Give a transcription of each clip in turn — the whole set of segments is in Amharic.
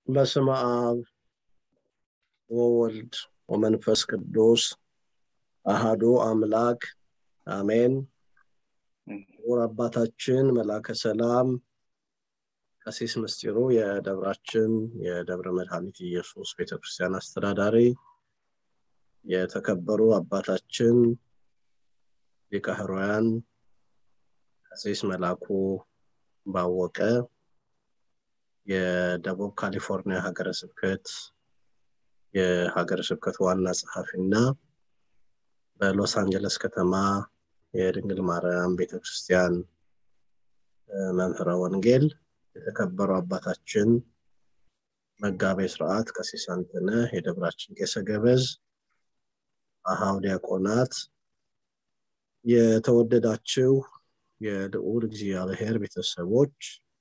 በስመ አብ ወወልድ ወመንፈስ ቅዱስ አሃዱ አምላክ አሜን። ክቡር አባታችን መላከ ሰላም ቀሲስ ምስጢሩ የደብራችን የደብረ መድኃኒት ኢየሱስ ቤተክርስቲያን አስተዳዳሪ፣ የተከበሩ አባታችን ሊቀ ኅሩያን ቀሲስ መላኩ ባወቀ የደቡብ ካሊፎርኒያ ሀገረ ስብከት የሀገረ ስብከት ዋና ጸሐፊ እና በሎስ አንጀለስ ከተማ የድንግል ማርያም ቤተክርስቲያን መምህረ ወንጌል የተከበሩ አባታችን መጋቤ ስርዓት ቀሲስ አንተነህ የደብራችን ቄሰ ገበዝ አሃው ዲያቆናት የተወደዳችው የልዑል እግዚአብሔር ቤተሰቦች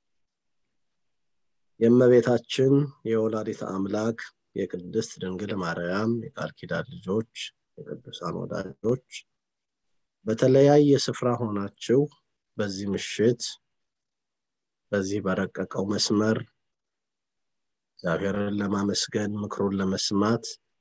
የእመቤታችን የወላዲተ አምላክ የቅድስት ድንግል ማርያም የቃል ኪዳን ልጆች የቅዱሳን ወዳጆች በተለያየ ስፍራ ሆናችሁ በዚህ ምሽት በዚህ በረቀቀው መስመር እግዚአብሔርን ለማመስገን ምክሩን ለመስማት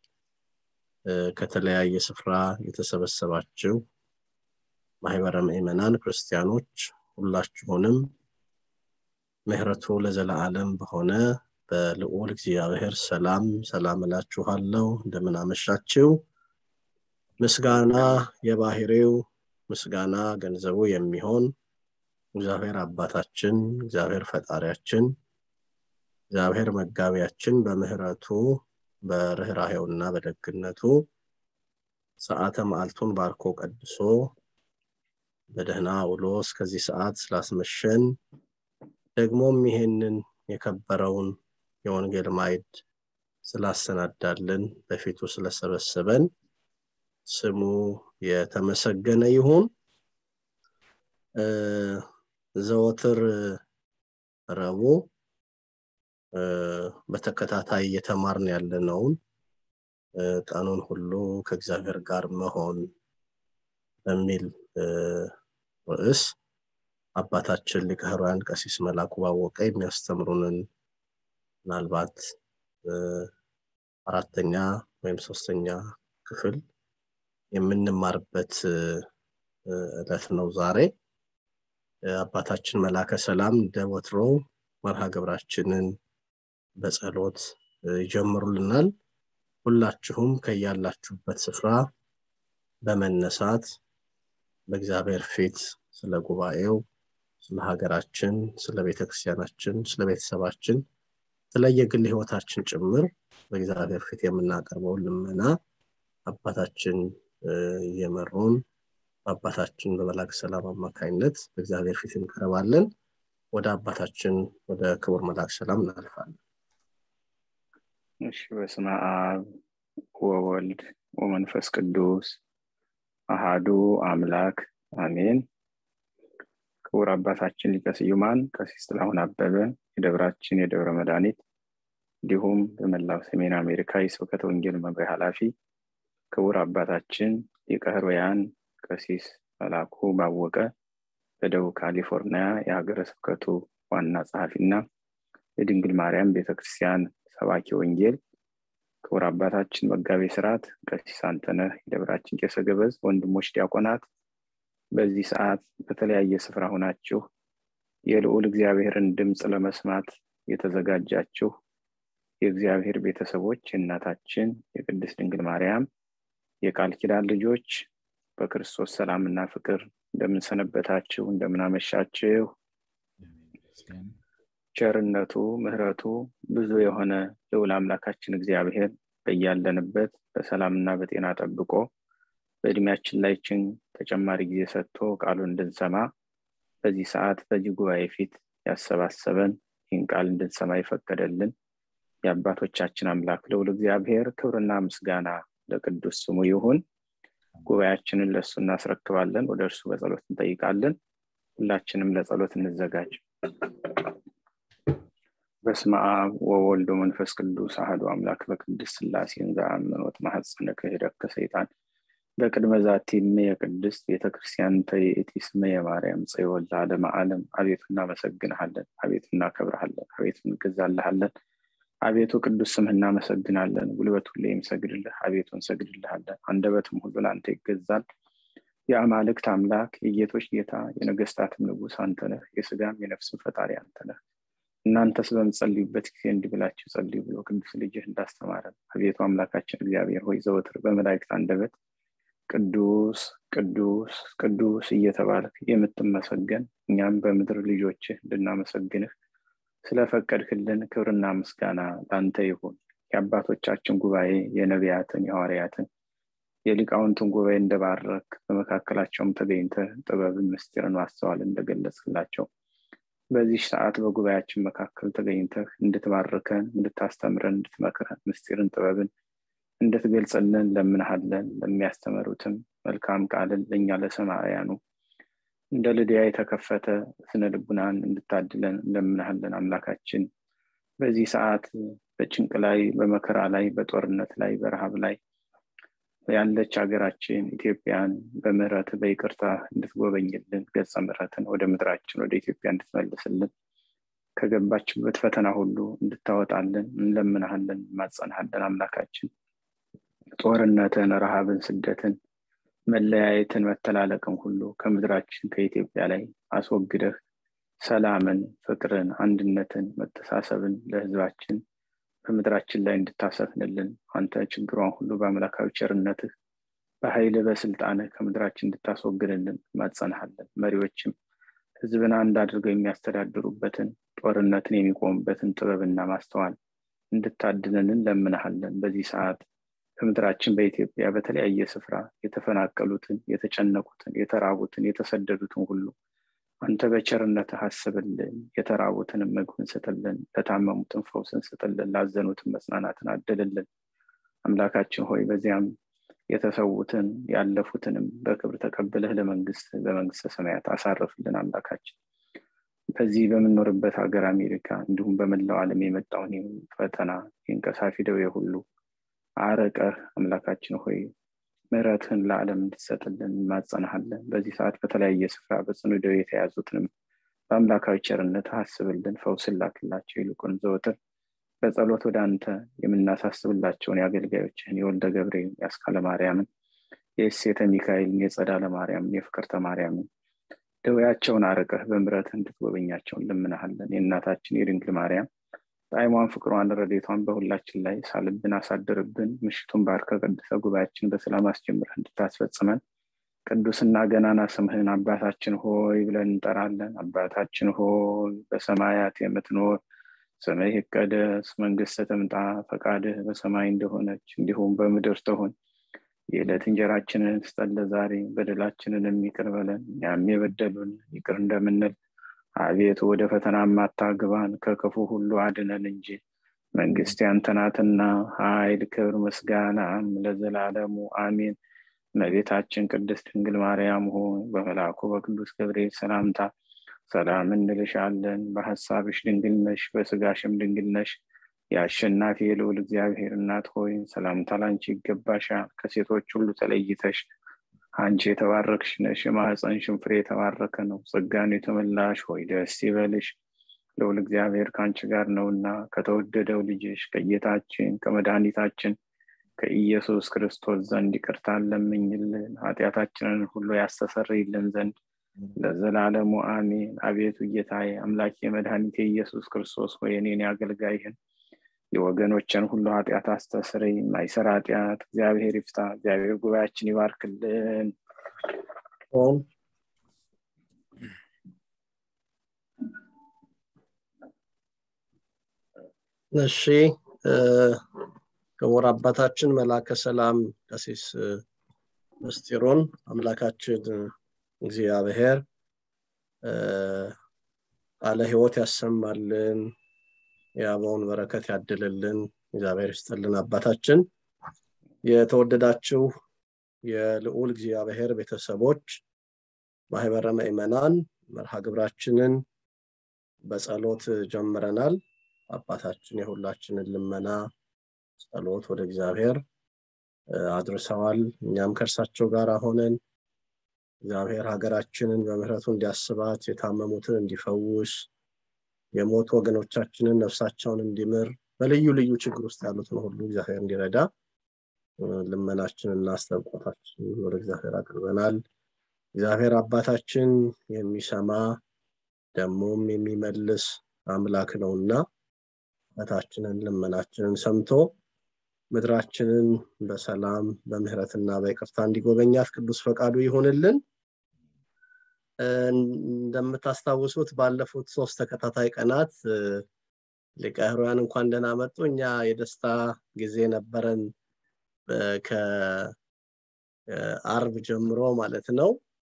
ከተለያየ ስፍራ የተሰበሰባችሁ ማህበረ ምዕመናን ክርስቲያኖች ሁላችሁንም ምህረቱ ለዘለዓለም በሆነ በልዑል እግዚአብሔር ሰላም ሰላም እላችኋለሁ። እንደምን አመሻችሁ። ምስጋና የባህሪው ምስጋና ገንዘቡ የሚሆን እግዚአብሔር አባታችን፣ እግዚአብሔር ፈጣሪያችን፣ እግዚአብሔር መጋቢያችን በምህረቱ በርኅራሄውና በደግነቱ ሰዓተ መዓልቱን ባርኮ ቀድሶ በደህና ውሎ እስከዚህ ሰዓት ስላስመሸን ደግሞም ይሄንን የከበረውን የወንጌል ማዕድ ስላሰናዳልን በፊቱ ስለሰበሰበን ስሙ የተመሰገነ ይሁን። ዘወትር ረቡዕ በተከታታይ እየተማርን ያለነውን ቀኑን ሁሉ ከእግዚአብሔር ጋር መሆን በሚል ርዕስ አባታችን ሊቀ ኅሩያን ቀሲስ መላኩ ባወቀ የሚያስተምሩንን ምናልባት አራተኛ ወይም ሶስተኛ ክፍል የምንማርበት ዕለት ነው ዛሬ። አባታችን መላከ ሰላም እንደ ወትሮ መርሃ ግብራችንን በጸሎት ይጀምሩልናል። ሁላችሁም ከያላችሁበት ስፍራ በመነሳት በእግዚአብሔር ፊት ስለ ጉባኤው፣ ስለ ሀገራችን፣ ስለ ቤተክርስቲያናችን፣ ስለ ቤተሰባችን፣ ስለ የግል ህይወታችን ጭምር በእግዚአብሔር ፊት የምናቀርበውን ልመና አባታችን እየመሩን በአባታችን በመላክ ሰላም አማካኝነት በእግዚአብሔር ፊት እንቀርባለን። ወደ አባታችን ወደ ክቡር መላክ ሰላም እናልፋለን። እሺ፣ በስመ አብ ወወልድ ወመንፈስ ቅዱስ አሃዱ አምላክ አሜን። ክቡር አባታችን ሊቀ ስዩማን ቀሲስ ጥላሁን አበበ የደብራችን የደብረ መድኃኒት እንዲሁም በመላው ሰሜን አሜሪካ የስብከተ ወንጌል መምሪያ ኃላፊ ክቡር አባታችን ሊቀ ኅሩያን ቀሲስ መላኩ ባወቀ በደቡብ ካሊፎርኒያ የሀገረ ስብከቱ ዋና ጸሐፊና የድንግል ማርያም ቤተክርስቲያን ሰባኪ ወንጌል ክቡር አባታችን መጋቤ ስርዓት ቀሲስ አንተነህ የደብራችን ቄሰ ገበዝ፣ ወንድሞች ዲያቆናት በዚህ ሰዓት በተለያየ ስፍራ ሆናችሁ የልዑል እግዚአብሔርን ድምፅ ለመስማት የተዘጋጃችሁ የእግዚአብሔር ቤተሰቦች የእናታችን የቅድስት ድንግል ማርያም የቃል ኪዳን ልጆች በክርስቶስ ሰላምና ፍቅር እንደምንሰነበታችሁ እንደምናመሻችሁ ቸርነቱ ምሕረቱ ብዙ የሆነ ልዑል አምላካችን እግዚአብሔር በያለንበት በሰላምና በጤና ጠብቆ በእድሜያችን ላይችን ተጨማሪ ጊዜ ሰጥቶ ቃሉን እንድንሰማ በዚህ ሰዓት በዚህ ጉባኤ ፊት ያሰባሰበን ይህን ቃል እንድንሰማ ይፈቀደልን የአባቶቻችን አምላክ ልዑል እግዚአብሔር ክብርና ምስጋና ለቅዱስ ስሙ ይሁን። ጉባኤያችንን ለእሱ እናስረክባለን። ወደ እርሱ በጸሎት እንጠይቃለን። ሁላችንም ለጸሎት እንዘጋጅ። በስመ አብ ወወልድ ወመንፈስ ቅዱስ አሐዱ አምላክ በቅድስት ሥላሴ እንዘአምኖት ማኅፀነ ክህደት ከሰይጣን በቅድመ ዛቲ እመ የቅድስት ቤተክርስቲያን ተይእቲ ስመ የማርያም ጽዮን ለዓለመ ዓለም። አቤቱ እናመሰግንሃለን፣ አቤቱ እናከብርሃለን፣ አቤቱ እንገዛልሃለን፣ አቤቱ ቅዱስ ስምህ እናመሰግናለን ጉልበት ሁሌ የሚሰግድልህ አቤቱ እንሰግድልሃለን አንደበትም ሁሉ ለአንተ ይገዛል የአማልክት አምላክ የጌቶች ጌታ የነገስታትም ንጉስ አንተ ነህ የስጋም የነፍስም ፈጣሪ አንተ ነህ እናንተስ በምጸልዩበት ጊዜ እንዲህ ብላችሁ ጸልዩ ብሎ ቅዱስ ልጅህ እንዳስተማረን አቤቱ አምላካችን እግዚአብሔር ሆይ ዘወትር በመላእክት አንደበት ቅዱስ ቅዱስ ቅዱስ እየተባልክ የምትመሰገን እኛም በምድር ልጆችህ እንድናመሰግንህ ስለፈቀድክልን ክብርና ምስጋና ለአንተ ይሁን የአባቶቻችን ጉባኤ የነቢያትን የሐዋርያትን የሊቃውንትን ጉባኤ እንደባረክ በመካከላቸውም ተገኝተ ጥበብን ምስጢርን ማስተዋል እንደገለጽላቸው በዚህ ሰዓት በጉባኤያችን መካከል ተገኝተህ እንድትባርከን እንድታስተምረን እንድትመክረን ምስጢርን ጥበብን እንድትገልጽልን ለምንሃለን ለሚያስተምሩትም መልካም ቃልን ለእኛ ለሰማያኑ እንደ ልድያ የተከፈተ ስነ ልቡናን እንድታድለን ለምንሃለን አምላካችን በዚህ ሰዓት በጭንቅ ላይ በመከራ ላይ በጦርነት ላይ በረሃብ ላይ ያለች ሀገራችን ኢትዮጵያን በምህረት በይቅርታ እንድትጎበኝልን ገጸ ምሕረትን ወደ ምድራችን ወደ ኢትዮጵያ እንድትመልስልን ከገባችበት ፈተና ሁሉ እንድታወጣልን እንለምናሃለን ማጸናሃለን አምላካችን ጦርነትን ረሃብን ስደትን መለያየትን መተላለቅን ሁሉ ከምድራችን ከኢትዮጵያ ላይ አስወግደህ ሰላምን ፍቅርን አንድነትን መተሳሰብን ለህዝባችን በምድራችን ላይ እንድታሰፍንልን አንተ ችግሯን ሁሉ በአምላካዊ ቸርነትህ በኃይል በስልጣንህ ከምድራችን እንድታስወግድልን ማጸናሃለን መሪዎችም ህዝብን አንድ አድርገው የሚያስተዳድሩበትን ጦርነትን የሚቆሙበትን ጥበብና ማስተዋል እንድታድለንን ለምናሃለን በዚህ ሰዓት ከምድራችን በኢትዮጵያ በተለያየ ስፍራ የተፈናቀሉትን የተጨነቁትን የተራቡትን የተሰደዱትን ሁሉ አንተ በቸርነትህ አስብልን የተራቡትንም ምግብን ስጥልን ለታመሙትን ፈውስን ስጥልን ላዘኑትን መጽናናትን አድልልን አምላካችን ሆይ በዚያም የተሰዉትን ያለፉትንም በክብር ተቀብለህ ለመንግስት በመንግስተ ሰማያት አሳርፍልን አምላካችን በዚህ በምንኖርበት ሀገር አሜሪካ እንዲሁም በመላው ዓለም የመጣውን ፈተና የእንቀሳፊ ደዌ ሁሉ አረቀህ አምላካችን ሆይ ምሕረትህን ለዓለም እንድትሰጥልን ማጸናሃለን በዚህ ሰዓት በተለያየ ስፍራ በጽኑ ደዌ የተያዙትንም በአምላካዊ ቸርነት አስብልን ፈውስን ላክላቸው ይልቁን ዘወትር በጸሎት ወደ አንተ የምናሳስብላቸውን የአገልጋዮችህን የወልደ ገብርኤል የአስካለ ማርያምን የእሴተ ሚካኤልን የጸዳለ ማርያምን የፍቅርተ ማርያምን ደዌያቸውን አርቀህ በምረት እንድትጎበኛቸውን ልምናሃለን የእናታችን የድንግል ማርያም ጣዕሟን ፍቅሯን ረዴቷን በሁላችን ላይ ሳልብን አሳድርብን ምሽቱን ባርከ ቀድሰ ጉባኤያችን በሰላም አስጀምረህ እንድታስፈጽመን ቅዱስና ገናና ስምህን አባታችን ሆይ ብለን እንጠራለን አባታችን ሆይ በሰማያት የምትኖር ስምህ ይቀደስ መንግስት ትምጣ ፈቃድህ በሰማይ እንደሆነች እንዲሁም በምድር ትሆን የዕለት እንጀራችንን ስጠን ዛሬ በደላችንን የሚቅር በለን እኛም የበደሉን ይቅር እንደምንል አቤቱ ወደ ፈተና ማታግባን ከክፉ ሁሉ አድነን እንጂ መንግስት ያንተናትና ኃይል ክብር ምስጋናም ለዘላለሙ አሜን እመቤታችን ቅድስት ድንግል ማርያም ሆይ በመልአኩ በቅዱስ ገብርኤል ሰላምታ ሰላም እንልሻለን በሀሳብሽ ድንግል ነሽ በስጋሽም ድንግል ነሽ የአሸናፊ የልዑል እግዚአብሔር እናት ሆይ ሰላምታ ላንቺ ይገባሻል ከሴቶች ሁሉ ተለይተሽ አንቺ የተባረክሽ ነሽ የማህፀንሽን ፍሬ የተባረከ ነው ጸጋን የተመላሽ ሆይ ደስ ይበልሽ ልዑል እግዚአብሔር ከአንቺ ጋር ነውና ከተወደደው ልጅሽ ከጌታችን ከመድኃኒታችን ከኢየሱስ ክርስቶስ ዘንድ ይቅርታ ለምኝልን ኃጢአታችንን ሁሉ ያስተሰርይልን ዘንድ ለዘላለሙ አሜን አቤቱ ጌታዬ አምላኬ መድኃኒቴ ኢየሱስ ክርስቶስ ሆይ እኔን ያገልጋይህን የወገኖችን ሁሉ ኃጢአት አስተስረይ ማይሰር ኃጢአት እግዚአብሔር ይፍታ እግዚአብሔር ጉባኤያችን ይባርክልን እሺ ክቡር አባታችን መላከ ሰላም ቀሲስ ምስጢሩን አምላካችን እግዚአብሔር ቃለ ህይወት ያሰማልን የአበውን በረከት ያድልልን እግዚአብሔር ይስጥልን አባታችን የተወደዳችሁ የልዑል እግዚአብሔር ቤተሰቦች ማህበረ ምእመናን መርሃ ግብራችንን በጸሎት ጀምረናል አባታችን የሁላችንን ልመና ጸሎት ወደ እግዚአብሔር አድርሰዋል እኛም ከእርሳቸው ጋር ሆነን እግዚአብሔር ሀገራችንን በምህረቱ እንዲያስባት የታመሙትን እንዲፈውስ የሞቱ ወገኖቻችንን ነፍሳቸውን እንዲምር በልዩ ልዩ ችግር ውስጥ ያሉትን ሁሉ እግዚአብሔር እንዲረዳ ልመናችንና አስተንቆታችን ወደ እግዚአብሔር አቅርበናል እግዚአብሔር አባታችን የሚሰማ ደግሞም የሚመልስ አምላክ ነውና እታችንን ልመናችንን ሰምቶ ምድራችንን በሰላም በምህረትና በይቅርታ እንዲጎበኛት ቅዱስ ፈቃዱ ይሆንልን እንደምታስታውሱት ባለፉት ሶስት ተከታታይ ቀናት ሊቀ ሕሩያን እንኳን ደህና መጡ እኛ የደስታ ጊዜ ነበረን ከአርብ ጀምሮ ማለት ነው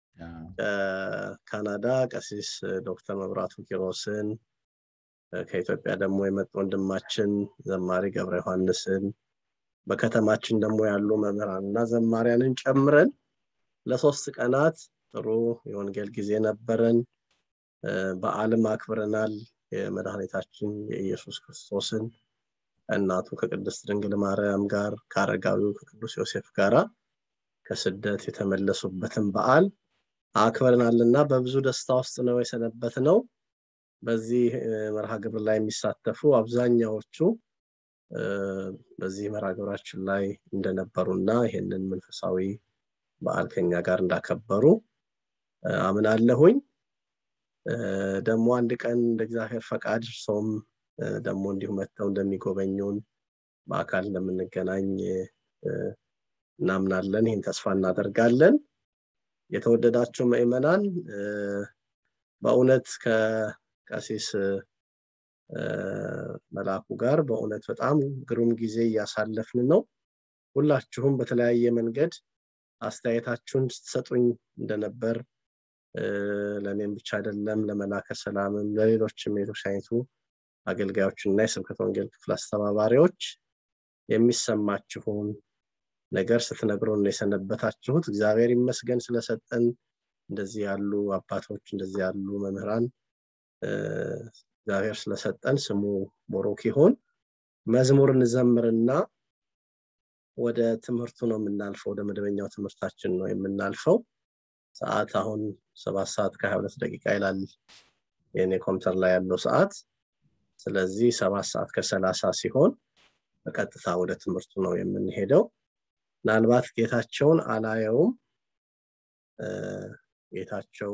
ከካናዳ ቀሲስ ዶክተር መብራቱ ኪሮስን ከኢትዮጵያ ደግሞ የመጡ ወንድማችን ዘማሪ ገብረ ዮሐንስን በከተማችን ደግሞ ያሉ መምህራንና ዘማሪያንን ጨምረን ለሶስት ቀናት ጥሩ የወንጌል ጊዜ ነበረን በአልም አክብረናል የመድኃኒታችን የኢየሱስ ክርስቶስን እናቱ ከቅድስት ድንግል ማርያም ጋር ከአረጋዊው ከቅዱስ ዮሴፍ ጋራ ከስደት የተመለሱበትን በዓል አክብረናልና በብዙ ደስታ ውስጥ ነው የሰነበት ነው በዚህ መርሃ ግብር ላይ የሚሳተፉ አብዛኛዎቹ በዚህ መርሃ ግብራችን ላይ እንደነበሩና ይህንን መንፈሳዊ በዓል ከኛ ጋር እንዳከበሩ አምናለሁኝ ደግሞ አንድ ቀን እንደ እግዚአብሔር ፈቃድ ሰውም ደግሞ እንዲሁ መጥተው እንደሚጎበኙን በአካል እንደምንገናኝ እናምናለን ይህን ተስፋ እናደርጋለን የተወደዳቸው ምእመናን በእውነት ከቀሲስ መላኩ ጋር በእውነት በጣም ግሩም ጊዜ እያሳለፍን ነው ሁላችሁም በተለያየ መንገድ አስተያየታችሁን ስትሰጡኝ እንደነበር ለእኔም ብቻ አይደለም ለመላከ ሰላምም ለሌሎችም የቤተክርስቲያኒቱ አገልጋዮችና የስብከት ወንጌል ክፍል አስተባባሪዎች የሚሰማችሁን ነገር ስትነግሩን የሰነበታችሁት እግዚአብሔር ይመስገን ስለሰጠን እንደዚህ ያሉ አባቶች እንደዚህ ያሉ መምህራን እግዚአብሔር ስለሰጠን ስሙ ቦሮክ ይሆን መዝሙር እንዘምርና ወደ ትምህርቱ ነው የምናልፈው ወደ መደበኛው ትምህርታችን ነው የምናልፈው ሰዓት አሁን ሰባት ሰዓት ከሀያ ሁለት ደቂቃ ይላል የኔ ኮምፒውተር ላይ ያለው ሰዓት ስለዚህ ሰባት ሰዓት ከሰላሳ ሲሆን በቀጥታ ወደ ትምህርቱ ነው የምንሄደው ምናልባት ጌታቸውን አላየውም ጌታቸው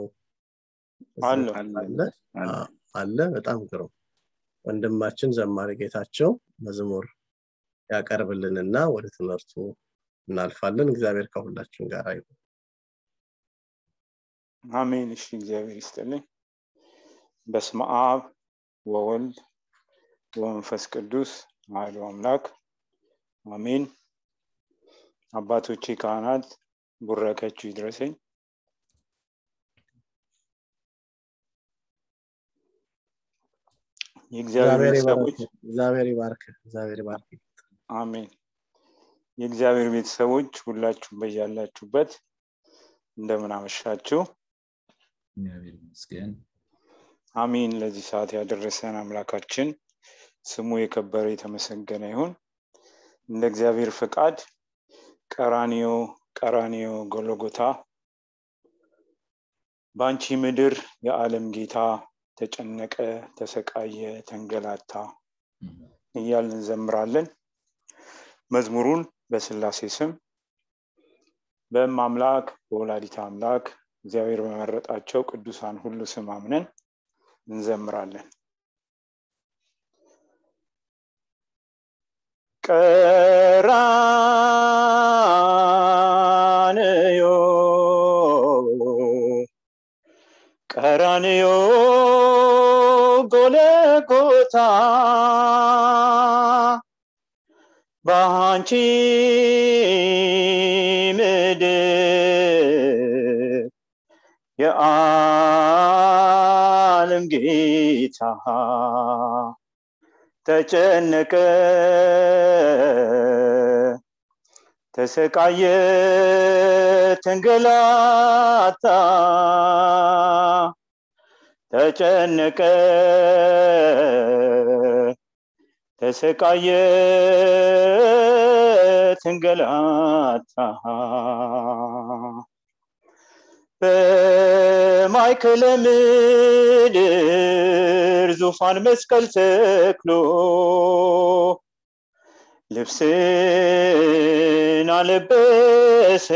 አለ በጣም ግሩም ወንድማችን ዘማሪ ጌታቸው መዝሙር ያቀርብልንና ወደ ትምህርቱ እናልፋለን እግዚአብሔር ከሁላችን ጋር ይሁን አሜን እሺ እግዚአብሔር ይስጥልኝ በስመ አብ ወወልድ ወመንፈስ ቅዱስ አሐዱ አምላክ አሜን አባቶቼ ካህናት ቡረከችሁ ይድረሰኝ የእግዚአብሔር ቤተሰቦች እግዚአብሔር ይባርክ እግዚአብሔር ይባርክ አሜን የእግዚአብሔር ቤተሰቦች ሁላችሁ በያላችሁበት እንደምን አመሻችሁ እግዚአብሔር ይመስገን አሜን ለዚህ ሰዓት ያደረሰን አምላካችን ስሙ የከበረ የተመሰገነ ይሁን እንደ እግዚአብሔር ፈቃድ ቀራኒዮ ቀራኒዮ ጎሎጎታ በአንቺ ምድር የዓለም ጌታ ተጨነቀ ተሰቃየ ተንገላታ እያል እንዘምራለን መዝሙሩን በስላሴ ስም በእም አምላክ በወላዲት አምላክ እግዚአብሔር በመረጣቸው ቅዱሳን ሁሉ ስም አምነን እንዘምራለን ቀራንዮ ቀራንዮ ጎለጎታ በአንቺ ምድር የዓለም ጌታ ተጨነቀ ተሰቃየ ተንገላታ ተጨነቀ ተሰቃየ ተንገላታ በማይከለ ምድር ዙፋን መስቀል ተክሎ ልብስን አለበሰ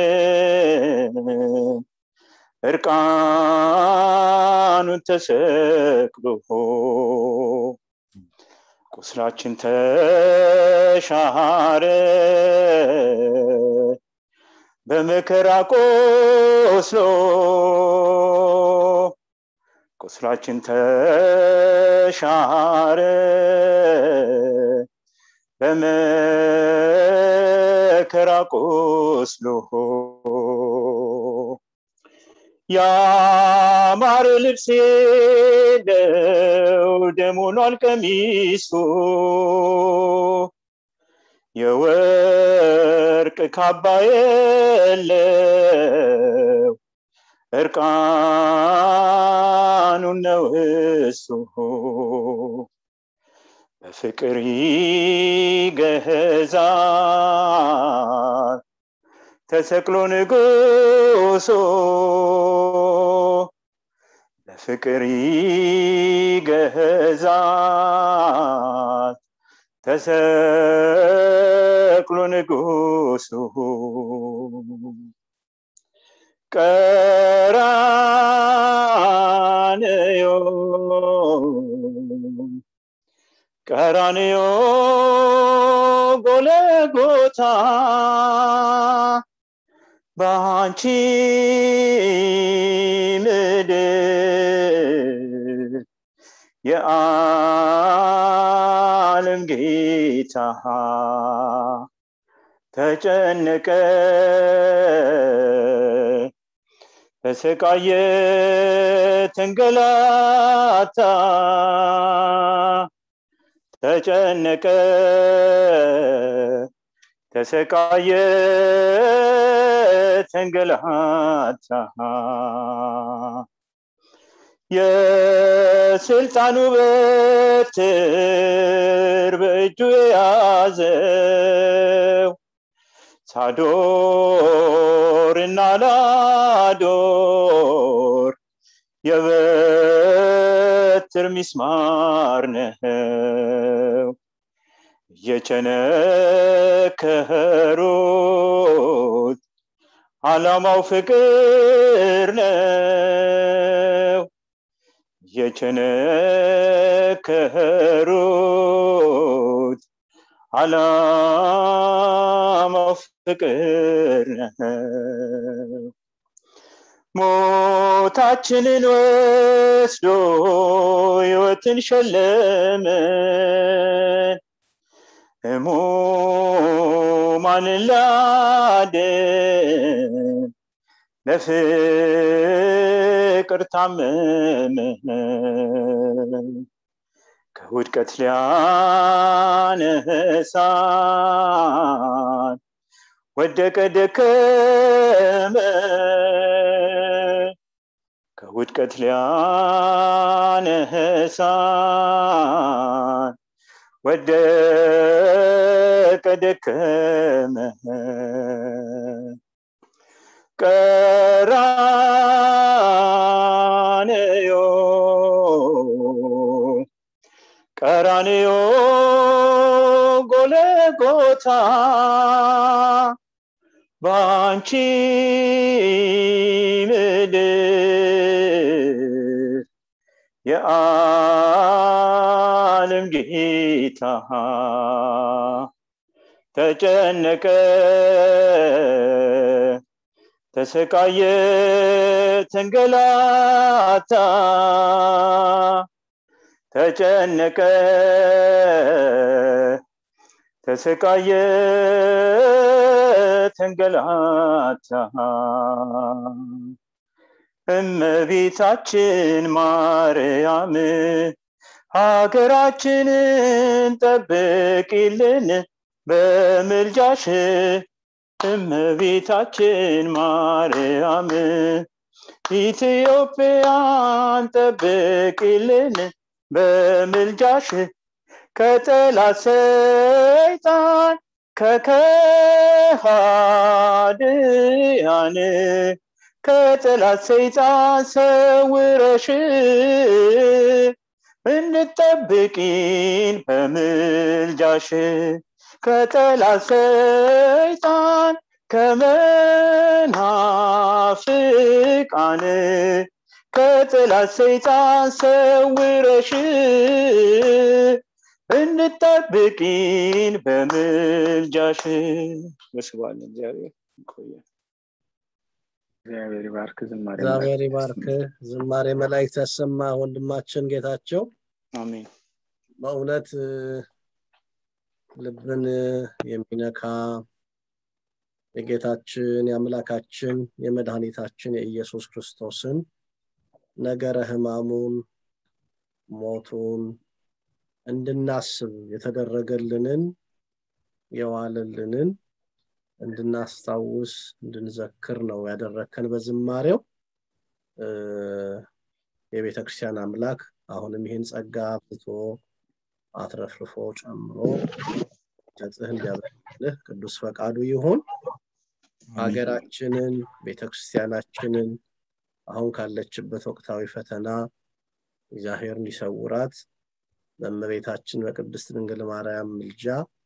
እርቃኑን ተሰቅሎ ቁስላችን ተሻረ በመከራ ቆስሎ ቁስላችን ተሻረ በመከራ ቆስሎ ያማረ ልብስ የለው ደም ሆኗል ቀሚሱ የወርቅ ካባ የለው እርቃኑን ነው እሱ በፍቅር ይገዛል ተሰቅሎ ንጉሱ በፍቅር ይገዛል ተሰቅሎ ንጉሱ ቀራንዮ ቀራንዮ ጎለጎታ በአንቺ ምድር የዓለም ጌታ ተጨነቀ ተሰቃየ ተንገላታ ተጨነቀ ተሰቃየ ተንገላታ የስልጣኑ በትር በእጁ የያዘው ሳዶር እና ላዶር የበትር ሚስማር ነው የቸነከሩት አላማው ፍቅር ነው የቸነከሩት አላማው ፍቅር ነው ሞታችንን ወስዶ ህይወትን ሸለመን ህሙማንን ላደን ለፍቅር ታመመ ከውድቀት ሊያነሳን ወደቀ ደከመ ከውድቀት ሊያነሳን ወደቀ ደከመ ቀራንዮ ቀራንዮ ጎለጎታ በአንቺ ምድር የዓለም ጌታ ተጨነቀ ተሰቃየ ተንገላታ ተጨነቀ ተሰቃየ ተንገላታ እመቤታችን ማርያም ሀገራችንን ጠብቂልን በምልጃሽ እመቤታችን ማርያም ኢትዮጵያን ጠብቂልን በምልጃሽ ከጠላት ሰይጣን ከከሃድያን ከጠላት ሰይጣን ሰውረሽ እንጠብቂን በምልጃሽ ከጠላት ሰይጣን ከመናፍቃን ከጠላት ሰይጣን ሰውረሽ እንጠብቂን በምልጃሽ መስባለ እግዚአብሔር ይቆያል እግዚአብሔር ይባርክ ዝማሬ እግዚአብሔር ይባርክ ዝማሬ መላእክት ያሰማ ወንድማችን ጌታቸው አሜን በእውነት ልብን የሚነካ የጌታችን የአምላካችን የመድኃኒታችን የኢየሱስ ክርስቶስን ነገረ ህማሙን ሞቱን እንድናስብ የተደረገልንን የዋለልንን እንድናስታውስ እንድንዘክር ነው ያደረከን በዝማሬው የቤተ ክርስቲያን አምላክ አሁንም ይህን ጸጋ አብዝቶ አትረፍርፎ ጨምሮ ጨጽህ እንዲያበልህ ቅዱስ ፈቃዱ ይሁን ሀገራችንን ቤተክርስቲያናችንን አሁን ካለችበት ወቅታዊ ፈተና እግዚአብሔር እንዲሰውራት በእመቤታችን በቅድስት ድንግል ማርያም ምልጃ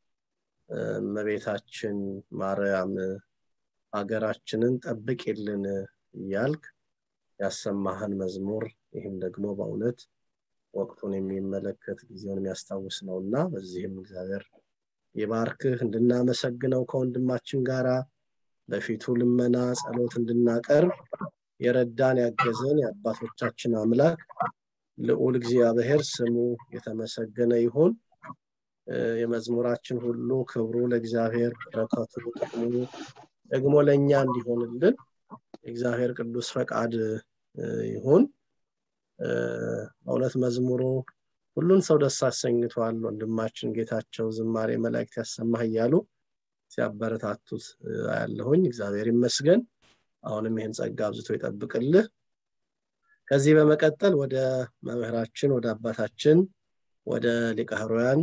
እመቤታችን ማርያም ሀገራችንን ጠብቅልን እያልክ ያሰማህን መዝሙር ይህም ደግሞ በእውነት ወቅቱን የሚመለከት ጊዜውን የሚያስታውስ ነው እና በዚህም እግዚአብሔር ይባርክህ እንድናመሰግነው ከወንድማችን ጋራ በፊቱ ልመና ጸሎት እንድናቀርብ የረዳን ያገዘን የአባቶቻችን አምላክ ልዑል እግዚአብሔር ስሙ የተመሰገነ ይሁን የመዝሙራችን ሁሉ ክብሩ ለእግዚአብሔር በረከቱ ጥቅሙ ደግሞ ለእኛ እንዲሆንልን የእግዚአብሔር ቅዱስ ፈቃድ ይሁን በእውነት መዝሙሩ ሁሉን ሰው ደስ አሰኝቷል ወንድማችን ጌታቸው ዝማሬ መላእክት ያሰማህ እያሉ ሲያበረታቱት ያለሁኝ እግዚአብሔር ይመስገን አሁንም ይህን ጸጋ አብዝቶ ይጠብቅልህ ከዚህ በመቀጠል ወደ መምህራችን ወደ አባታችን ወደ ሊቀ ሕሩያን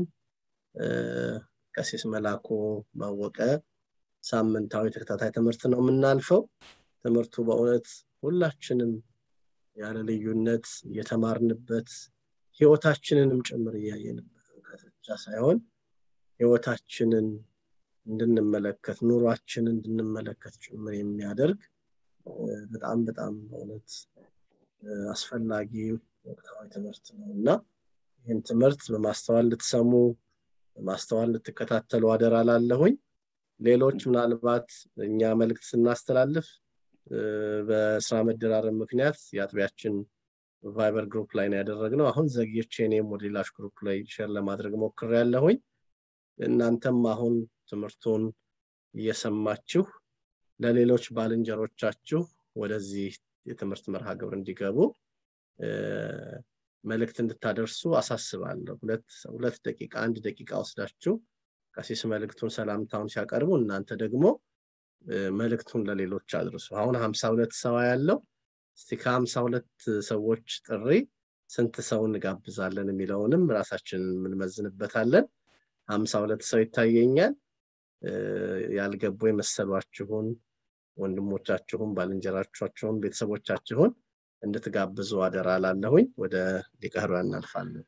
ቀሲስ መላኩ ማወቀ ሳምንታዊ ተከታታይ ትምህርት ነው የምናልፈው ትምህርቱ በእውነት ሁላችንም ያለ ልዩነት እየተማርንበት ህይወታችንንም ጭምር እያየንበት እውቀት ብቻ ሳይሆን ህይወታችንን እንድንመለከት ኑሯችንን እንድንመለከት ጭምር የሚያደርግ በጣም በጣም በእውነት አስፈላጊ ወቅታዊ ትምህርት ነው እና ይህን ትምህርት በማስተዋል ልትሰሙ በማስተዋል ልትከታተሉ አደራ ላለሁኝ ሌሎች ምናልባት እኛ መልእክት ስናስተላልፍ በስራ መደራረብ ምክንያት የአጥቢያችን ቫይበር ግሩፕ ላይ ነው ያደረግነው አሁን ዘግየቼ እኔም ወደ ሌላሽ ግሩፕ ላይ ሼር ለማድረግ ሞክር ያለሁኝ እናንተም አሁን ትምህርቱን እየሰማችሁ ለሌሎች ባልንጀሮቻችሁ ወደዚህ የትምህርት መርሃ ግብር እንዲገቡ መልእክት እንድታደርሱ አሳስባለሁ ሁለት ደቂቃ አንድ ደቂቃ ወስዳችሁ ቀሲስ መልእክቱን ሰላምታውን ሲያቀርቡ እናንተ ደግሞ መልእክቱን ለሌሎች አድርሱ አሁን ሀምሳ ሁለት ሰው ያለው እስቲ ከሀምሳ ሁለት ሰዎች ጥሪ ስንት ሰው እንጋብዛለን የሚለውንም ራሳችን የምንመዝንበታለን ሀምሳ ሁለት ሰው ይታየኛል ያልገቡ የመሰሏችሁን ወንድሞቻችሁን ባልንጀራቻችሁን ቤተሰቦቻችሁን እንድትጋብዙ አደራ ላለሁኝ ወደ ሊቀህሩ እናልፋለን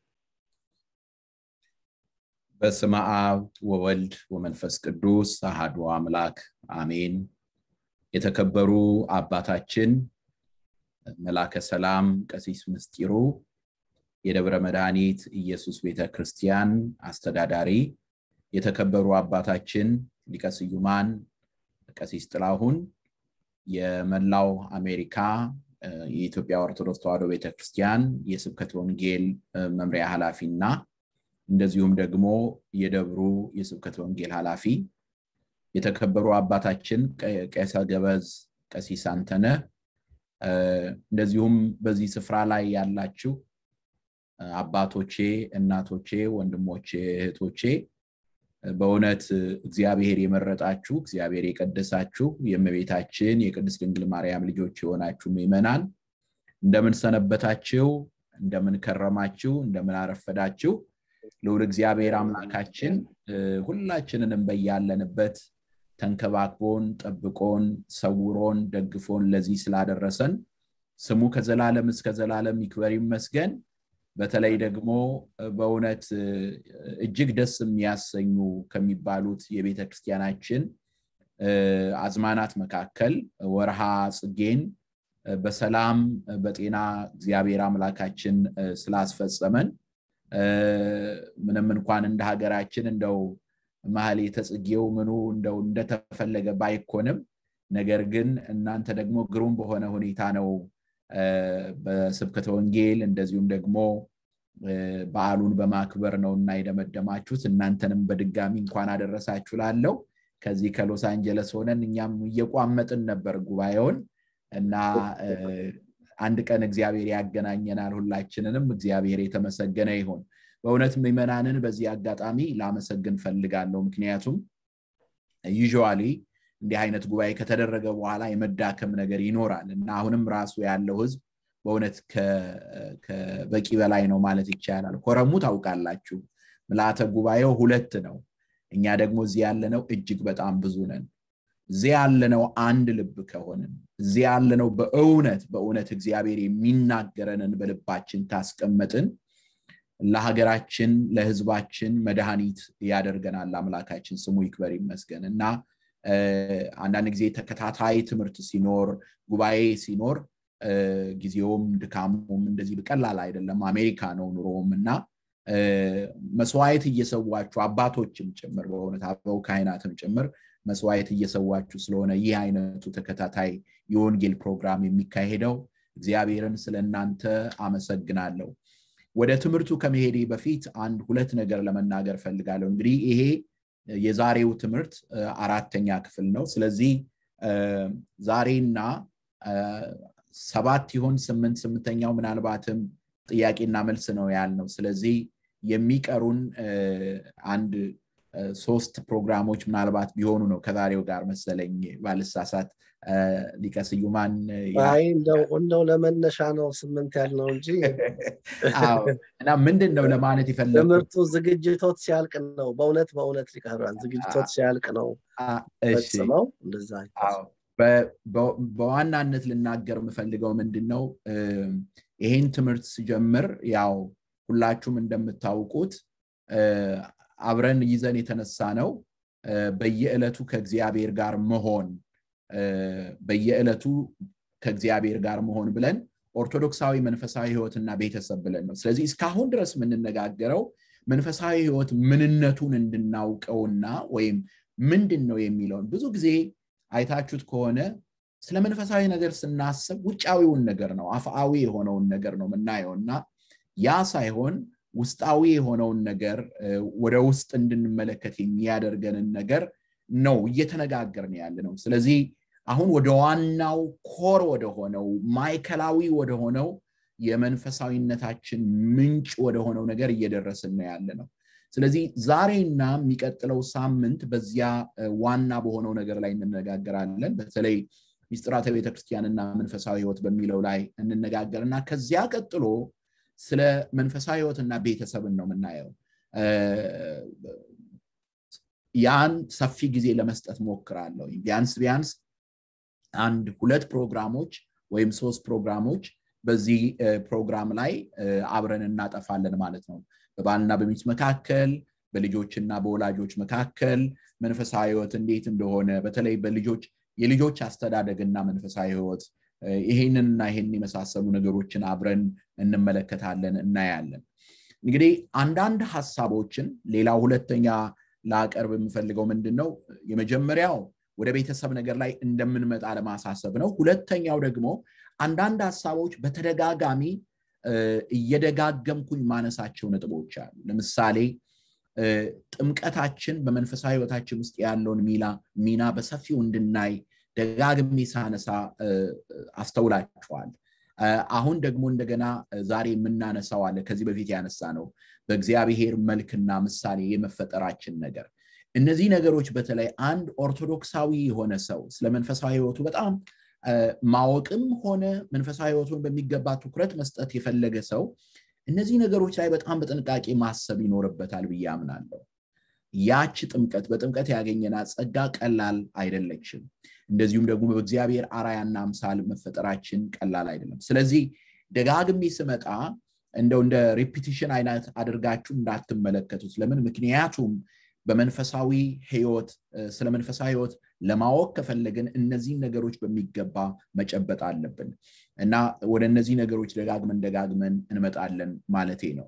በስመ አብ ወወልድ ወመንፈስ ቅዱስ አሃዱ አምላክ አሜን የተከበሩ አባታችን መላከ ሰላም ቀሲስ ምስጢሩ የደብረ መድኃኒት ኢየሱስ ቤተ ክርስቲያን አስተዳዳሪ የተከበሩ አባታችን ሊቀ ስዩማን ቀሲስ ጥላሁን የመላው አሜሪካ የኢትዮጵያ ኦርቶዶክስ ተዋሕዶ ቤተክርስቲያን የስብከት ወንጌል መምሪያ ኃላፊ እና እንደዚሁም ደግሞ የደብሩ የስብከት ወንጌል ኃላፊ የተከበሩ አባታችን ቄሰ ገበዝ ቀሲስ አንተነ እንደዚሁም በዚህ ስፍራ ላይ ያላችሁ አባቶቼ እናቶቼ ወንድሞቼ እህቶቼ በእውነት እግዚአብሔር የመረጣችሁ እግዚአብሔር የቀደሳችሁ የእመቤታችን የቅድስት ድንግል ማርያም ልጆች የሆናችሁ ምእመናን እንደምን ሰነበታችሁ እንደምን ከረማችሁ እንደምን አረፈዳችሁ ልውል እግዚአብሔር አምላካችን ሁላችንንም በያለንበት ተንከባክቦን ጠብቆን ሰውሮን ደግፎን ለዚህ ስላደረሰን ስሙ ከዘላለም እስከ ዘላለም ይክበር ይመስገን በተለይ ደግሞ በእውነት እጅግ ደስ የሚያሰኙ ከሚባሉት የቤተ ክርስቲያናችን አዝማናት መካከል ወርሃ ጽጌን በሰላም በጤና እግዚአብሔር አምላካችን ስላስፈጸመን ምንም እንኳን እንደ ሀገራችን እንደው መሀል የተጽጌው ምኑ እንደው እንደተፈለገ ባይኮንም ነገር ግን እናንተ ደግሞ ግሩም በሆነ ሁኔታ ነው በስብከተ ወንጌል እንደዚሁም ደግሞ በዓሉን በማክበር ነው እና የደመደማችሁት እናንተንም በድጋሚ እንኳን አደረሳችሁ ላለው ከዚህ ከሎስ አንጀለስ ሆነን እኛም እየቋመጥን ነበር ጉባኤውን እና አንድ ቀን እግዚአብሔር ያገናኘናል ሁላችንንም እግዚአብሔር የተመሰገነ ይሆን በእውነት ምዕመናንን በዚህ አጋጣሚ ላመሰግን ፈልጋለሁ ምክንያቱም ዩዥዋሊ እንዲህ አይነት ጉባኤ ከተደረገ በኋላ የመዳከም ነገር ይኖራል እና አሁንም ራሱ ያለው ህዝብ በእውነት ከበቂ በላይ ነው ማለት ይቻላል ኮረሙ ታውቃላችሁ ምልአተ ጉባኤው ሁለት ነው እኛ ደግሞ እዚህ ያለነው እጅግ በጣም ብዙ ነን እዚህ ያለነው አንድ ልብ ከሆንን እዚህ ያለነው በእውነት በእውነት እግዚአብሔር የሚናገረንን በልባችን ካስቀመጥን ለሀገራችን ለህዝባችን መድኃኒት ያደርገናል አምላካችን ስሙ ይክበር ይመስገን እና አንዳንድ ጊዜ ተከታታይ ትምህርት ሲኖር ጉባኤ ሲኖር ጊዜውም ድካሙም እንደዚህ ቀላል አይደለም አሜሪካ ነው ኑሮውም እና መስዋዕት እየሰዋችሁ አባቶችም ጭምር በእውነት አበው ካይናትም ጭምር መስዋዕት እየሰዋችሁ ስለሆነ ይህ አይነቱ ተከታታይ የወንጌል ፕሮግራም የሚካሄደው እግዚአብሔርን ስለ እናንተ አመሰግናለሁ ወደ ትምህርቱ ከመሄዴ በፊት አንድ ሁለት ነገር ለመናገር ፈልጋለሁ እንግዲህ ይሄ የዛሬው ትምህርት አራተኛ ክፍል ነው ስለዚህ ዛሬና ሰባት ይሆን ስምንት ስምንተኛው ምናልባትም ጥያቄና መልስ ነው ያልነው ስለዚህ የሚቀሩን አንድ ሶስት ፕሮግራሞች ምናልባት ቢሆኑ ነው ከዛሬው ጋር መሰለኝ ባልሳሳት ሊቀስዩማን እንደው ለመነሻ ነው ስምንት ያልነው እንጂ እና ምንድን ነው ለማለት የፈለጉ ትምህርቱ ዝግጅቶት ሲያልቅ ነው በእውነት በእውነት ሊቀርባል ዝግጅቶት ሲያልቅ ነው ፈጽመው እንደዛ በዋናነት ልናገር የምፈልገው ምንድን ነው ይሄን ትምህርት ስጀምር ያው ሁላችሁም እንደምታውቁት አብረን ይዘን የተነሳ ነው በየዕለቱ ከእግዚአብሔር ጋር መሆን በየዕለቱ ከእግዚአብሔር ጋር መሆን ብለን ኦርቶዶክሳዊ መንፈሳዊ ህይወትና ቤተሰብ ብለን ነው ስለዚህ እስካሁን ድረስ የምንነጋገረው መንፈሳዊ ህይወት ምንነቱን እንድናውቀውና ወይም ምንድን ነው የሚለውን ብዙ ጊዜ አይታችሁት ከሆነ ስለ መንፈሳዊ ነገር ስናስብ ውጫዊውን ነገር ነው አፍአዊ የሆነውን ነገር ነው የምናየው እና ያ ሳይሆን ውስጣዊ የሆነውን ነገር ወደ ውስጥ እንድንመለከት የሚያደርገንን ነገር ነው እየተነጋገርን ያለ ነው ስለዚህ አሁን ወደ ዋናው ኮር ወደሆነው ማይከላዊ ወደሆነው የመንፈሳዊነታችን ምንጭ ወደሆነው ነገር እየደረስን ነው ያለ ነው ስለዚህ ዛሬና የሚቀጥለው ሳምንት በዚያ ዋና በሆነው ነገር ላይ እንነጋገራለን በተለይ ሚስጥራተ ቤተክርስቲያንና መንፈሳዊ ህይወት በሚለው ላይ እንነጋገርና ከዚያ ቀጥሎ ስለ መንፈሳዊ ህይወትና ቤተሰብን ነው የምናየው ያን ሰፊ ጊዜ ለመስጠት ሞክራለሁ ቢያንስ ቢያንስ አንድ ሁለት ፕሮግራሞች ወይም ሶስት ፕሮግራሞች በዚህ ፕሮግራም ላይ አብረን እናጠፋለን ማለት ነው በባልና በሚስት መካከል በልጆችና በወላጆች መካከል መንፈሳዊ ህይወት እንዴት እንደሆነ በተለይ በልጆች የልጆች አስተዳደግና መንፈሳዊ ህይወት ይሄንንና ይሄን የመሳሰሉ ነገሮችን አብረን እንመለከታለን እናያለን እንግዲህ አንዳንድ ሀሳቦችን ሌላው ሁለተኛ ላቀርብ የምፈልገው ምንድን ነው የመጀመሪያው ወደ ቤተሰብ ነገር ላይ እንደምንመጣ ለማሳሰብ ነው ሁለተኛው ደግሞ አንዳንድ ሀሳቦች በተደጋጋሚ እየደጋገምኩኝ ማነሳቸው ነጥቦች አሉ ለምሳሌ ጥምቀታችን በመንፈሳዊ ህይወታችን ውስጥ ያለውን ሚና በሰፊው እንድናይ ደጋግሜ ሳነሳ አስተውላችኋል አሁን ደግሞ እንደገና ዛሬ የምናነሳው አለ ከዚህ በፊት ያነሳ ነው በእግዚአብሔር መልክና ምሳሌ የመፈጠራችን ነገር እነዚህ ነገሮች በተለይ አንድ ኦርቶዶክሳዊ የሆነ ሰው ስለ መንፈሳዊ ህይወቱ በጣም ማወቅም ሆነ መንፈሳዊ ህይወቱን በሚገባ ትኩረት መስጠት የፈለገ ሰው እነዚህ ነገሮች ላይ በጣም በጥንቃቄ ማሰብ ይኖርበታል ብዬ አምናለሁ ያች ጥምቀት በጥምቀት ያገኘናት ጸጋ ቀላል አይደለችም እንደዚሁም ደግሞ በእግዚአብሔር አራያና አምሳል መፈጠራችን ቀላል አይደለም ስለዚህ ደጋግሜ ስመጣ እንደው እንደ ሪፒቲሽን አይነት አድርጋችሁ እንዳትመለከቱት ለምን ምክንያቱም በመንፈሳዊ ህይወት ስለ መንፈሳዊ ህይወት ለማወቅ ከፈለግን እነዚህን ነገሮች በሚገባ መጨበጥ አለብን እና ወደ እነዚህ ነገሮች ደጋግመን ደጋግመን እንመጣለን ማለቴ ነው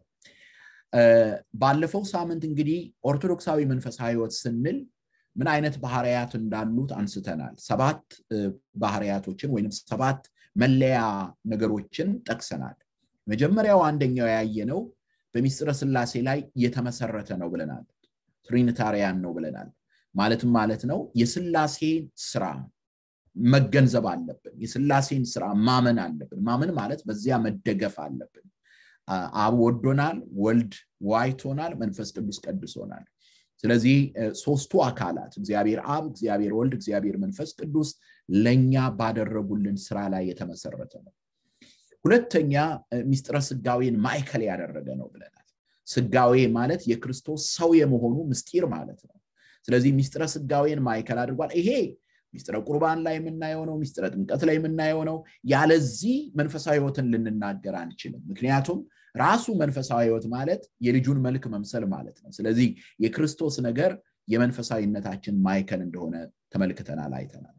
ባለፈው ሳምንት እንግዲህ ኦርቶዶክሳዊ መንፈሳዊ ህይወት ስንል ምን አይነት ባህርያት እንዳሉት አንስተናል ሰባት ባህርያቶችን ወይም ሰባት መለያ ነገሮችን ጠቅሰናል መጀመሪያው አንደኛው ያየነው በሚስጥረ ስላሴ ላይ የተመሰረተ ነው ብለናል ትሪኒታሪያን ነው ብለናል ማለትም ማለት ነው የስላሴን ስራ መገንዘብ አለብን የስላሴን ስራ ማመን አለብን ማመን ማለት በዚያ መደገፍ አለብን አብ ወዶናል ወልድ ዋይቶናል መንፈስ ቅዱስ ቀድሶናል ስለዚህ ሶስቱ አካላት እግዚአብሔር አብ እግዚአብሔር ወልድ እግዚአብሔር መንፈስ ቅዱስ ለእኛ ባደረጉልን ስራ ላይ የተመሰረተ ነው ሁለተኛ ሚስጥረ ስጋዌን ማዕከል ያደረገ ነው ብለናል ስጋዌ ማለት የክርስቶስ ሰው የመሆኑ ምስጢር ማለት ነው ስለዚህ ሚስጥረ ስጋዌን ማዕከል አድርጓል ይሄ ሚስጥረ ቁርባን ላይ የምናየው ነው ሚስጥረ ጥምቀት ላይ የምናየው ነው ያለዚህ መንፈሳዊ ህይወትን ልንናገር አንችልም ምክንያቱም ራሱ መንፈሳዊ ህይወት ማለት የልጁን መልክ መምሰል ማለት ነው ስለዚህ የክርስቶስ ነገር የመንፈሳዊነታችን ማዕከል እንደሆነ ተመልክተናል አይተናል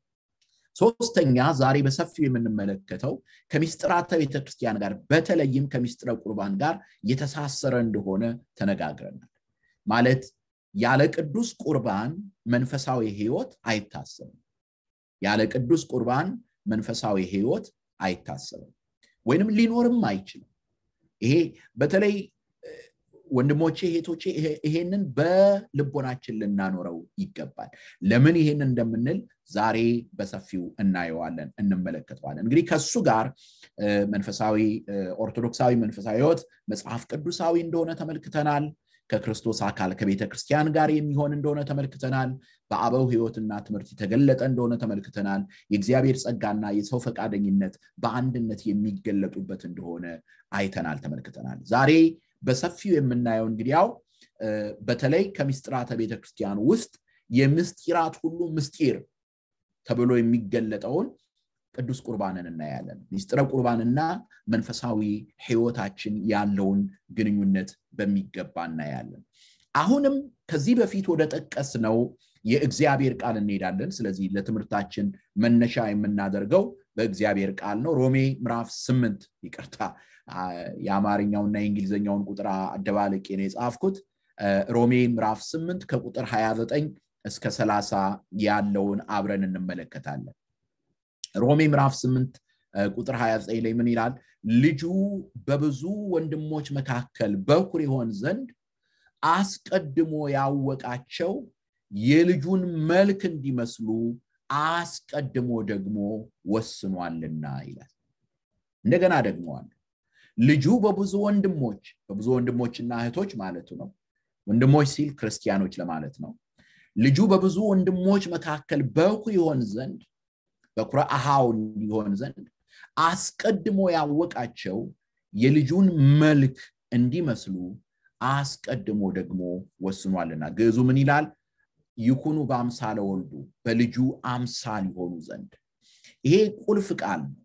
ሶስተኛ ዛሬ በሰፊው የምንመለከተው ከሚስጥራተ ቤተክርስቲያን ጋር በተለይም ከሚስጥረ ቁርባን ጋር የተሳሰረ እንደሆነ ተነጋግረናል ማለት ያለ ቅዱስ ቁርባን መንፈሳዊ ህይወት አይታሰብም ያለ ቅዱስ ቁርባን መንፈሳዊ ህይወት አይታሰብም ወይንም ሊኖርም አይችልም ይሄ በተለይ ወንድሞቼ ሄቶቼ ይሄንን በልቦናችን ልናኖረው ይገባል ለምን ይሄን እንደምንል ዛሬ በሰፊው እናየዋለን እንመለከተዋለን እንግዲህ ከሱ ጋር መንፈሳዊ ኦርቶዶክሳዊ መንፈሳዊ ህይወት መጽሐፍ ቅዱሳዊ እንደሆነ ተመልክተናል ከክርስቶስ አካል ከቤተ ክርስቲያን ጋር የሚሆን እንደሆነ ተመልክተናል በአበው ህይወትና ትምህርት የተገለጠ እንደሆነ ተመልክተናል የእግዚአብሔር ጸጋና የሰው ፈቃደኝነት በአንድነት የሚገለጡበት እንደሆነ አይተናል ተመልክተናል ዛሬ በሰፊው የምናየው እንግዲያው በተለይ ከምስጢራተ ቤተክርስቲያን ውስጥ የምስጢራት ሁሉ ምስጢር ተብሎ የሚገለጠውን ቅዱስ ቁርባንን እናያለን ሚስጥረ ቁርባንና መንፈሳዊ ህይወታችን ያለውን ግንኙነት በሚገባ እናያለን አሁንም ከዚህ በፊት ወደ ጠቀስ ነው የእግዚአብሔር ቃል እንሄዳለን ስለዚህ ለትምህርታችን መነሻ የምናደርገው በእግዚአብሔር ቃል ነው ሮሜ ምዕራፍ ስምንት ይቅርታ የአማርኛውና የእንግሊዝኛውን ቁጥር አደባልቄ ነው የጻፍኩት ሮሜ ምዕራፍ ስምንት ከቁጥር 29 እስከ 30 ያለውን አብረን እንመለከታለን ሮሜ ምዕራፍ 8 ቁጥር 29 ላይ ምን ይላል ልጁ በብዙ ወንድሞች መካከል በኩር ይሆን ዘንድ አስቀድሞ ያወቃቸው የልጁን መልክ እንዲመስሉ አስቀድሞ ደግሞ ወስኗልና ይላል እንደገና ደግመዋል ልጁ በብዙ ወንድሞች በብዙ ወንድሞችና እህቶች ማለቱ ነው ወንድሞች ሲል ክርስቲያኖች ለማለት ነው ልጁ በብዙ ወንድሞች መካከል በኩር ይሆን ዘንድ በኩረ አሃው እንዲሆን ዘንድ አስቀድሞ ያወቃቸው የልጁን መልክ እንዲመስሉ አስቀድሞ ደግሞ ወስኗልና ግዕዙ ምን ይላል ይኩኑ በአምሳለ ወልዱ በልጁ አምሳል ይሆኑ ዘንድ ይሄ ቁልፍ ቃል ነው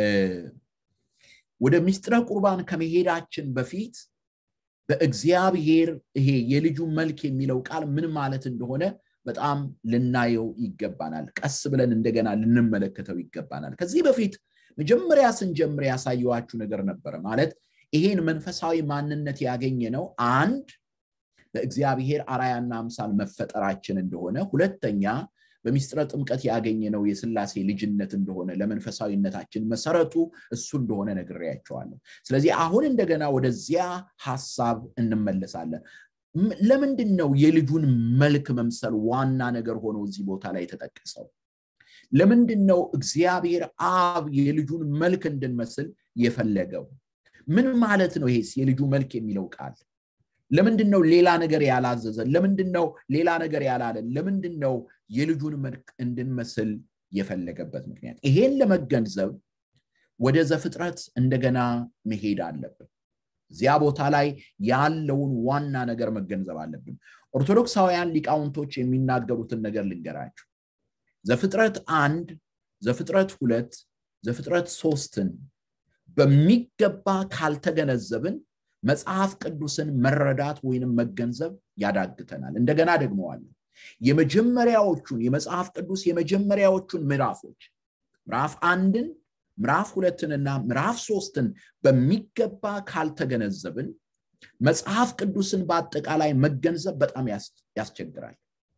ወደ ሚስጥረ ቁርባን ከመሄዳችን በፊት በእግዚአብሔር ይሄ የልጁ መልክ የሚለው ቃል ምን ማለት እንደሆነ በጣም ልናየው ይገባናል ቀስ ብለን እንደገና ልንመለከተው ይገባናል ከዚህ በፊት መጀመሪያ ስንጀምር ያሳየዋችሁ ነገር ነበረ ማለት ይሄን መንፈሳዊ ማንነት ያገኘ ነው አንድ በእግዚአብሔር አራያና አምሳል መፈጠራችን እንደሆነ ሁለተኛ በሚስጥረ ጥምቀት ያገኘ ነው የስላሴ ልጅነት እንደሆነ ለመንፈሳዊነታችን መሰረቱ እሱ እንደሆነ ነግሬያቸዋለሁ ስለዚህ አሁን እንደገና ወደዚያ ሀሳብ እንመለሳለን ለምንድን ነው የልጁን መልክ መምሰል ዋና ነገር ሆኖ እዚህ ቦታ ላይ የተጠቀሰው ለምንድን ነው እግዚአብሔር አብ የልጁን መልክ እንድንመስል የፈለገው ምን ማለት ነው ይሄስ የልጁ መልክ የሚለው ቃል ለምንድን ነው ሌላ ነገር ያላዘዘን ለምንድን ነው ሌላ ነገር ያላለን ለምንድን ነው የልጁን መልክ እንድንመስል የፈለገበት ምክንያት ይሄን ለመገንዘብ ወደ ዘፍጥረት እንደገና መሄድ አለብን እዚያ ቦታ ላይ ያለውን ዋና ነገር መገንዘብ አለብን ኦርቶዶክሳውያን ሊቃውንቶች የሚናገሩትን ነገር ልንገራችሁ ዘፍጥረት አንድ ዘፍጥረት ሁለት ዘፍጥረት ሶስትን በሚገባ ካልተገነዘብን መጽሐፍ ቅዱስን መረዳት ወይንም መገንዘብ ያዳግተናል እንደገና ደግመዋለሁ የመጀመሪያዎቹን የመጽሐፍ ቅዱስ የመጀመሪያዎቹን ምዕራፎች ምዕራፍ አንድን ምዕራፍ ሁለትንና ምዕራፍ ሶስትን በሚገባ ካልተገነዘብን መጽሐፍ ቅዱስን በአጠቃላይ መገንዘብ በጣም ያስቸግራል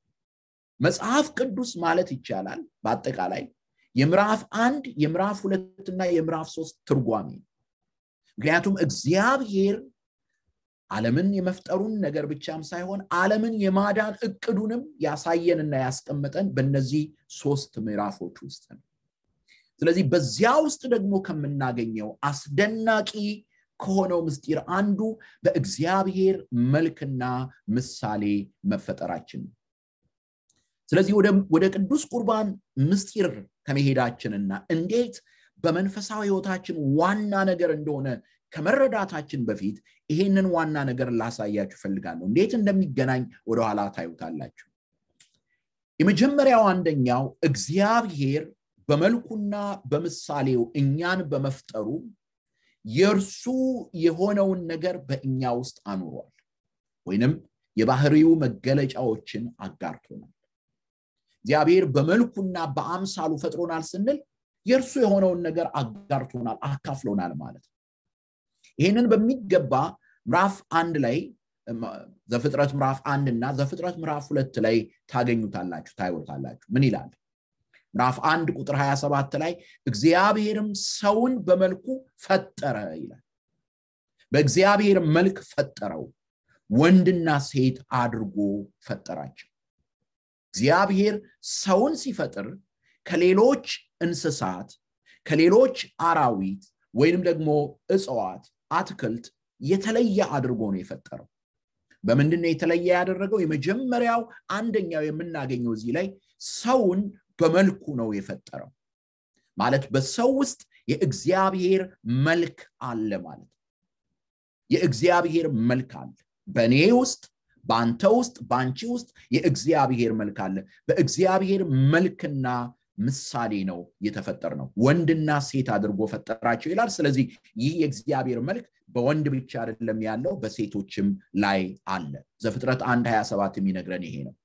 መጽሐፍ ቅዱስ ማለት ይቻላል በአጠቃላይ የምዕራፍ አንድ የምዕራፍ ሁለትና የምዕራፍ ሶስት ትርጓሜ ምክንያቱም እግዚአብሔር ዓለምን የመፍጠሩን ነገር ብቻም ሳይሆን ዓለምን የማዳን እቅዱንም ያሳየንና ያስቀመጠን በእነዚህ ሶስት ምዕራፎች ውስጥ ነው ስለዚህ በዚያ ውስጥ ደግሞ ከምናገኘው አስደናቂ ከሆነው ምስጢር አንዱ በእግዚአብሔር መልክና ምሳሌ መፈጠራችን ነው ስለዚህ ወደ ቅዱስ ቁርባን ምስጢር ከመሄዳችንና እንዴት በመንፈሳዊ ህይወታችን ዋና ነገር እንደሆነ ከመረዳታችን በፊት ይሄንን ዋና ነገር ላሳያችሁ ፈልጋለሁ እንዴት እንደሚገናኝ ወደኋላ ታዩታላችሁ የመጀመሪያው አንደኛው እግዚአብሔር በመልኩና በምሳሌው እኛን በመፍጠሩ የእርሱ የሆነውን ነገር በእኛ ውስጥ አኑሯል ወይንም የባህሪው መገለጫዎችን አጋርቶናል እግዚአብሔር በመልኩና በአምሳሉ ፈጥሮናል ስንል የእርሱ የሆነውን ነገር አጋርቶናል አካፍሎናል ማለት ነው ይህንን በሚገባ ምዕራፍ አንድ ላይ ዘፍጥረት ምዕራፍ አንድ እና ዘፍጥረት ምዕራፍ ሁለት ላይ ታገኙታላችሁ ታይወታላችሁ ምን ይላል ምዕራፍ አንድ ቁጥር 27 ላይ እግዚአብሔርም ሰውን በመልኩ ፈጠረ ይላል በእግዚአብሔር መልክ ፈጠረው ወንድና ሴት አድርጎ ፈጠራቸው እግዚአብሔር ሰውን ሲፈጥር ከሌሎች እንስሳት ከሌሎች አራዊት ወይንም ደግሞ እጽዋት አትክልት የተለየ አድርጎ ነው የፈጠረው በምንድን ነው የተለየ ያደረገው የመጀመሪያው አንደኛው የምናገኘው እዚህ ላይ ሰውን በመልኩ ነው የፈጠረው ማለት በሰው ውስጥ የእግዚአብሔር መልክ አለ ማለት የእግዚአብሔር መልክ አለ በእኔ ውስጥ በአንተ ውስጥ በአንቺ ውስጥ የእግዚአብሔር መልክ አለ በእግዚአብሔር መልክና ምሳሌ ነው የተፈጠር ነው ወንድና ሴት አድርጎ ፈጠራቸው ይላል ስለዚህ ይህ የእግዚአብሔር መልክ በወንድ ብቻ አይደለም ያለው በሴቶችም ላይ አለ ዘፍጥረት አንድ 27 የሚነግረን ይሄ ነው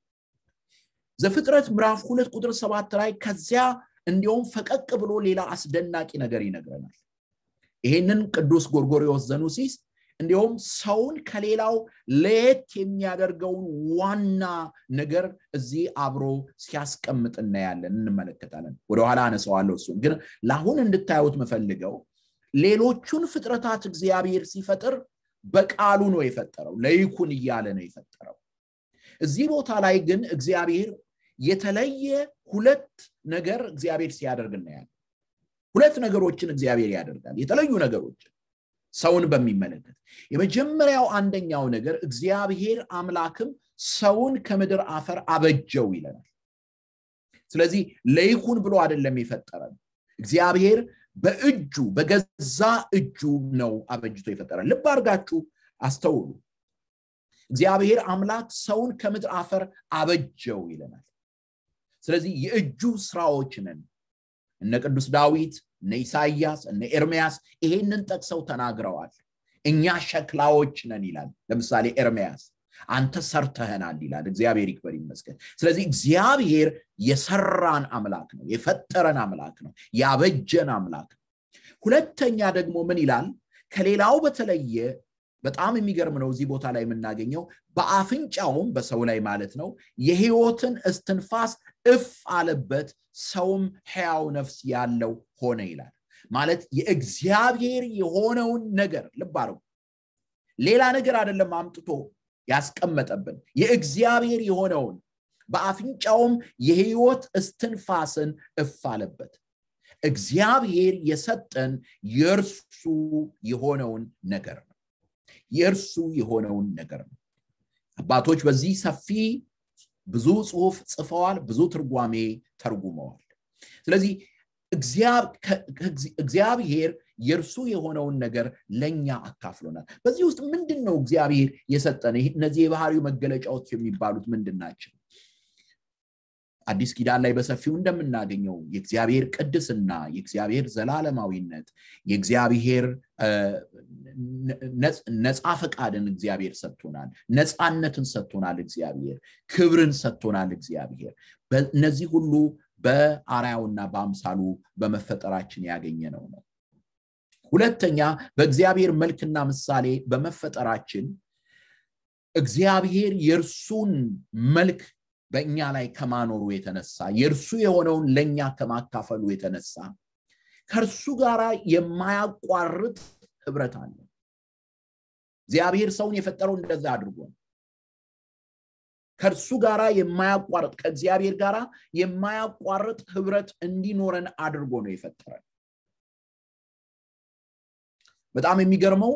ዘፍጥረት ምዕራፍ ሁለት ቁጥር ሰባት ላይ ከዚያ እንዲሁም ፈቀቅ ብሎ ሌላ አስደናቂ ነገር ይነግረናል ይሄንን ቅዱስ ጎርጎሪዎስ ዘኑሲስ እንዲሁም ሰውን ከሌላው ለየት የሚያደርገውን ዋና ነገር እዚህ አብሮ ሲያስቀምጥ እናያለን እንመለከታለን ወደኋላ አነሰዋለሁ እሱን ግን ለአሁን እንድታዩት መፈልገው ሌሎቹን ፍጥረታት እግዚአብሔር ሲፈጥር በቃሉ ነው የፈጠረው ለይኩን እያለ ነው የፈጠረው እዚህ ቦታ ላይ ግን እግዚአብሔር የተለየ ሁለት ነገር እግዚአብሔር ሲያደርግ እናያለን ሁለት ነገሮችን እግዚአብሔር ያደርጋል የተለዩ ነገሮችን ሰውን በሚመለከት የመጀመሪያው አንደኛው ነገር እግዚአብሔር አምላክም ሰውን ከምድር አፈር አበጀው ይለናል ስለዚህ ለይኩን ብሎ አይደለም የፈጠረን እግዚአብሔር በእጁ በገዛ እጁ ነው አበጅቶ የፈጠረ ልብ አድርጋችሁ አስተውሉ እግዚአብሔር አምላክ ሰውን ከምድር አፈር አበጀው ይለናል ስለዚህ የእጁ ስራዎች ነን እነ ቅዱስ ዳዊት እነ ኢሳያስ እነ ኤርሚያስ ይሄንን ጠቅሰው ተናግረዋል እኛ ሸክላዎች ነን ይላል ለምሳሌ ኤርሚያስ አንተ ሰርተህናል ይላል እግዚአብሔር ይክበር ይመስገን ስለዚህ እግዚአብሔር የሰራን አምላክ ነው የፈጠረን አምላክ ነው ያበጀን አምላክ ነው ሁለተኛ ደግሞ ምን ይላል ከሌላው በተለየ በጣም የሚገርም ነው እዚህ ቦታ ላይ የምናገኘው በአፍንጫውም በሰው ላይ ማለት ነው የህይወትን እስትንፋስ እፍ አለበት ሰውም ሕያው ነፍስ ያለው ሆነ ይላል ማለት የእግዚአብሔር የሆነውን ነገር ልብ አርጉ ሌላ ነገር አይደለም አምጥቶ ያስቀመጠብን የእግዚአብሔር የሆነውን በአፍንጫውም የህይወት እስትንፋስን እፍ አለበት እግዚአብሔር የሰጠን የእርሱ የሆነውን ነገር ነው የእርሱ የሆነውን ነገር ነው አባቶች በዚህ ሰፊ ብዙ ጽሁፍ ጽፈዋል ብዙ ትርጓሜ ተርጉመዋል ስለዚህ እግዚአብሔር የእርሱ የሆነውን ነገር ለእኛ አካፍሎናል በዚህ ውስጥ ምንድን ነው እግዚአብሔር የሰጠን እነዚህ የባህሪው መገለጫዎች የሚባሉት ምንድን ናቸው አዲስ ኪዳን ላይ በሰፊው እንደምናገኘው የእግዚአብሔር ቅድስና የእግዚአብሔር ዘላለማዊነት የእግዚአብሔር ነፃ ፈቃድን እግዚአብሔር ሰጥቶናል ነፃነትን ሰጥቶናል እግዚአብሔር ክብርን ሰጥቶናል እግዚአብሔር እነዚህ ሁሉ በአርያውና በአምሳሉ በመፈጠራችን ያገኘነው ነው ሁለተኛ በእግዚአብሔር መልክና ምሳሌ በመፈጠራችን እግዚአብሔር የእርሱን መልክ በእኛ ላይ ከማኖሩ የተነሳ የእርሱ የሆነውን ለእኛ ከማካፈሉ የተነሳ ከእርሱ ጋር የማያቋርጥ ህብረት አለ እግዚአብሔር ሰውን የፈጠረው እንደዛ አድርጎ ነው ከእርሱ ጋር የማያቋርጥ ከእግዚአብሔር ጋር የማያቋርጥ ህብረት እንዲኖረን አድርጎ ነው የፈጠረን በጣም የሚገርመው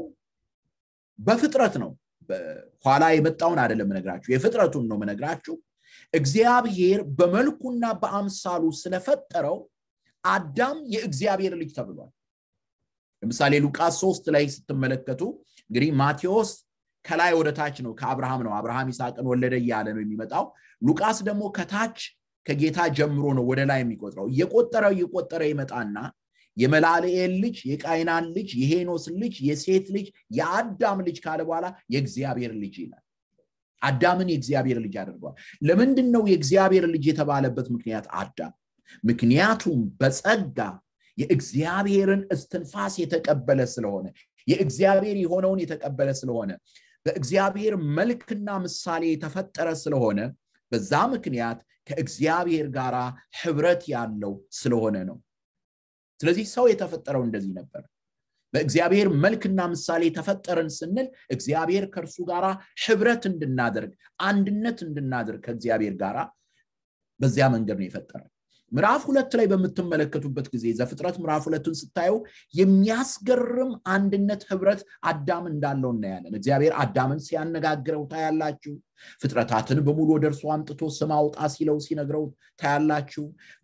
በፍጥረት ነው ኋላ የመጣውን አይደለም ምነግራችሁ የፍጥረቱን ነው ምነግራችሁ እግዚአብሔር በመልኩና በአምሳሉ ስለፈጠረው አዳም የእግዚአብሔር ልጅ ተብሏል ለምሳሌ ሉቃስ ሶስት ላይ ስትመለከቱ እንግዲህ ማቴዎስ ከላይ ወደ ታች ነው ከአብርሃም ነው አብርሃም ይስሐቅን ወለደ እያለ ነው የሚመጣው ሉቃስ ደግሞ ከታች ከጌታ ጀምሮ ነው ወደ ላይ የሚቆጥረው እየቆጠረ እየቆጠረ ይመጣና የመላልኤል ልጅ የቃይናን ልጅ የሄኖስ ልጅ የሴት ልጅ የአዳም ልጅ ካለ በኋላ የእግዚአብሔር ልጅ ይላል አዳምን የእግዚአብሔር ልጅ አድርጓል ለምንድን ነው የእግዚአብሔር ልጅ የተባለበት ምክንያት አዳም ምክንያቱም በጸጋ የእግዚአብሔርን እስትንፋስ የተቀበለ ስለሆነ የእግዚአብሔር የሆነውን የተቀበለ ስለሆነ በእግዚአብሔር መልክና ምሳሌ የተፈጠረ ስለሆነ በዛ ምክንያት ከእግዚአብሔር ጋር ህብረት ያለው ስለሆነ ነው ስለዚህ ሰው የተፈጠረው እንደዚህ ነበር በእግዚአብሔር መልክና ምሳሌ ተፈጠረን ስንል እግዚአብሔር ከእርሱ ጋር ህብረት እንድናደርግ አንድነት እንድናደርግ ከእግዚአብሔር ጋር በዚያ መንገድ ነው የፈጠረ ምዕራፍ ሁለት ላይ በምትመለከቱበት ጊዜ ዘፍጥረት ምዕራፍ ሁለቱን ስታየው የሚያስገርም አንድነት ህብረት አዳም እንዳለው እናያለን እግዚአብሔር አዳምን ሲያነጋግረው ታያላችሁ ፍጥረታትን በሙሉ ወደ እርሱ አምጥቶ ስም አውጣ ሲለው ሲነግረው ታያላችሁ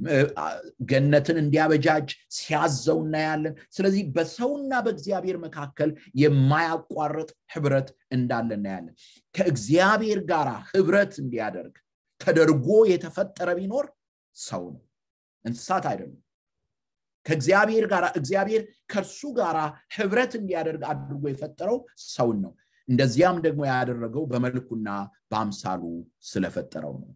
ገነትን እንዲያበጃጅ ሲያዘው እናያለን ስለዚህ በሰውና በእግዚአብሔር መካከል የማያቋርጥ ህብረት እንዳለ እናያለን ከእግዚአብሔር ጋር ህብረት እንዲያደርግ ተደርጎ የተፈጠረ ቢኖር ሰው ነው እንስሳት አይደሉም ከእግዚአብሔር ጋር እግዚአብሔር ከእርሱ ጋር ህብረት እንዲያደርግ አድርጎ የፈጠረው ሰውን ነው እንደዚያም ደግሞ ያደረገው በመልኩና በአምሳሉ ስለፈጠረው ነው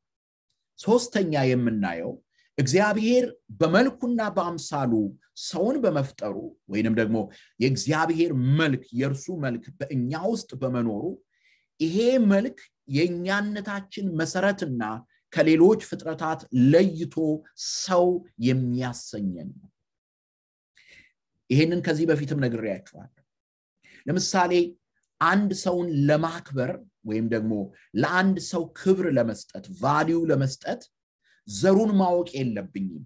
ሶስተኛ የምናየው እግዚአብሔር በመልኩና በአምሳሉ ሰውን በመፍጠሩ ወይንም ደግሞ የእግዚአብሔር መልክ የእርሱ መልክ በእኛ ውስጥ በመኖሩ ይሄ መልክ የእኛነታችን መሰረትና ከሌሎች ፍጥረታት ለይቶ ሰው የሚያሰኘን ነው ይሄንን ከዚህ በፊትም ነግሬያችኋለሁ ለምሳሌ አንድ ሰውን ለማክበር ወይም ደግሞ ለአንድ ሰው ክብር ለመስጠት ቫሊዩ ለመስጠት ዘሩን ማወቅ የለብኝም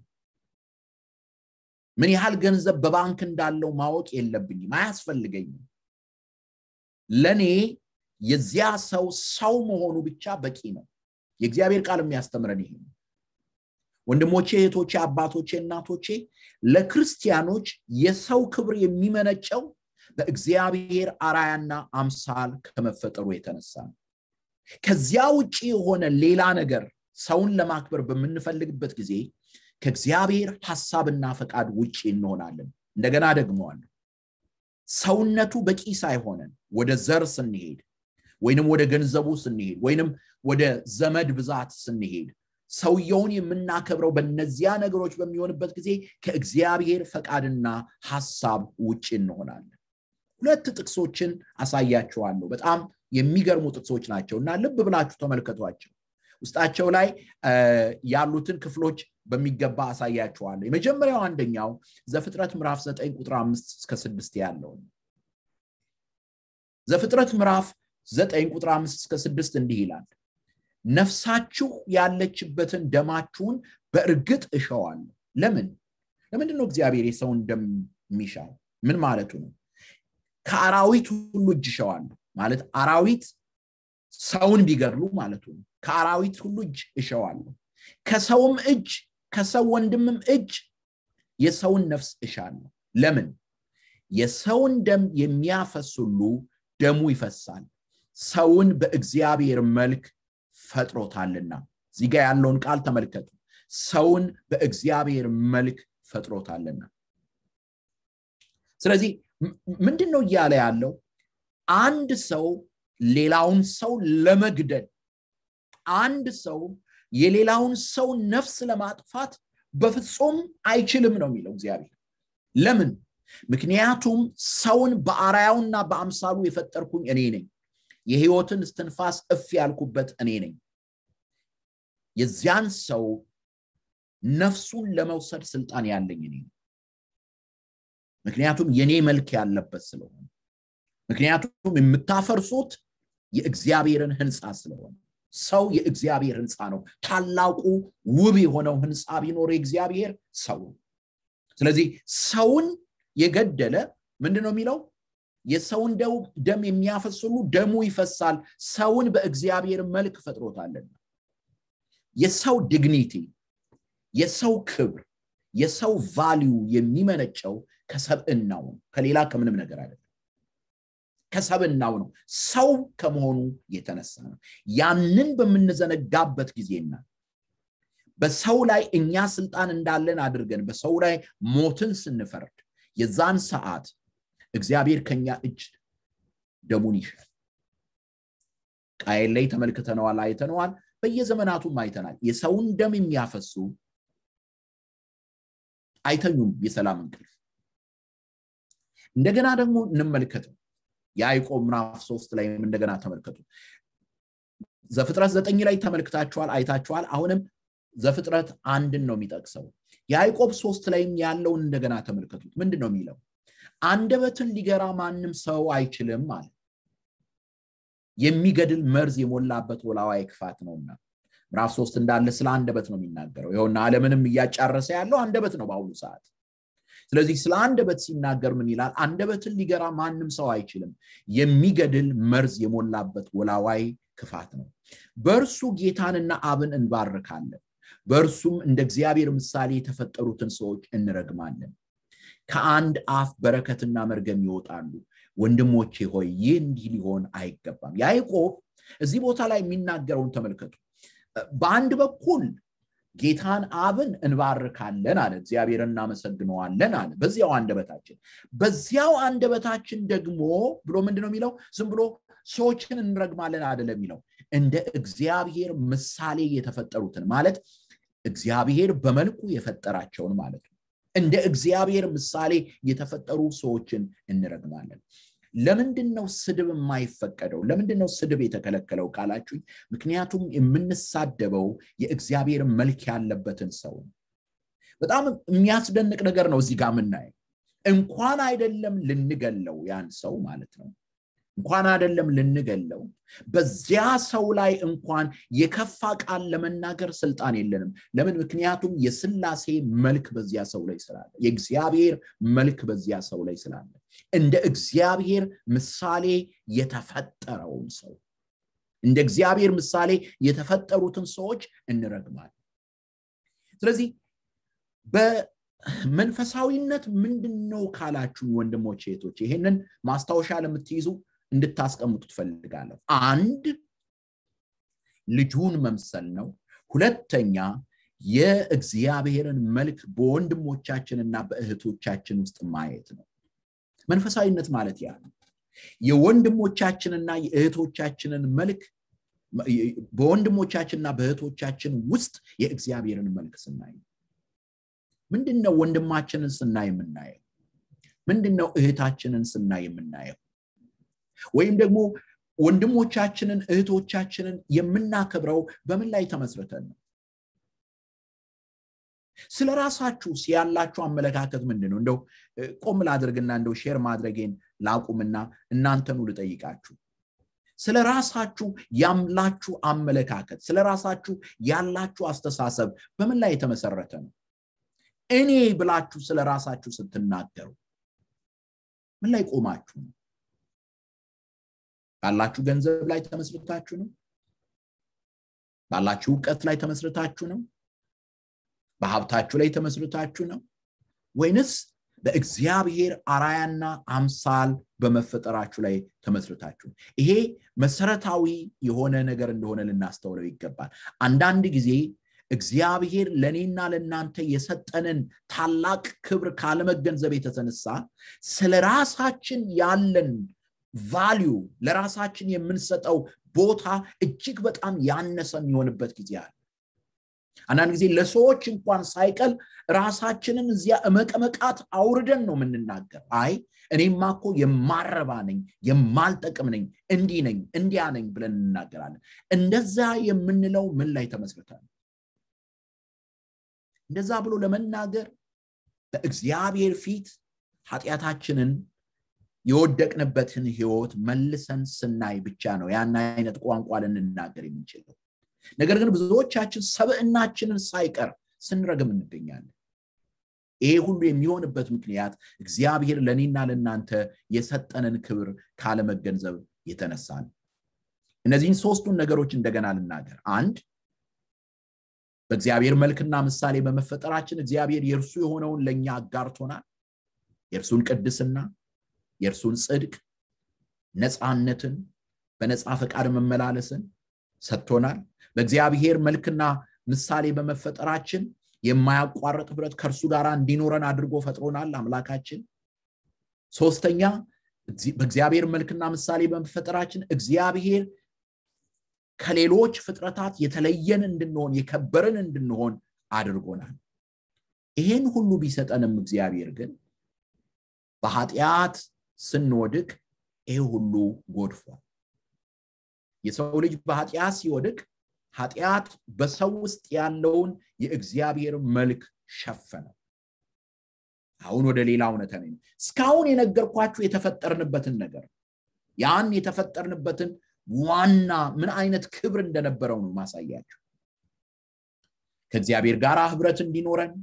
ምን ያህል ገንዘብ በባንክ እንዳለው ማወቅ የለብኝም አያስፈልገኝም ለእኔ የዚያ ሰው ሰው መሆኑ ብቻ በቂ ነው የእግዚአብሔር ቃል የሚያስተምረን ይሄ ነው ወንድሞቼ እህቶቼ አባቶቼ እናቶቼ ለክርስቲያኖች የሰው ክብር የሚመነጨው በእግዚአብሔር አራያና አምሳል ከመፈጠሩ የተነሳ ነው ከዚያ ውጭ የሆነ ሌላ ነገር ሰውን ለማክበር በምንፈልግበት ጊዜ ከእግዚአብሔር ሐሳብና ፈቃድ ውጭ እንሆናለን እንደገና ደግመዋለሁ ሰውነቱ በቂ ሳይሆነን ወደ ዘር ስንሄድ ወይንም ወደ ገንዘቡ ስንሄድ ወይንም ወደ ዘመድ ብዛት ስንሄድ ሰውየውን የምናከብረው በነዚያ ነገሮች በሚሆንበት ጊዜ ከእግዚአብሔር ፈቃድና ሐሳብ ውጭ እንሆናለን ሁለት ጥቅሶችን አሳያችኋለሁ በጣም የሚገርሙ ጥቅሶች ናቸው እና ልብ ብላችሁ ተመልከቷቸው ውስጣቸው ላይ ያሉትን ክፍሎች በሚገባ አሳያችኋለሁ የመጀመሪያው አንደኛው ዘፍጥረት ምዕራፍ 9 ቁጥር 5 እስከ 6 ያለው ዘፍጥረት ምዕራፍ 9 ቁጥር 5 እስከ 6 እንዲህ ይላል ነፍሳችሁ ያለችበትን ደማችሁን በእርግጥ እሸዋለሁ ለምን ለምንድን ነው እግዚአብሔር የሰውን ደም የሚሻው ምን ማለቱ ነው ከአራዊት ሁሉ እጅ እሸዋለሁ ማለት አራዊት ሰውን ቢገድሉ ማለቱ ነው ከአራዊት ሁሉ እጅ እሸዋለሁ ከሰውም እጅ ከሰው ወንድምም እጅ የሰውን ነፍስ እሻለሁ ለምን የሰውን ደም የሚያፈስ ሁሉ ደሙ ይፈሳል ሰውን በእግዚአብሔር መልክ ፈጥሮታልና እዚህ ጋ ያለውን ቃል ተመልከቱ ሰውን በእግዚአብሔር መልክ ፈጥሮታልና ስለዚህ ምንድን ነው እያለ ያለው አንድ ሰው ሌላውን ሰው ለመግደል አንድ ሰው የሌላውን ሰው ነፍስ ለማጥፋት በፍጹም አይችልም ነው የሚለው እግዚአብሔር ለምን ምክንያቱም ሰውን በአራያውና በአምሳሉ የፈጠርኩኝ እኔ ነኝ የህይወትን እስትንፋስ እፍ ያልኩበት እኔ ነኝ የዚያን ሰው ነፍሱን ለመውሰድ ስልጣን ያለኝ እኔ ምክንያቱም የኔ መልክ ያለበት ስለሆነ ምክንያቱም የምታፈርሱት የእግዚአብሔርን ህንፃ ስለሆነ ሰው የእግዚአብሔር ህንፃ ነው ታላቁ ውብ የሆነው ህንፃ ቢኖር የእግዚአብሔር ሰው ስለዚህ ሰውን የገደለ ምንድን ነው የሚለው የሰውን ደም የሚያፈስ ሁሉ ደሙ ይፈሳል ሰውን በእግዚአብሔር መልክ ፈጥሮታልና የሰው ዲግኒቲ የሰው ክብር የሰው ቫሊዩ የሚመነጨው ከሰብእናው ነው ከሌላ ከምንም ነገር አይደለም ከሰብናው ነው ሰው ከመሆኑ የተነሳ ነው ያንን በምንዘነጋበት ጊዜና በሰው ላይ እኛ ስልጣን እንዳለን አድርገን በሰው ላይ ሞትን ስንፈርድ የዛን ሰዓት እግዚአብሔር ከኛ እጅ ደሙን ይሻል ቃየል ላይ ተመልክተነዋል አይተነዋል በየዘመናቱም አይተናል የሰውን ደም የሚያፈሱ አይተኙም የሰላም እንቅልፍ እንደገና ደግሞ እንመልከተው የአይቆብ ምዕራፍ ሶስት ላይ እንደገና ተመልከቱ ዘፍጥረት ዘጠኝ ላይ ተመልክታችኋል አይታችኋል አሁንም ዘፍጥረት አንድን ነው የሚጠቅሰው የአይቆብ ሶስት ላይም ያለውን እንደገና ተመልከቱት ምንድን ነው የሚለው አንደበትን ሊገራ ማንም ሰው አይችልም አለ የሚገድል መርዝ የሞላበት ወላዋይ ክፋት ነውና ምዕራፍ ሶስት እንዳለ ስለ አንደበት ነው የሚናገረው ይኸውና አለምንም እያጫረሰ ያለው አንደበት ነው በአሁኑ ሰዓት ስለዚህ ስለ አንደበት ሲናገር ምን ይላል አንደበትን ሊገራ ማንም ሰው አይችልም የሚገድል መርዝ የሞላበት ወላዋይ ክፋት ነው በእርሱ ጌታንና አብን እንባርካለን በእርሱም እንደ እግዚአብሔር ምሳሌ የተፈጠሩትን ሰዎች እንረግማለን ከአንድ አፍ በረከትና መርገም ይወጣሉ ወንድሞቼ ሆይ ይህ እንዲህ ሊሆን አይገባም ያዕቆብ እዚህ ቦታ ላይ የሚናገረውን ተመልከቱ በአንድ በኩል ጌታን አብን እንባርካለን አለ እግዚአብሔር እናመሰግነዋለን አለ በዚያው አንደበታችን በዚያው አንደበታችን ደግሞ ብሎ ምንድነው የሚለው ዝም ብሎ ሰዎችን እንረግማለን አደለም የሚለው እንደ እግዚአብሔር ምሳሌ የተፈጠሩትን ማለት እግዚአብሔር በመልኩ የፈጠራቸውን ማለት ነው እንደ እግዚአብሔር ምሳሌ የተፈጠሩ ሰዎችን እንረግማለን ለምንድን ነው ስድብ የማይፈቀደው ለምንድን ነው ስድብ የተከለከለው ካላችሁኝ ምክንያቱም የምንሳደበው የእግዚአብሔር መልክ ያለበትን ሰው በጣም የሚያስደንቅ ነገር ነው እዚህ ጋር የምናየው እንኳን አይደለም ልንገለው ያን ሰው ማለት ነው እንኳን አይደለም ልንገለው በዚያ ሰው ላይ እንኳን የከፋ ቃል ለመናገር ስልጣን የለንም ለምን ምክንያቱም የስላሴ መልክ በዚያ ሰው ላይ ስላለ የእግዚአብሔር መልክ በዚያ ሰው ላይ ስላለ እንደ እግዚአብሔር ምሳሌ የተፈጠረውን ሰው እንደ እግዚአብሔር ምሳሌ የተፈጠሩትን ሰዎች እንረግማል ስለዚህ በመንፈሳዊነት ምንድን ነው ካላችሁ ወንድሞች ሄቶች ይሄንን ማስታወሻ ለምትይዙ እንድታስቀምጡ ትፈልጋለሁ አንድ ልጁን መምሰል ነው ሁለተኛ የእግዚአብሔርን መልክ በወንድሞቻችንና በእህቶቻችን ውስጥ ማየት ነው መንፈሳዊነት ማለት ያ ነው የወንድሞቻችንና የእህቶቻችንን መልክ በወንድሞቻችንና በእህቶቻችን ውስጥ የእግዚአብሔርን መልክ ስናይ ምንድን ነው ወንድማችንን ስናይ የምናየው ምንድን ነው እህታችንን ስናይ የምናየው ወይም ደግሞ ወንድሞቻችንን እህቶቻችንን የምናከብረው በምን ላይ ተመስርተን ነው ስለ ራሳችሁ ያላችሁ አመለካከት ምንድን ነው እንደው ቆም ላድርግና እንደው ሼር ማድረጌን ላቁምና እናንተኑ ልጠይቃችሁ ስለ ራሳችሁ ያላችሁ አመለካከት ስለ ራሳችሁ ያላችሁ አስተሳሰብ በምን ላይ የተመሰረተ ነው እኔ ብላችሁ ስለ ራሳችሁ ስትናገሩ ምን ላይ ቆማችሁ ነው ባላችሁ ገንዘብ ላይ ተመስርታችሁ ነው ባላችሁ እውቀት ላይ ተመስርታችሁ ነው በሀብታችሁ ላይ ተመስርታችሁ ነው ወይንስ በእግዚአብሔር አራያና አምሳል በመፈጠራችሁ ላይ ተመስርታችሁ ይሄ መሰረታዊ የሆነ ነገር እንደሆነ ልናስተውለው ይገባል አንዳንድ ጊዜ እግዚአብሔር ለእኔና ለእናንተ የሰጠንን ታላቅ ክብር ካለመገንዘብ የተነሳ ስለ ራሳችን ያለን ቫሊዩ ለራሳችን የምንሰጠው ቦታ እጅግ በጣም ያነሰ የሚሆንበት ጊዜ አለ አንዳንድ ጊዜ ለሰዎች እንኳን ሳይቀል ራሳችንን እዚያ እመቀመቃት አውርደን ነው የምንናገር አይ እኔማ እኮ የማረባ ነኝ የማልጠቅም ነኝ እንዲህ ነኝ እንዲያ ነኝ ብለን እንናገራለን እንደዛ የምንለው ምን ላይ ተመስርተን እንደዛ ብሎ ለመናገር በእግዚአብሔር ፊት ኃጢአታችንን የወደቅንበትን ህይወት መልሰን ስናይ ብቻ ነው ያን አይነት ቋንቋ ልንናገር የምንችለው ነገር ግን ብዙዎቻችን ሰብዕናችንን ሳይቀር ስንረግም እንገኛለን ይሄ ሁሉ የሚሆንበት ምክንያት እግዚአብሔር ለእኔና ለእናንተ የሰጠንን ክብር ካለመገንዘብ የተነሳ ነው እነዚህን ሶስቱን ነገሮች እንደገና ልናገር አንድ በእግዚአብሔር መልክና ምሳሌ በመፈጠራችን እግዚአብሔር የእርሱ የሆነውን ለእኛ አጋርቶናል የእርሱን ቅድስና የእርሱን ጽድቅ ነፃነትን በነፃ ፈቃድ መመላለስን ሰጥቶናል በእግዚአብሔር መልክና ምሳሌ በመፈጠራችን የማያቋርጥ ህብረት ከእርሱ ጋር እንዲኖረን አድርጎ ፈጥሮናል አምላካችን ሶስተኛ በእግዚአብሔር መልክና ምሳሌ በመፈጠራችን እግዚአብሔር ከሌሎች ፍጥረታት የተለየን እንድንሆን የከበርን እንድንሆን አድርጎናል ይሄን ሁሉ ቢሰጠንም እግዚአብሔር ግን በኃጢአት ስንወድቅ ይሄ ሁሉ ጎድፏል የሰው ልጅ በኃጢአት ሲወድቅ ኃጢአት በሰው ውስጥ ያለውን የእግዚአብሔር መልክ ሸፈነ አሁን ወደ ሌላ እውነተ ነው እስካሁን የነገርኳችሁ የተፈጠርንበትን ነገር ያን የተፈጠርንበትን ዋና ምን አይነት ክብር እንደነበረው ነው ማሳያችሁ ከእግዚአብሔር ጋር ህብረት እንዲኖረን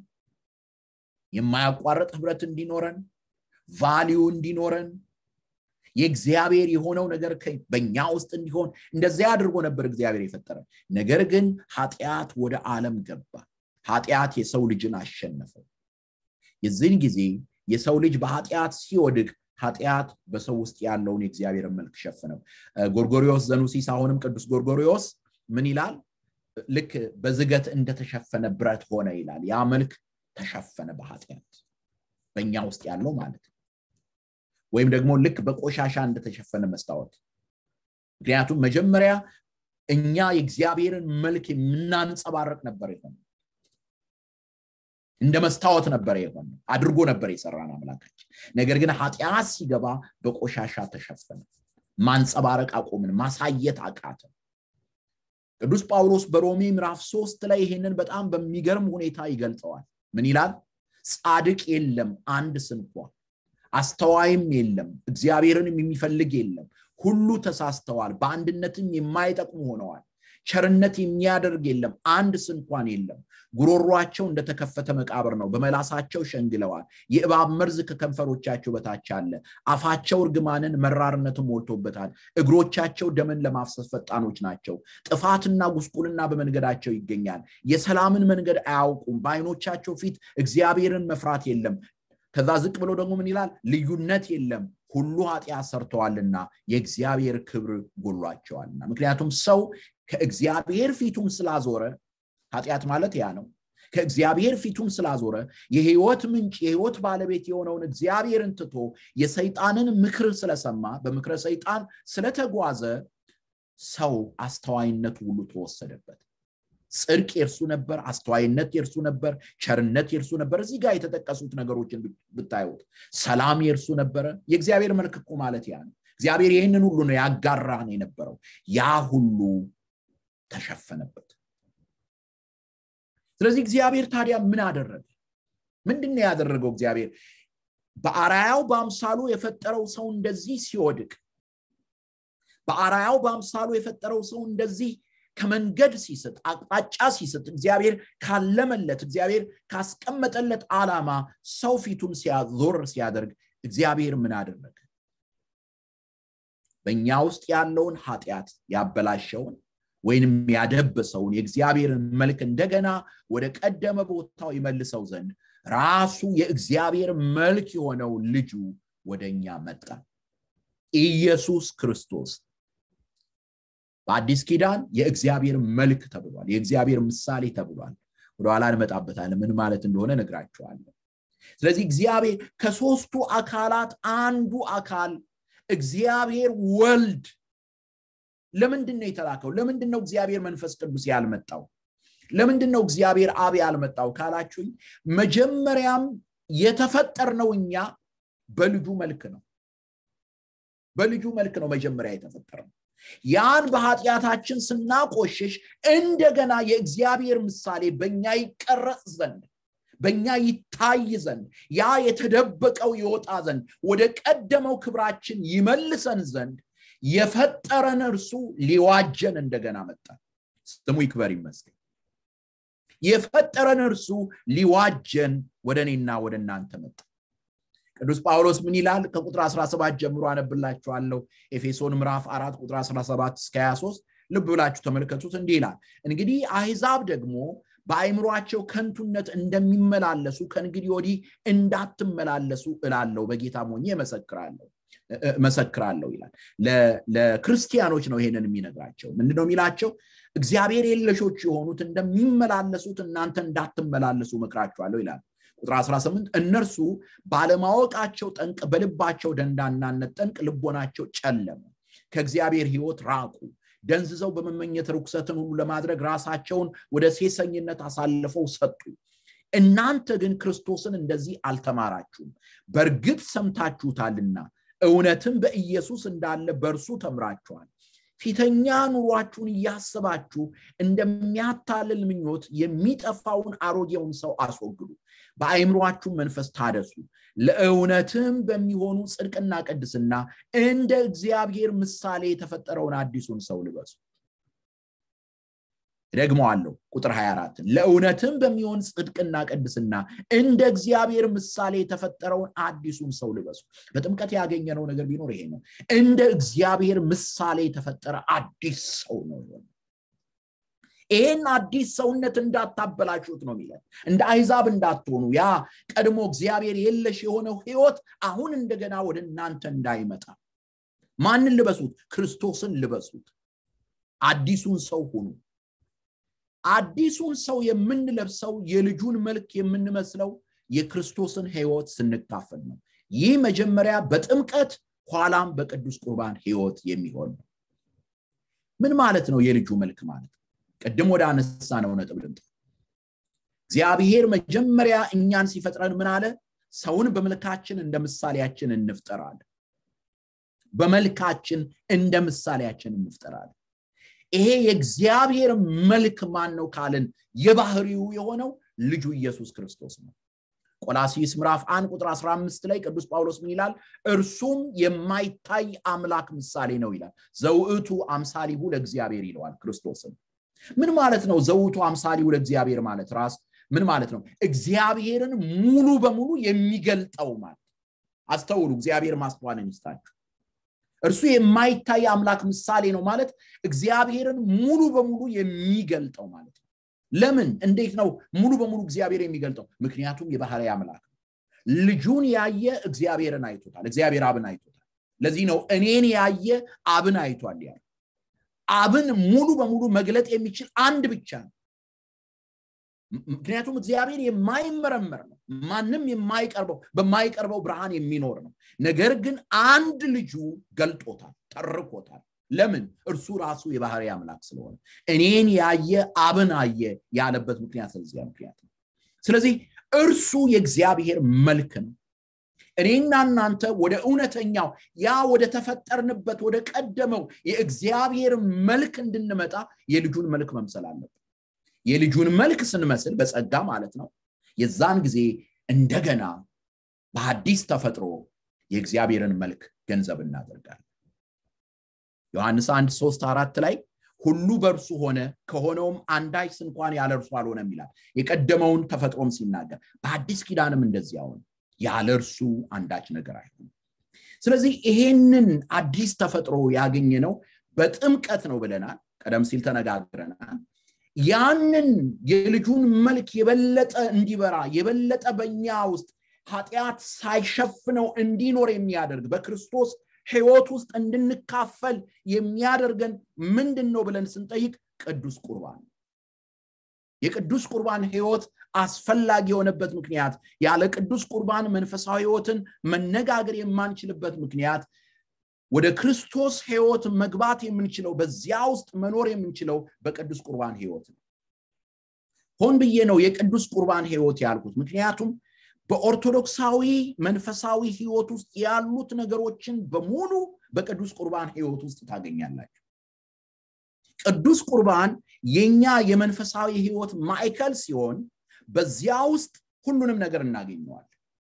የማያቋርጥ ህብረት እንዲኖረን ቫሊዩ እንዲኖረን የእግዚአብሔር የሆነው ነገር በእኛ ውስጥ እንዲሆን እንደዚያ አድርጎ ነበር እግዚአብሔር የፈጠረ ነገር ግን ኃጢአት ወደ ዓለም ገባ ኃጢአት የሰው ልጅን አሸነፈው የዚህን ጊዜ የሰው ልጅ በኃጢአት ሲወድቅ ኃጢአት በሰው ውስጥ ያለውን የእግዚአብሔርን መልክ ሸፍነው ጎርጎሪዎስ ዘኑሲስ አሁንም ቅዱስ ጎርጎሪዎስ ምን ይላል ልክ በዝገት እንደተሸፈነ ብረት ሆነ ይላል ያ መልክ ተሸፈነ በኃጢአት በእኛ ውስጥ ያለው ማለት ነው ወይም ደግሞ ልክ በቆሻሻ እንደተሸፈነ መስታወት ምክንያቱም መጀመሪያ እኛ የእግዚአብሔርን መልክ የምናንጸባረቅ ነበር የሆነ እንደ መስታወት ነበር የሆነ አድርጎ ነበር የሰራን አምላካችን ነገር ግን ኃጢአት ሲገባ በቆሻሻ ተሸፈነ ማንጸባረቅ አቆምን ማሳየት አቃተ ቅዱስ ጳውሎስ በሮሜ ምዕራፍ ሶስት ላይ ይሄንን በጣም በሚገርም ሁኔታ ይገልጸዋል ምን ይላል ጻድቅ የለም አንድ ስንኳ አስተዋይም የለም እግዚአብሔርንም የሚፈልግ የለም ሁሉ ተሳስተዋል በአንድነትም የማይጠቅሙ ሆነዋል ቸርነት የሚያደርግ የለም አንድ ስንኳን የለም ጉሮሯቸው እንደተከፈተ መቃብር ነው በመላሳቸው ሸንግለዋል የእባብ መርዝ ከከንፈሮቻቸው በታች አለ አፋቸው እርግማንን መራርነትን ሞልቶበታል እግሮቻቸው ደምን ለማፍሰስ ፈጣኖች ናቸው ጥፋትና ጉስቁልና በመንገዳቸው ይገኛል የሰላምን መንገድ አያውቁም በአይኖቻቸው ፊት እግዚአብሔርን መፍራት የለም ከዛ ዝቅ ብሎ ደግሞ ምን ይላል ልዩነት የለም ሁሉ ኃጢአት ሰርተዋልና የእግዚአብሔር ክብር ጎሏቸዋልና ምክንያቱም ሰው ከእግዚአብሔር ፊቱን ስላዞረ ኃጢአት ማለት ያ ነው ከእግዚአብሔር ፊቱን ስላዞረ የህይወት ምንጭ የህይወት ባለቤት የሆነውን እግዚአብሔርን ትቶ የሰይጣንን ምክር ስለሰማ በምክረ ሰይጣን ስለተጓዘ ሰው አስተዋይነቱ ሁሉ ተወሰደበት ጽድቅ የእርሱ ነበር አስተዋይነት የእርሱ ነበር ቸርነት የእርሱ ነበር እዚህ ጋር የተጠቀሱት ነገሮችን ብታዩት ሰላም የእርሱ ነበረ የእግዚአብሔር መልክ እኮ ማለት ያ ነው እግዚአብሔር ይህንን ሁሉ ነው ያጋራን የነበረው ያ ሁሉ ተሸፈነበት ስለዚህ እግዚአብሔር ታዲያ ምን አደረገ ምንድን ነው ያደረገው እግዚአብሔር በአራያው በአምሳሉ የፈጠረው ሰው እንደዚህ ሲወድቅ በአራያው በአምሳሉ የፈጠረው ሰው እንደዚህ ከመንገድ ሲስት አቅጣጫ ሲስት እግዚአብሔር ካለመለት እግዚአብሔር ካስቀመጠለት ዓላማ ሰው ፊቱን ሲያዞር ሲያደርግ እግዚአብሔር ምን አደረገ በእኛ ውስጥ ያለውን ኃጢአት ያበላሸውን ወይንም ያደበሰውን የእግዚአብሔርን መልክ እንደገና ወደ ቀደመ ቦታው ይመልሰው ዘንድ ራሱ የእግዚአብሔር መልክ የሆነው ልጁ ወደ እኛ መጣ ኢየሱስ ክርስቶስ በአዲስ ኪዳን የእግዚአብሔር መልክ ተብሏል የእግዚአብሔር ምሳሌ ተብሏል ወደኋላ እንመጣበታለን ምን ማለት እንደሆነ ነግራቸዋለሁ ስለዚህ እግዚአብሔር ከሶስቱ አካላት አንዱ አካል እግዚአብሔር ወልድ ለምንድን ነው የተላከው ለምንድን ነው እግዚአብሔር መንፈስ ቅዱስ ያልመጣው ለምንድን ነው እግዚአብሔር አብ ያልመጣው ካላችሁኝ መጀመሪያም የተፈጠርነው እኛ በልጁ መልክ ነው በልጁ መልክ ነው መጀመሪያ የተፈጠረው ያን በኃጢአታችን ስናቆሽሽ እንደገና የእግዚአብሔር ምሳሌ በእኛ ይቀረጽ ዘንድ በእኛ ይታይ ዘንድ ያ የተደበቀው ይወጣ ዘንድ ወደ ቀደመው ክብራችን ይመልሰን ዘንድ የፈጠረን እርሱ ሊዋጀን እንደገና መጣ ስሙ ይክበር ይመስገን የፈጠረን እርሱ ሊዋጀን ወደ እኔና ወደ እናንተ መጣ ቅዱስ ጳውሎስ ምን ይላል ከቁጥር 17 ጀምሮ አነብላችኋለሁ ኤፌሶን ምዕራፍ 4 ቁጥር 17 እስከ 23 ልብ ብላችሁ ተመልከቱት እንዲህ ይላል እንግዲህ አህዛብ ደግሞ በአይምሯቸው ከንቱነት እንደሚመላለሱ ከእንግዲህ ወዲህ እንዳትመላለሱ እላለሁ በጌታ ሞኜ መሰክራለሁ መሰክራለሁ ይላል ለክርስቲያኖች ነው ይሄንን የሚነግራቸው ምንድነው የሚላቸው እግዚአብሔር የለሾች የሆኑት እንደሚመላለሱት እናንተ እንዳትመላለሱ መክራችኋለሁ ይላል ቁጥር 18 እነርሱ ባለማወቃቸው ጠንቅ በልባቸው ደንዳናነት ጠንቅ ልቦናቸው ጨለመ ከእግዚአብሔር ህይወት ራቁ ደንዝዘው በመመኘት ርኩሰትን ሁሉ ለማድረግ ራሳቸውን ወደ ሴሰኝነት አሳልፈው ሰጡ እናንተ ግን ክርስቶስን እንደዚህ አልተማራችሁም በእርግጥ ሰምታችሁታልና እውነትም በኢየሱስ እንዳለ በእርሱ ተምራችኋል ፊተኛ ኑሯችሁን እያሰባችሁ እንደሚያታልል ምኞት የሚጠፋውን አሮጌውን ሰው አስወግዱ በአይምሯችሁ መንፈስ ታደሱ ለእውነትም በሚሆኑ ጽድቅና ቅድስና እንደ እግዚአብሔር ምሳሌ የተፈጠረውን አዲሱን ሰው ልበሱ ደግመዋለሁ ቁጥር 24 ለእውነትም በሚሆን ጽድቅና ቅድስና እንደ እግዚአብሔር ምሳሌ የተፈጠረውን አዲሱን ሰው ልበሱ በጥምቀት ያገኘነው ነገር ቢኖር ይሄ ነው እንደ እግዚአብሔር ምሳሌ የተፈጠረ አዲስ ሰው ነው ይሄን አዲስ ሰውነት እንዳታበላሹት ነው የሚለን እንደ አይዛብ እንዳትሆኑ ያ ቀድሞ እግዚአብሔር የለሽ የሆነው ህይወት አሁን እንደገና ወደ እናንተ እንዳይመጣ ማንን ልበሱት ክርስቶስን ልበሱት አዲሱን ሰው ሁኑ አዲሱን ሰው የምንለብሰው የልጁን መልክ የምንመስለው የክርስቶስን ህይወት ስንካፈል ነው ይህ መጀመሪያ በጥምቀት ኋላም በቅዱስ ቁርባን ህይወት የሚሆን ነው ምን ማለት ነው የልጁ መልክ ማለት ቅድም ወደ አነሳ ነው ነጥብ ልምጣ እግዚአብሔር መጀመሪያ እኛን ሲፈጥረን ምን አለ ሰውን በመልካችን እንደ ምሳሌያችን እንፍጠራለን በመልካችን እንደ ምሳሌያችን እንፍጠራለን ይሄ የእግዚአብሔር መልክ ማን ነው ካልን የባህሪው የሆነው ልጁ ኢየሱስ ክርስቶስ ነው ቆላሲስ ምዕራፍ 1 ቁጥር 15 ላይ ቅዱስ ጳውሎስ ምን ይላል እርሱም የማይታይ አምላክ ምሳሌ ነው ይላል ዘውእቱ አምሳሊሁ ለእግዚአብሔር ይለዋል ክርስቶስን ምን ማለት ነው ዘውቱ አምሳሊሁ ለእግዚአብሔር ማለት ራስ ምን ማለት ነው እግዚአብሔርን ሙሉ በሙሉ የሚገልጠው ማለት አስተውሉ እግዚአብሔር ማስተዋልን ይስጣችሁ እርሱ የማይታይ አምላክ ምሳሌ ነው ማለት እግዚአብሔርን ሙሉ በሙሉ የሚገልጠው ማለት ነው ለምን እንዴት ነው ሙሉ በሙሉ እግዚአብሔር የሚገልጠው ምክንያቱም የባህሪ አምላክ ነው ልጁን ያየ እግዚአብሔርን አይቶታል እግዚአብሔር አብን አይቶታል ለዚህ ነው እኔን ያየ አብን አይቷል ያለ አብን ሙሉ በሙሉ መግለጥ የሚችል አንድ ብቻ ነው ምክንያቱም እግዚአብሔር የማይመረመር ነው ማንም የማይቀርበው በማይቀርበው ብርሃን የሚኖር ነው ነገር ግን አንድ ልጁ ገልጦታል ጠርቆታል ለምን እርሱ ራሱ የባህሪ አምላክ ስለሆነ እኔን ያየ አብን አየ ያለበት ምክንያት ስለዚያ ምክንያት ነው ስለዚህ እርሱ የእግዚአብሔር መልክ ነው እኔና እናንተ ወደ እውነተኛው ያ ወደ ተፈጠርንበት ወደ ቀደመው የእግዚአብሔር መልክ እንድንመጣ የልጁን መልክ መምሰል አለብን የልጁን መልክ ስንመስል በጸጋ ማለት ነው የዛን ጊዜ እንደገና በአዲስ ተፈጥሮ የእግዚአብሔርን መልክ ገንዘብ እናደርጋለን ዮሐንስ 1 3 አራት ላይ ሁሉ በእርሱ ሆነ ከሆነውም አንዳች እንኳን ያለ እርሱ አልሆነም ይላል የቀደመውን ተፈጥሮም ሲናገር በአዲስ ኪዳንም እንደዚያ ሆነ ያለ እርሱ አንዳች ነገር አይሆንም ስለዚህ ይሄንን አዲስ ተፈጥሮ ያገኘ ነው በጥምቀት ነው ብለናል ቀደም ሲል ተነጋግረናል ያንን የልጁን መልክ የበለጠ እንዲበራ የበለጠ በእኛ ውስጥ ኃጢአት ሳይሸፍነው እንዲኖር የሚያደርግ በክርስቶስ ህይወት ውስጥ እንድንካፈል የሚያደርገን ምንድን ነው ብለን ስንጠይቅ ቅዱስ ቁርባን የቅዱስ ቁርባን ህይወት አስፈላጊ የሆነበት ምክንያት ያለ ቅዱስ ቁርባን መንፈሳዊ ህይወትን መነጋገር የማንችልበት ምክንያት ወደ ክርስቶስ ህይወት መግባት የምንችለው በዚያ ውስጥ መኖር የምንችለው በቅዱስ ቁርባን ህይወት ነው ሆን ብዬ ነው የቅዱስ ቁርባን ህይወት ያልኩት ምክንያቱም በኦርቶዶክሳዊ መንፈሳዊ ህይወት ውስጥ ያሉት ነገሮችን በሙሉ በቅዱስ ቁርባን ህይወት ውስጥ ታገኛላችሁ ቅዱስ ቁርባን የኛ የመንፈሳዊ ህይወት ማዕከል ሲሆን በዚያ ውስጥ ሁሉንም ነገር እናገኘዋል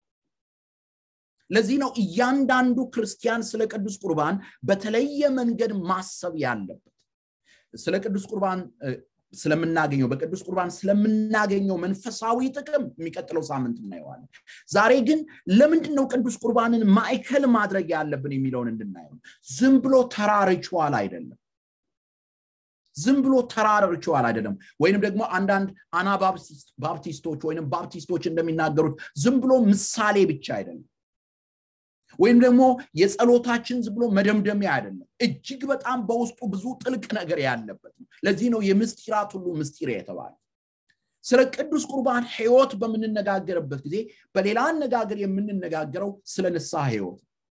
ለዚህ ነው እያንዳንዱ ክርስቲያን ስለ ቅዱስ ቁርባን በተለየ መንገድ ማሰብ ያለበት ስለ ቅዱስ ቁርባን ስለምናገኘው በቅዱስ ቁርባን ስለምናገኘው መንፈሳዊ ጥቅም የሚቀጥለው ሳምንት እናየዋለን ዛሬ ግን ለምንድን ነው ቅዱስ ቁርባንን ማዕከል ማድረግ ያለብን የሚለውን እንድናየው ዝም ብሎ ተራ ሪቹዋል አይደለም ዝም ብሎ ተራር ሪቹዋል አይደለም ወይንም ደግሞ አንዳንድ አና ባፕቲስቶች ወይም ባፕቲስቶች እንደሚናገሩት ዝም ብሎ ምሳሌ ብቻ አይደለም ወይም ደግሞ የጸሎታችን ዝም ብሎ መደምደሚያ አይደለም እጅግ በጣም በውስጡ ብዙ ጥልቅ ነገር ያለበት ነው ለዚህ ነው የምስጢራት ሁሉ ምስጢር የተባለ ስለ ቅዱስ ቁርባን ህይወት በምንነጋገርበት ጊዜ በሌላ አነጋገር የምንነጋገረው ስለ ንስሐ ህይወት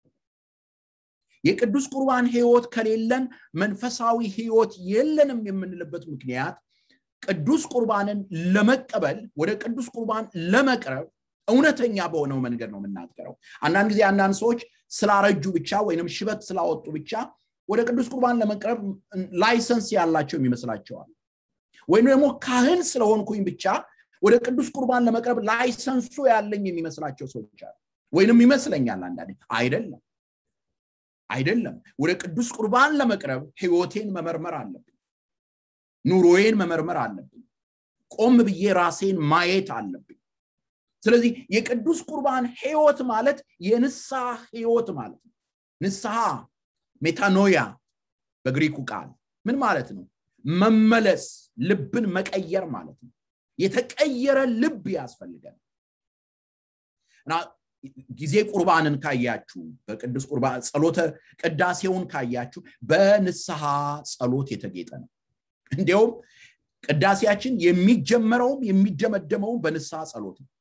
የቅዱስ ቁርባን ህይወት ከሌለን መንፈሳዊ ህይወት የለንም የምንልበት ምክንያት ቅዱስ ቁርባንን ለመቀበል ወደ ቅዱስ ቁርባን ለመቅረብ እውነተኛ በሆነው መንገድ ነው የምናገረው አንዳንድ ጊዜ አንዳንድ ሰዎች ስላረጁ ብቻ ወይንም ሽበት ስላወጡ ብቻ ወደ ቅዱስ ቁርባን ለመቅረብ ላይሰንስ ያላቸው ይመስላቸዋል ወይም ደግሞ ካህን ስለሆንኩኝ ብቻ ወደ ቅዱስ ቁርባን ለመቅረብ ላይሰንሱ ያለኝ የሚመስላቸው ሰዎች አሉ ወይንም ይመስለኛል አንዳንዴ አይደለም አይደለም ወደ ቅዱስ ቁርባን ለመቅረብ ህይወቴን መመርመር አለብኝ ኑሮዬን መመርመር አለብኝ ቆም ብዬ ራሴን ማየት አለብኝ ስለዚህ የቅዱስ ቁርባን ህይወት ማለት የንስሐ ህይወት ማለት ነው ንስሐ ሜታኖያ በግሪኩ ቃል ምን ማለት ነው መመለስ ልብን መቀየር ማለት ነው የተቀየረ ልብ ያስፈልገን እና ጊዜ ቁርባንን ካያችሁ በቅዱስ ቁርባን ጸሎተ ቅዳሴውን ካያችሁ በንስሐ ጸሎት የተጌጠ ነው እንዲያውም ቅዳሴያችን የሚጀመረውም የሚደመደመውም በንስሐ ጸሎት ነው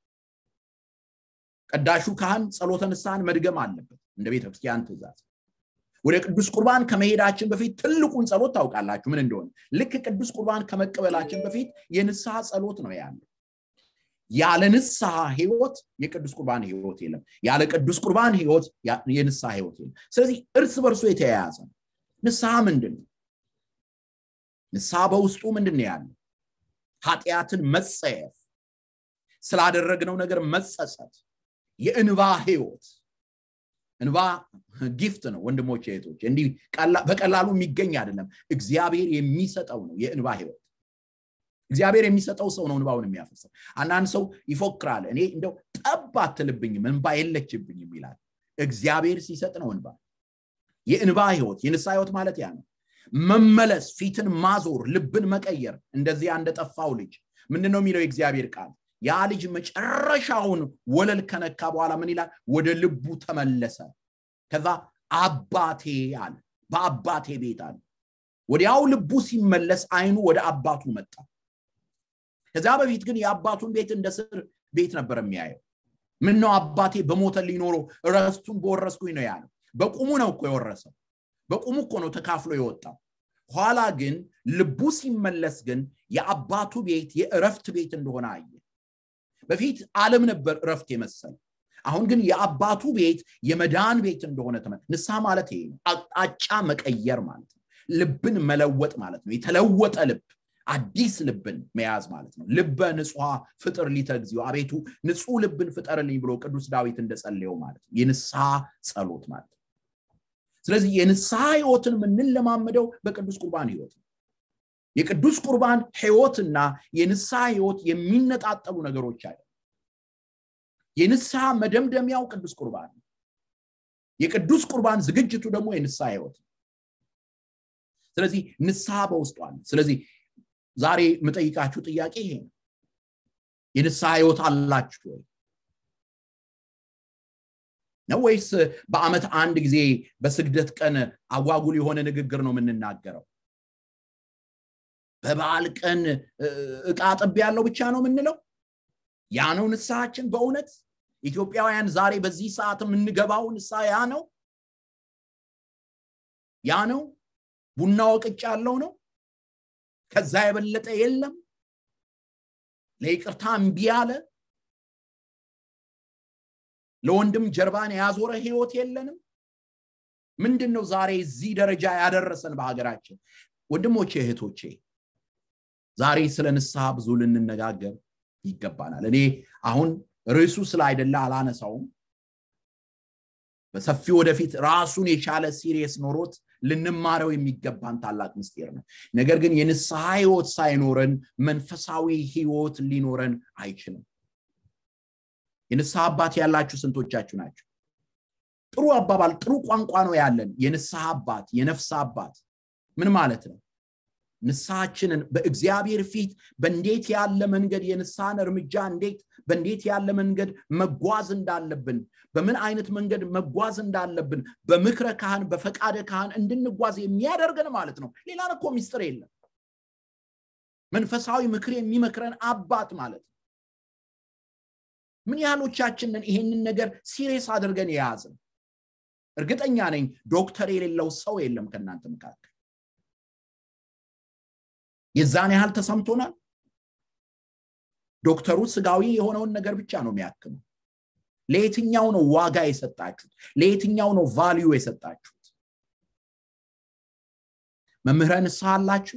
ቀዳሹ ካህን ጸሎተ ንስሐን መድገም አለበት እንደ ቤተክርስቲያን ትእዛዝ ወደ ቅዱስ ቁርባን ከመሄዳችን በፊት ትልቁን ጸሎት ታውቃላችሁ ምን እንደሆነ ልክ ቅዱስ ቁርባን ከመቀበላችን በፊት የንስሐ ጸሎት ነው ያለው ያለ ንስሐ ህይወት የቅዱስ ቁርባን ህይወት የለም ያለ ቅዱስ ቁርባን ህይወት የንስሐ ህይወት የለም ስለዚህ እርስ በርሶ የተያያዘ ነው ንስሐ ምንድን ነው ንስሐ በውስጡ ምንድን ነው ያለው ኃጢአትን መጸየፍ ስላደረግነው ነገር መጸጸት የእንባ ህይወት እንባ ጊፍት ነው ወንድሞች እህቶች እንዲህ በቀላሉ የሚገኝ አይደለም እግዚአብሔር የሚሰጠው ነው የእንባ ህይወት እግዚአብሔር የሚሰጠው ሰው ነው እንባውን የሚያፈሰው አንዳንድ ሰው ይፎክራል እኔ እንደው ጠብ አትልብኝም እንባ የለችብኝም ይላል እግዚአብሔር ሲሰጥ ነው እንባ የእንባ ህይወት የንሳ ህይወት ማለት ያ ነው መመለስ ፊትን ማዞር ልብን መቀየር እንደዚያ እንደጠፋው ልጅ ምንድን ነው የሚለው የእግዚአብሔር ቃል ያ ልጅ መጨረሻውን ወለል ከነካ በኋላ ምን ይላል ወደ ልቡ ተመለሰ ከዛ አባቴ አለ በአባቴ ቤት አለ ወዲያው ልቡ ሲመለስ አይኑ ወደ አባቱ መጣ ከዚያ በፊት ግን የአባቱን ቤት እንደ ስር ቤት ነበር የሚያየው ምን ነው አባቴ በሞተ ሊኖረው ረስቱን በወረስኩኝ ነው ያለው በቁሙ ነው እኮ የወረሰው በቁሙ እኮ ነው ተካፍሎ የወጣው ኋላ ግን ልቡ ሲመለስ ግን የአባቱ ቤት የእረፍት ቤት እንደሆነ አየ በፊት ዓለም ነበር እረፍት የመሰለ አሁን ግን የአባቱ ቤት የመዳን ቤት እንደሆነ ተመ ንስሐ ማለት ይሄ ነው አቅጣጫ መቀየር ማለት ነው ልብን መለወጥ ማለት ነው የተለወጠ ልብ አዲስ ልብን መያዝ ማለት ነው ልበ ንጹሐ ፍጥር ሊተግዚው አቤቱ ንጹህ ልብን ፍጠርልኝ ብሎ ቅዱስ ዳዊት እንደጸለየው ማለት ነው የንስሐ ጸሎት ማለት ነው ስለዚህ የንስሐ ህይወትን የምንለማመደው በቅዱስ ቁርባን ህይወት ነው የቅዱስ ቁርባን ህይወትና የንስሐ ህይወት የሚነጣጠሉ ነገሮች አለ የንስሐ መደምደሚያው ቅዱስ ቁርባን ነው የቅዱስ ቁርባን ዝግጅቱ ደግሞ የንስሐ ህይወት ነው ስለዚህ ንስሐ በውስጡ አለ ስለዚህ ዛሬ የምጠይቃችሁ ጥያቄ ይሄ ነው የንስሐ ህይወት አላችሁ ወይ ነው ወይስ በአመት አንድ ጊዜ በስግደት ቀን አጓጉል የሆነ ንግግር ነው የምንናገረው በበዓል ቀን እቃ ጥብ ያለው ብቻ ነው የምንለው ያ ነው ንስሐችን በእውነት ኢትዮጵያውያን ዛሬ በዚህ ሰዓት የምንገባው ንስሐ ያ ነው ያ ነው ቡና ወቅጭ ያለው ነው ከዛ የበለጠ የለም ለይቅርታ እምቢ ያለ ለወንድም ጀርባን ያዞረ ህይወት የለንም ምንድን ነው ዛሬ እዚህ ደረጃ ያደረሰን በሀገራችን ወንድሞቼ እህቶቼ ዛሬ ስለ ንስሐ ብዙ ልንነጋገር ይገባናል እኔ አሁን ርዕሱ ስለ አይደለ አላነሳውም በሰፊ ወደፊት ራሱን የቻለ ሲሪየስ ኖሮት ልንማረው የሚገባን ታላቅ ምስጢር ነው ነገር ግን የንስሐ ህይወት ሳይኖረን መንፈሳዊ ህይወት ሊኖረን አይችልም የንስሐ አባት ያላችሁ ስንቶቻችሁ ናቸው ጥሩ አባባል ጥሩ ቋንቋ ነው ያለን የንስሐ አባት የነፍስ አባት ምን ማለት ነው ንስሐችንን በእግዚአብሔር ፊት በእንዴት ያለ መንገድ የንስሐን እርምጃ እንዴት በእንዴት ያለ መንገድ መጓዝ እንዳለብን በምን አይነት መንገድ መጓዝ እንዳለብን በምክረ ካህን በፈቃደ ካህን እንድንጓዝ የሚያደርገን ማለት ነው ሌላ እኮ ሚስጥር የለም መንፈሳዊ ምክር የሚመክረን አባት ማለት ነው ምን ያህሎቻችንን ይሄንን ነገር ሲሪየስ አድርገን የያዝን እርግጠኛ ነኝ ዶክተር የሌለው ሰው የለም ከእናንተ መካከል የዛን ያህል ተሰምቶናል ዶክተሩ ስጋዊ የሆነውን ነገር ብቻ ነው የሚያክመው ለየትኛው ነው ዋጋ የሰጣችሁት ለየትኛው ነው ቫሊዩ የሰጣችሁት መምህረ ንስሐ አላችሁ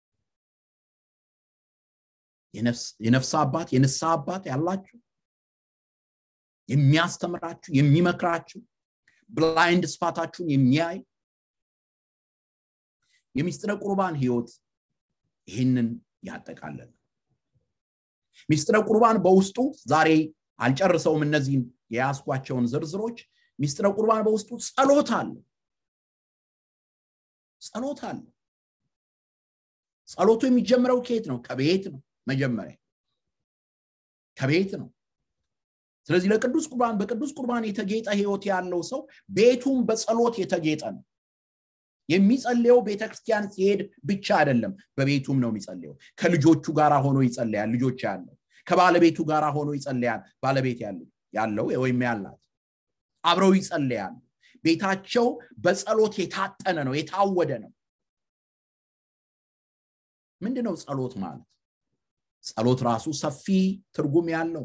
የነፍስ አባት የንስሐ አባት ያላችሁ የሚያስተምራችሁ የሚመክራችሁ ብላይንድ ስፓታችሁን የሚያይ የሚስጥረ ቁርባን ህይወት ይህንን ያጠቃለል ሚስጥረ ቁርባን በውስጡ ዛሬ አልጨርሰውም እነዚህን የያስኳቸውን ዝርዝሮች ሚስጥረ ቁርባን በውስጡ ጸሎት አለ ጸሎት አለ ጸሎቱ የሚጀምረው ከየት ነው ከቤት ነው መጀመሪያ ከቤት ነው ስለዚህ ለቅዱስ ቁርባን በቅዱስ ቁርባን የተጌጠ ህይወት ያለው ሰው ቤቱም በጸሎት የተጌጠ ነው የሚጸልየው ቤተክርስቲያን ሲሄድ ብቻ አይደለም በቤቱም ነው የሚጸልየው ከልጆቹ ጋር ሆኖ ይጸልያል ልጆች ያለው ከባለቤቱ ጋር ሆኖ ይጸልያል ባለቤት ያለው ወይም ያላት አብረው ይጸልያሉ ቤታቸው በጸሎት የታጠነ ነው የታወደ ነው ምንድነው ጸሎት ማለት ጸሎት ራሱ ሰፊ ትርጉም ያለው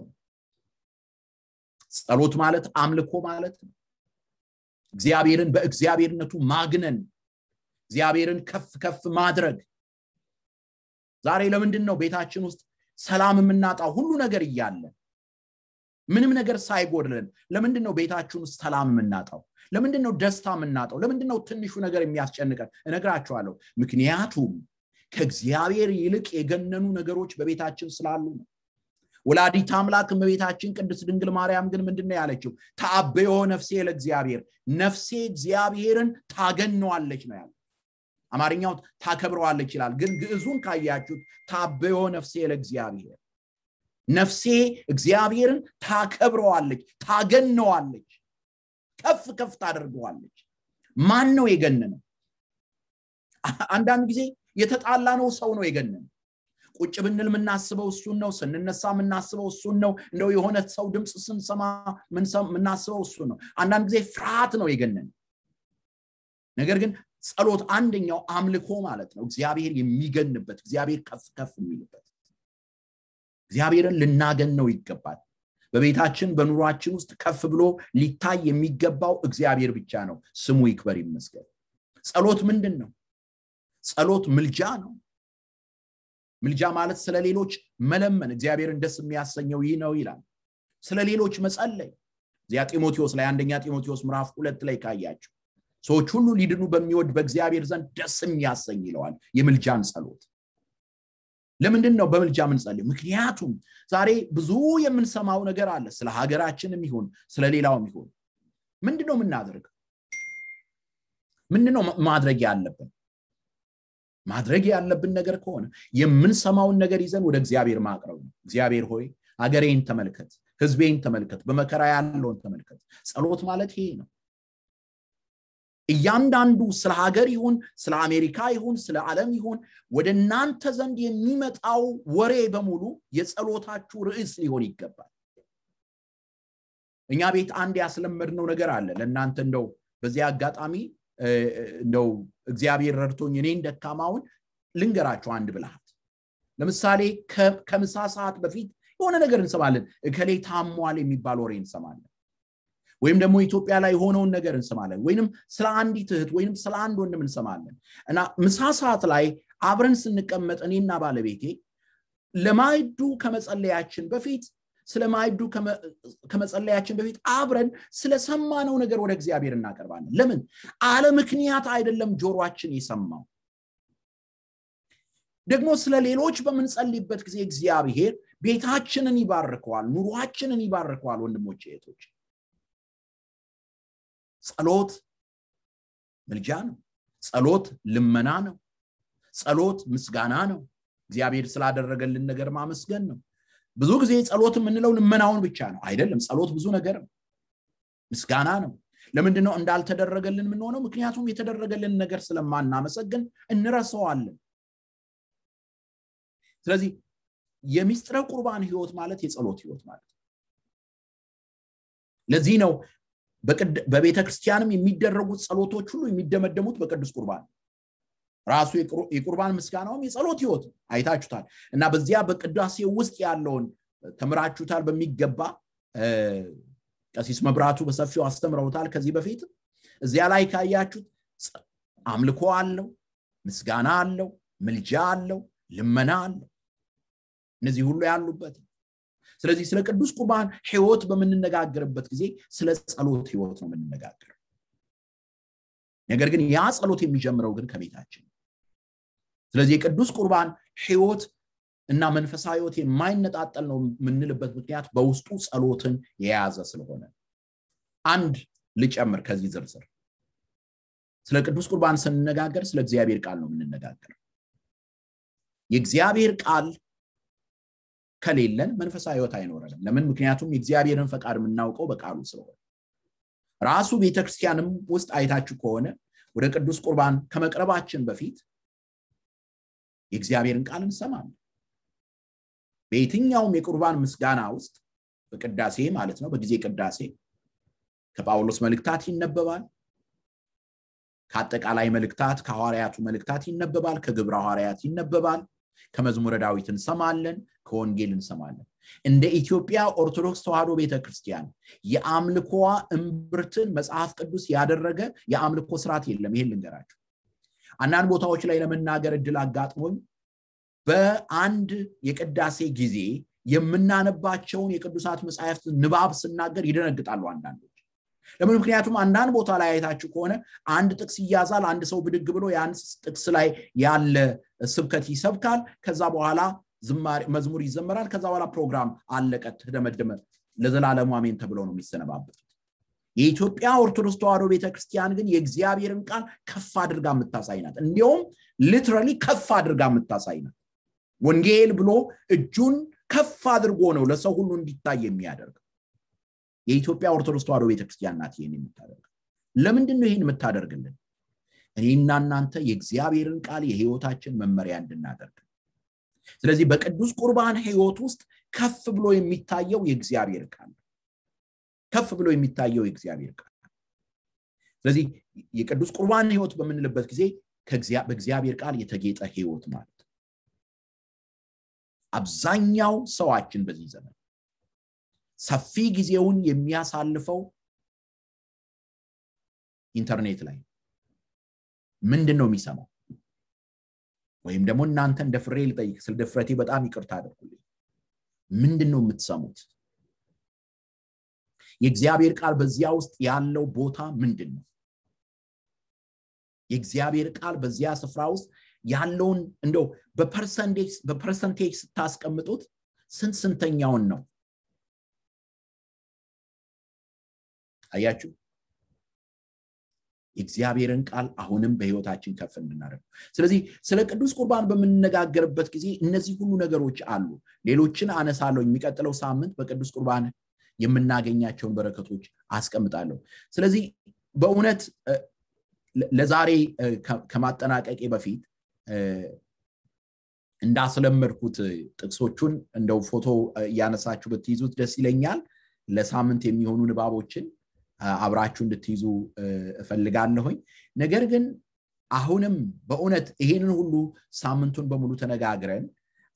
ጸሎት ማለት አምልኮ ማለት ነው እግዚአብሔርን በእግዚአብሔርነቱ ማግነን እግዚአብሔርን ከፍ ከፍ ማድረግ ዛሬ ለምንድን ነው ቤታችን ውስጥ ሰላም የምናጣው ሁሉ ነገር እያለ ምንም ነገር ሳይጎድለን ለምንድን ነው ቤታችን ውስጥ ሰላም የምናጣው ለምንድን ነው ደስታ የምናጣው ለምንድን ነው ትንሹ ነገር የሚያስጨንቀን እነግራችኋለሁ ምክንያቱም ከእግዚአብሔር ይልቅ የገነኑ ነገሮች በቤታችን ስላሉ ነው ወላዲት አምላክ እመቤታችን ቅድስት ድንግል ማርያም ግን ምንድን ነው ያለችው ታበዮ ነፍሴ ለእግዚአብሔር ነፍሴ እግዚአብሔርን ታገነዋለች ነው ያለ አማርኛው ታከብረዋለች ይላል ግን ግዕዙን ካያችሁት ታበዮ ነፍሴ ለእግዚአብሔር ነፍሴ እግዚአብሔርን ታከብረዋለች ታገነዋለች ከፍ ከፍ ታደርገዋለች ማን ነው የገነነው አንዳንድ ጊዜ የተጣላ ነው ሰው ነው የገነነው ቁጭ ብንል የምናስበው እሱን ነው ስንነሳ የምናስበው እሱን ነው እንደው የሆነ ሰው ድምፅ ስንሰማ የምናስበው እሱን ነው አንዳንድ ጊዜ ፍርሃት ነው የገነን ነገር ግን ጸሎት አንደኛው አምልኮ ማለት ነው እግዚአብሔር የሚገንበት እግዚአብሔር ከፍ ከፍ የሚልበት እግዚአብሔርን ልናገነው ይገባል በቤታችን በኑሯችን ውስጥ ከፍ ብሎ ሊታይ የሚገባው እግዚአብሔር ብቻ ነው ስሙ ይክበር ይመስገን ጸሎት ምንድን ነው ጸሎት ምልጃ ነው ምልጃ ማለት ስለ ሌሎች መለመን እግዚአብሔርን ደስ የሚያሰኘው ይህ ነው ይላል ስለ ሌሎች መጸለይ እዚያ ጢሞቴዎስ ላይ አንደኛ ጢሞቴዎስ ምዕራፍ ሁለት ላይ ካያቸው ሰዎች ሁሉ ሊድኑ በሚወድ በእግዚአብሔር ዘንድ ደስ የሚያሰኝ ይለዋል የምልጃን ጸሎት ለምንድን ነው በምልጃ ምንጸልይ ምክንያቱም ዛሬ ብዙ የምንሰማው ነገር አለ ስለ ሀገራችንም ይሁን ስለ ሌላውም ይሁን ምንድን ነው የምናደርገው ምንድን ነው ማድረግ ያለብን ማድረግ ያለብን ነገር ከሆነ የምንሰማውን ነገር ይዘን ወደ እግዚአብሔር ማቅረብ ነው እግዚአብሔር ሆይ አገሬን ተመልከት ህዝቤን ተመልከት በመከራ ያለውን ተመልከት ጸሎት ማለት ይሄ ነው እያንዳንዱ ስለ ሀገር ይሁን ስለ አሜሪካ ይሁን ስለ ዓለም ይሁን ወደ እናንተ ዘንድ የሚመጣው ወሬ በሙሉ የጸሎታችሁ ርዕስ ሊሆን ይገባል እኛ ቤት አንድ ያስለመድነው ነገር አለ ለእናንተ እንደው በዚህ አጋጣሚ እንደው እግዚአብሔር ረድቶኝ እኔን ደካማውን ልንገራቸው አንድ ብልሃት ለምሳሌ ከምሳ ሰዓት በፊት የሆነ ነገር እንሰማለን እከሌ ታሟል የሚባል ወሬ እንሰማለን ወይም ደግሞ ኢትዮጵያ ላይ የሆነውን ነገር እንሰማለን ወይንም ስለ አንዲት እህት ወይም ስለ አንድ ወንድም እንሰማለን እና ምሳ ሰዓት ላይ አብረን ስንቀመጥ እኔና ባለቤቴ ለማይዱ ከመጸለያችን በፊት ስለ ማይዱ ከመጸለያችን በፊት አብረን ስለሰማነው ነገር ወደ እግዚአብሔር እናቀርባለን ለምን አለ ምክንያት አይደለም ጆሮችን የሰማው ደግሞ ስለ ሌሎች በምንጸልይበት ጊዜ እግዚአብሔር ቤታችንን ይባርከዋል ኑሯችንን ይባርከዋል ወንድሞች እህቶች ጸሎት ምልጃ ነው ጸሎት ልመና ነው ጸሎት ምስጋና ነው እግዚአብሔር ስላደረገልን ነገር ማመስገን ነው ብዙ ጊዜ ጸሎት የምንለው ልመናውን ብቻ ነው አይደለም ጸሎት ብዙ ነገር ነው ምስጋና ነው ለምንድነው እንዳልተደረገልን የምንሆነው ምክንያቱም የተደረገልን ነገር ስለማናመሰግን እንረሰዋለን ስለዚህ የሚስጥረ ቁርባን ህይወት ማለት የጸሎት ህይወት ማለት ለዚህ ነው በቤተ ክርስቲያንም የሚደረጉት ጸሎቶች ሁሉ የሚደመደሙት በቅዱስ ቁርባን ራሱ የቁርባን ምስጋናውም የጸሎት ህይወት አይታችሁታል እና በዚያ በቅዳሴ ውስጥ ያለውን ተምራችሁታል በሚገባ ቀሲስ መብራቱ በሰፊው አስተምረውታል ከዚህ በፊት እዚያ ላይ ካያችሁት አምልኮ አለው ምስጋና አለው ምልጃ አለው ልመና አለው እነዚህ ሁሉ ያሉበት ስለዚህ ስለ ቅዱስ ቁርባን ህይወት በምንነጋገርበት ጊዜ ስለ ጸሎት ህይወት ነው የምንነጋገረው ነገር ግን ያ ጸሎት የሚጀምረው ግን ከቤታችን ስለዚህ የቅዱስ ቁርባን ህይወት እና መንፈሳዊ ህይወት የማይነጣጠል ነው የምንልበት ምክንያት በውስጡ ጸሎትን የያዘ ስለሆነ አንድ ልጨምር ከዚህ ዝርዝር ስለ ቅዱስ ቁርባን ስንነጋገር ስለ እግዚአብሔር ቃል ነው የምንነጋገር የእግዚአብሔር ቃል ከሌለን መንፈሳዊ ህይወት አይኖረንም ለምን ምክንያቱም የእግዚአብሔርን ፈቃድ የምናውቀው በቃሉ ስለሆነ ራሱ ቤተክርስቲያንም ውስጥ አይታችሁ ከሆነ ወደ ቅዱስ ቁርባን ከመቅረባችን በፊት የእግዚአብሔርን ቃል እንሰማለን በየትኛውም የቁርባን ምስጋና ውስጥ በቅዳሴ ማለት ነው በጊዜ ቅዳሴ ከጳውሎስ መልእክታት ይነበባል ከአጠቃላይ መልእክታት ከሐዋርያቱ መልእክታት ይነበባል ከግብረ ሐዋርያት ይነበባል ከመዝሙረ ዳዊት እንሰማለን ከወንጌል እንሰማለን እንደ ኢትዮጵያ ኦርቶዶክስ ተዋህዶ ቤተክርስቲያን የአምልኮዋ እምብርትን መጽሐፍ ቅዱስ ያደረገ የአምልኮ ስርዓት የለም ይሄን ልንገራችሁ አንዳንድ ቦታዎች ላይ ለመናገር እድል አጋጥሞኝ በአንድ የቅዳሴ ጊዜ የምናነባቸውን የቅዱሳት መጽሐፍት ንባብ ስናገር ይደነግጣሉ አንዳንዶች ለምን ምክንያቱም አንዳንድ ቦታ ላይ አይታችሁ ከሆነ አንድ ጥቅስ ይያዛል አንድ ሰው ብድግ ብሎ ያን ጥቅስ ላይ ያለ ስብከት ይሰብካል ከዛ በኋላ መዝሙር ይዘመራል ከዛ በኋላ ፕሮግራም አለቀ ተደመደመ ለዘላለሙ አሜን ተብሎ ነው የሚሰነባበቱት የኢትዮጵያ ኦርቶዶክስ ተዋህዶ ቤተክርስቲያን ግን የእግዚአብሔርን ቃል ከፍ አድርጋ የምታሳይ ናት እንዲሁም ሊትራሊ ከፍ አድርጋ የምታሳይ ናት ወንጌል ብሎ እጁን ከፍ አድርጎ ነው ለሰው ሁሉ እንዲታይ የሚያደርግ የኢትዮጵያ ኦርቶዶክስ ተዋህዶ ቤተክርስቲያን ናት ይህን የምታደርግ ለምንድን ነው ይህን የምታደርግልን እኔና እናንተ የእግዚአብሔርን ቃል የህይወታችን መመሪያ እንድናደርግ ስለዚህ በቅዱስ ቁርባን ህይወት ውስጥ ከፍ ብሎ የሚታየው የእግዚአብሔር ቃል ከፍ ብሎ የሚታየው የእግዚአብሔር ቃል ስለዚህ የቅዱስ ቁርባን ህይወት በምንልበት ጊዜ በእግዚአብሔር ቃል የተጌጠ ህይወት ማለት አብዛኛው ሰዋችን በዚህ ዘመን ሰፊ ጊዜውን የሚያሳልፈው ኢንተርኔት ላይ ምንድን ነው የሚሰማው ወይም ደግሞ እናንተ እንደ ፍሬ ልጠይቅ ስለ ድፍረቴ በጣም ይቅርታ አድርጉልኝ ምንድን ነው የምትሰሙት የእግዚአብሔር ቃል በዚያ ውስጥ ያለው ቦታ ምንድን ነው የእግዚአብሔር ቃል በዚያ ስፍራ ውስጥ ያለውን እንደው በፐርሰንቴጅ ስታስቀምጡት ስንት ስንተኛውን ነው አያችሁ የእግዚአብሔርን ቃል አሁንም በህይወታችን ከፍ እንድናደርግ ስለዚህ ስለ ቅዱስ ቁርባን በምንነጋገርበት ጊዜ እነዚህ ሁሉ ነገሮች አሉ ሌሎችን አነሳለሁ የሚቀጥለው ሳምንት በቅዱስ ቁርባን የምናገኛቸውን በረከቶች አስቀምጣለሁ ስለዚህ በእውነት ለዛሬ ከማጠናቀቄ በፊት እንዳስለመድኩት ጥቅሶቹን እንደው ፎቶ እያነሳችሁ ብትይዙት ደስ ይለኛል ለሳምንት የሚሆኑ ንባቦችን አብራችሁ እንድትይዙ እፈልጋለሁኝ ነገር ግን አሁንም በእውነት ይሄንን ሁሉ ሳምንቱን በሙሉ ተነጋግረን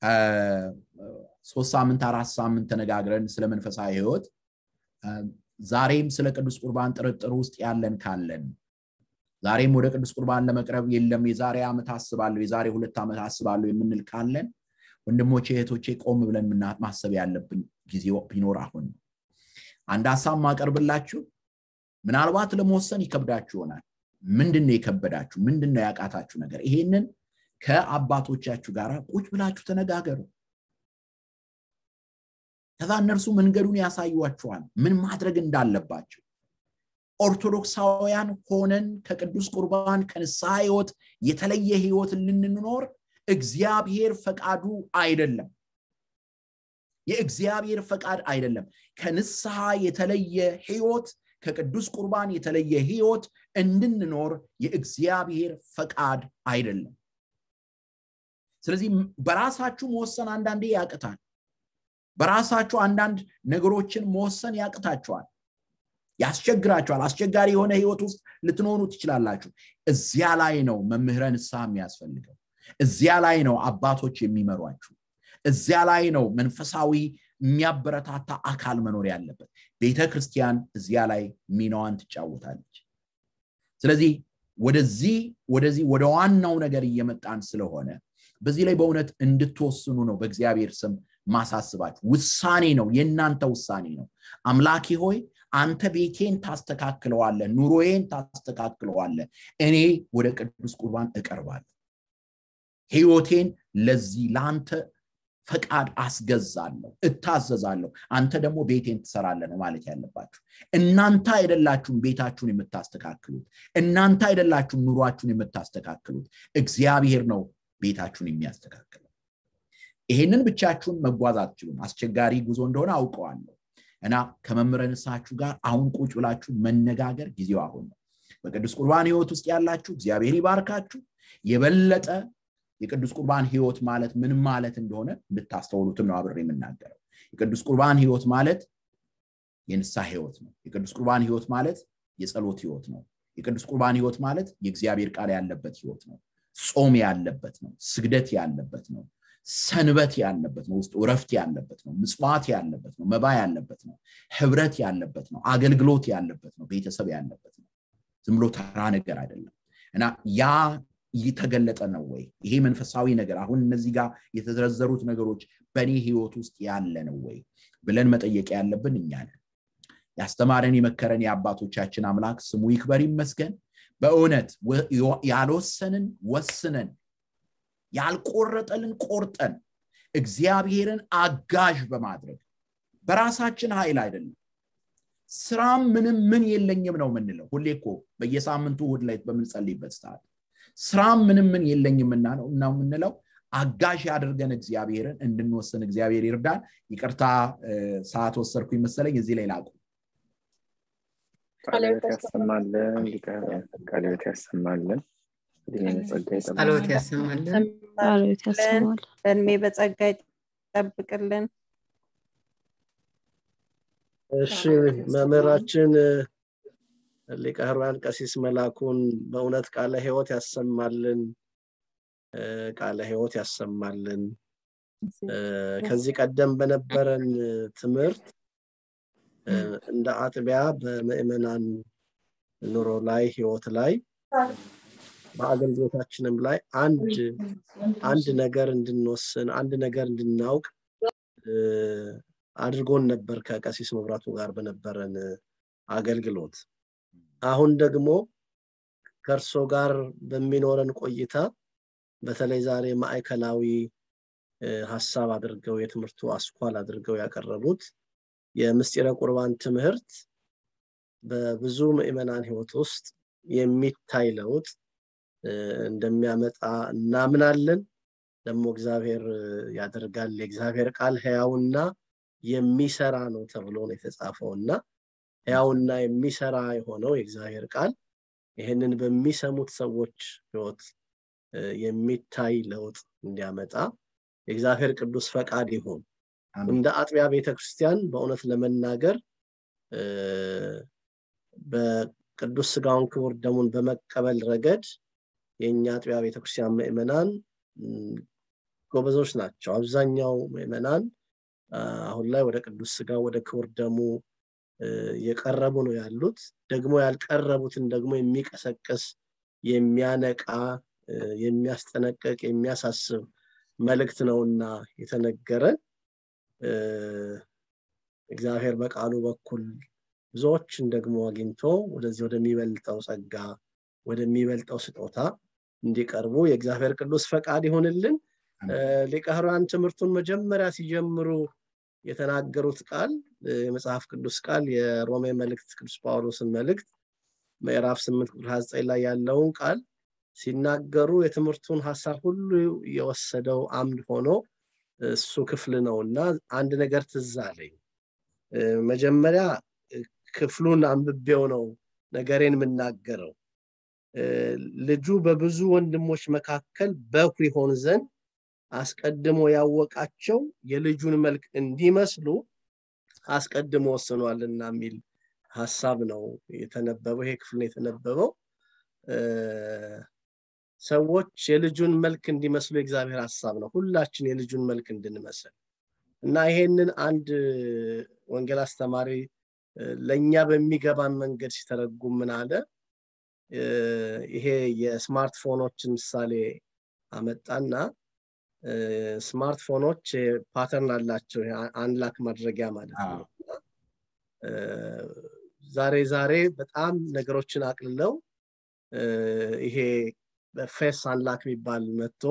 ሶስት ሳምንት አራት ሳምንት ተነጋግረን ስለ መንፈሳዊ ህይወት ዛሬም ስለ ቅዱስ ቁርባን ጥርጥር ውስጥ ያለን ካለን ዛሬም ወደ ቅዱስ ቁርባን ለመቅረብ የለም የዛሬ ዓመት አስባለሁ የዛሬ ሁለት ዓመት አስባለሁ የምንል ካለን ወንድሞቼ እህቶቼ ቆም ብለን ማሰብ ያለብን ጊዜ ቢኖር አሁን ነው አንድ ሀሳብ ማቀርብላችሁ ምናልባት ለመወሰን ይከብዳችሁ ይሆናል ምንድን ነው የከበዳችሁ ምንድን ነው ያቃታችሁ ነገር ይሄንን ከአባቶቻችሁ ጋር ቁጭ ብላችሁ ተነጋገሩ ከዛ እነርሱ መንገዱን ያሳዩዋችኋል ምን ማድረግ እንዳለባቸው ኦርቶዶክሳውያን ሆነን ከቅዱስ ቁርባን ከንስሐ ህይወት የተለየ ህይወት ልንኖር እግዚአብሔር ፈቃዱ አይደለም የእግዚአብሔር ፈቃድ አይደለም ከንስሐ የተለየ ህይወት ከቅዱስ ቁርባን የተለየ ህይወት እንድንኖር የእግዚአብሔር ፈቃድ አይደለም ስለዚህ በራሳችሁ መወሰን አንዳንዴ ያቅታል በራሳችሁ አንዳንድ ነገሮችን መወሰን ያቅታችኋል ያስቸግራችኋል አስቸጋሪ የሆነ ህይወት ውስጥ ልትኖሩ ትችላላችሁ እዚያ ላይ ነው መምህረ ንስሐ የሚያስፈልገው እዚያ ላይ ነው አባቶች የሚመሯችሁ እዚያ ላይ ነው መንፈሳዊ የሚያበረታታ አካል መኖር ያለበት ቤተ ክርስቲያን እዚያ ላይ ሚናዋን ትጫወታለች ስለዚህ ወደዚህ ወደዚህ ወደ ዋናው ነገር እየመጣን ስለሆነ በዚህ ላይ በእውነት እንድትወስኑ ነው በእግዚአብሔር ስም ማሳስባችሁ ውሳኔ ነው የእናንተ ውሳኔ ነው አምላኬ ሆይ አንተ ቤቴን ታስተካክለዋለ ኑሮዬን ታስተካክለዋለ እኔ ወደ ቅዱስ ቁርባን እቀርባለሁ ህይወቴን ለዚህ ለአንተ ፈቃድ አስገዛለሁ እታዘዛለሁ አንተ ደግሞ ቤቴን ትሰራለ ነው ማለት ያለባችሁ እናንተ አይደላችሁም ቤታችሁን የምታስተካክሉት እናንተ አይደላችሁም ኑሯችሁን የምታስተካክሉት እግዚአብሔር ነው ቤታችሁን የሚያስተካክለው ይሄንን ብቻችሁን መጓዝ አትችሉም አስቸጋሪ ጉዞ እንደሆነ አውቀዋለሁ እና ከመምህረ ንስሐችሁ ጋር አሁን ቁጭ ብላችሁ መነጋገር ጊዜው አሁን ነው በቅዱስ ቁርባን ህይወት ውስጥ ያላችሁ እግዚአብሔር ይባርካችሁ የበለጠ የቅዱስ ቁርባን ህይወት ማለት ምን ማለት እንደሆነ እንድታስተውሉትም ነው አብሬ የምናገረው የቅዱስ ቁርባን ህይወት ማለት የንስሐ ህይወት ነው የቅዱስ ቁርባን ህይወት ማለት የጸሎት ህይወት ነው የቅዱስ ቁርባን ህይወት ማለት የእግዚአብሔር ቃል ያለበት ህይወት ነው ጾም ያለበት ነው ስግደት ያለበት ነው ሰንበት ያለበት ነው ውስጡ እረፍት ያለበት ነው ምጽዋት ያለበት ነው መባ ያለበት ነው ህብረት ያለበት ነው አገልግሎት ያለበት ነው ቤተሰብ ያለበት ነው ዝም ብሎ ተራ ነገር አይደለም እና ያ የተገለጠ ነው ወይ ይሄ መንፈሳዊ ነገር አሁን እነዚህ ጋር የተዘረዘሩት ነገሮች በእኔ ህይወት ውስጥ ያለ ነው ወይ ብለን መጠየቅ ያለብን እኛ ነን ያስተማረን የመከረን የአባቶቻችን አምላክ ስሙ ይክበር ይመስገን በእውነት ያልወሰንን ወስነን ያልቆረጠልን ቆርጠን እግዚአብሔርን አጋዥ በማድረግ በራሳችን ኃይል አይደለም ስራም ምንም ምን የለኝም ነው የምንለው ሁሌ እኮ በየሳምንቱ እሑድ ላይ በምንጸልይበት ሰዓት ስራም ምንም ምን የለኝም ነው የምንለው አጋዥ ያድርገን እግዚአብሔርን እንድንወስን እግዚአብሔር ይርዳን ይቅርታ ሰዓት ወሰድኩኝ መሰለኝ እዚህ ላይ ላቁ ቃልዮት ያሰማልን ቃልዮት ያሰማልን ጸሎት ያሰማልን ጸሎት ያሰማል በእድሜ በጸጋ ይጠብቅልን እሺ መምህራችን ሊቀ ሕሩያን ቀሲስ መላኩን በእውነት ቃለ ህይወት ያሰማልን ቃለ ህይወት ያሰማልን ከዚህ ቀደም በነበረን ትምህርት እንደ አጥቢያ በምእመናን ኑሮ ላይ ህይወት ላይ በአገልግሎታችንም ላይ አንድ አንድ ነገር እንድንወስን አንድ ነገር እንድናውቅ አድርጎን ነበር ከቀሲስ መብራቱ ጋር በነበረን አገልግሎት አሁን ደግሞ ከእርሶ ጋር በሚኖረን ቆይታ በተለይ ዛሬ ማዕከላዊ ሀሳብ አድርገው የትምህርቱ አስኳል አድርገው ያቀረቡት የምስጢረ ቁርባን ትምህርት በብዙ ምእመናን ህይወት ውስጥ የሚታይ ለውጥ እንደሚያመጣ እናምናለን። ደግሞ እግዚአብሔር ያደርጋል። የእግዚአብሔር ቃል ሕያውና የሚሰራ ነው ተብሎ ነው የተጻፈው እና ሕያውና የሚሰራ የሆነው የእግዚአብሔር ቃል ይህንን በሚሰሙት ሰዎች ህይወት የሚታይ ለውጥ እንዲያመጣ የእግዚአብሔር ቅዱስ ፈቃድ ይሁን። እንደ አጥቢያ ቤተክርስቲያን በእውነት ለመናገር በቅዱስ ስጋውን ክቡር ደሙን በመቀበል ረገድ የእኛ አጥቢያ ቤተክርስቲያን ምዕመናን ጎበዞች ናቸው። አብዛኛው ምዕመናን አሁን ላይ ወደ ቅዱስ ስጋ ወደ ክቡር ደሙ የቀረቡ ነው ያሉት። ደግሞ ያልቀረቡትን ደግሞ የሚቀሰቅስ የሚያነቃ የሚያስጠነቅቅ የሚያሳስብ መልእክት ነውና የተነገረን እግዚአብሔር በቃሉ በኩል ብዙዎችን ደግሞ አግኝቶ ወደዚህ ወደሚበልጠው ጸጋ ወደሚበልጠው ስጦታ እንዲቀርቡ የእግዚአብሔር ቅዱስ ፈቃድ ይሆንልን። ሊቀ ኅሩያን ትምህርቱን መጀመሪያ ሲጀምሩ የተናገሩት ቃል የመጽሐፍ ቅዱስ ቃል የሮሜ መልእክት ቅዱስ ጳውሎስን መልእክት ምዕራፍ 8 ቁጥር 29 ላይ ያለውን ቃል ሲናገሩ የትምህርቱን ሀሳብ ሁሉ የወሰደው አምድ ሆኖ እሱ ክፍል ነው እና አንድ ነገር ትዝ አለኝ። መጀመሪያ ክፍሉን አንብቤው ነው ነገሬን የምናገረው። ልጁ በብዙ ወንድሞች መካከል በኩር ይሆን ዘንድ አስቀድሞ ያወቃቸው የልጁን መልክ እንዲመስሉ አስቀድሞ ወስኗልና የሚል ሀሳብ ነው የተነበበው። ይሄ ክፍል ነው የተነበበው። ሰዎች የልጁን መልክ እንዲመስሉ የእግዚአብሔር ሀሳብ ነው። ሁላችን የልጁን መልክ እንድንመስል እና ይሄንን አንድ ወንጌል አስተማሪ ለእኛ በሚገባን መንገድ ሲተረጉም ምን አለ? ይሄ የስማርትፎኖችን ምሳሌ አመጣና ስማርትፎኖች ፓተርን አላቸው አንላክ ማድረጊያ ማለት ነው። ዛሬ ዛሬ በጣም ነገሮችን አቅልለው ይሄ በፌስ አንላክ የሚባል መጥቶ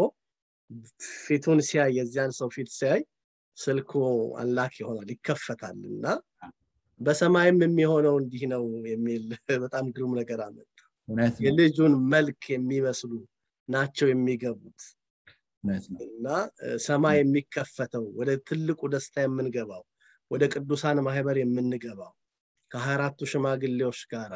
ፊቱን ሲያይ የዚያን ሰው ፊት ሲያይ ስልኩ አንላክ ይሆናል ይከፈታል እና በሰማይም የሚሆነው እንዲህ ነው የሚል በጣም ግሩም ነገር አመጣ። የልጁን መልክ የሚመስሉ ናቸው የሚገቡት እና ሰማይ የሚከፈተው ወደ ትልቁ ደስታ የምንገባው ወደ ቅዱሳን ማህበር የምንገባው ከሀያ አራቱ ሽማግሌዎች ጋራ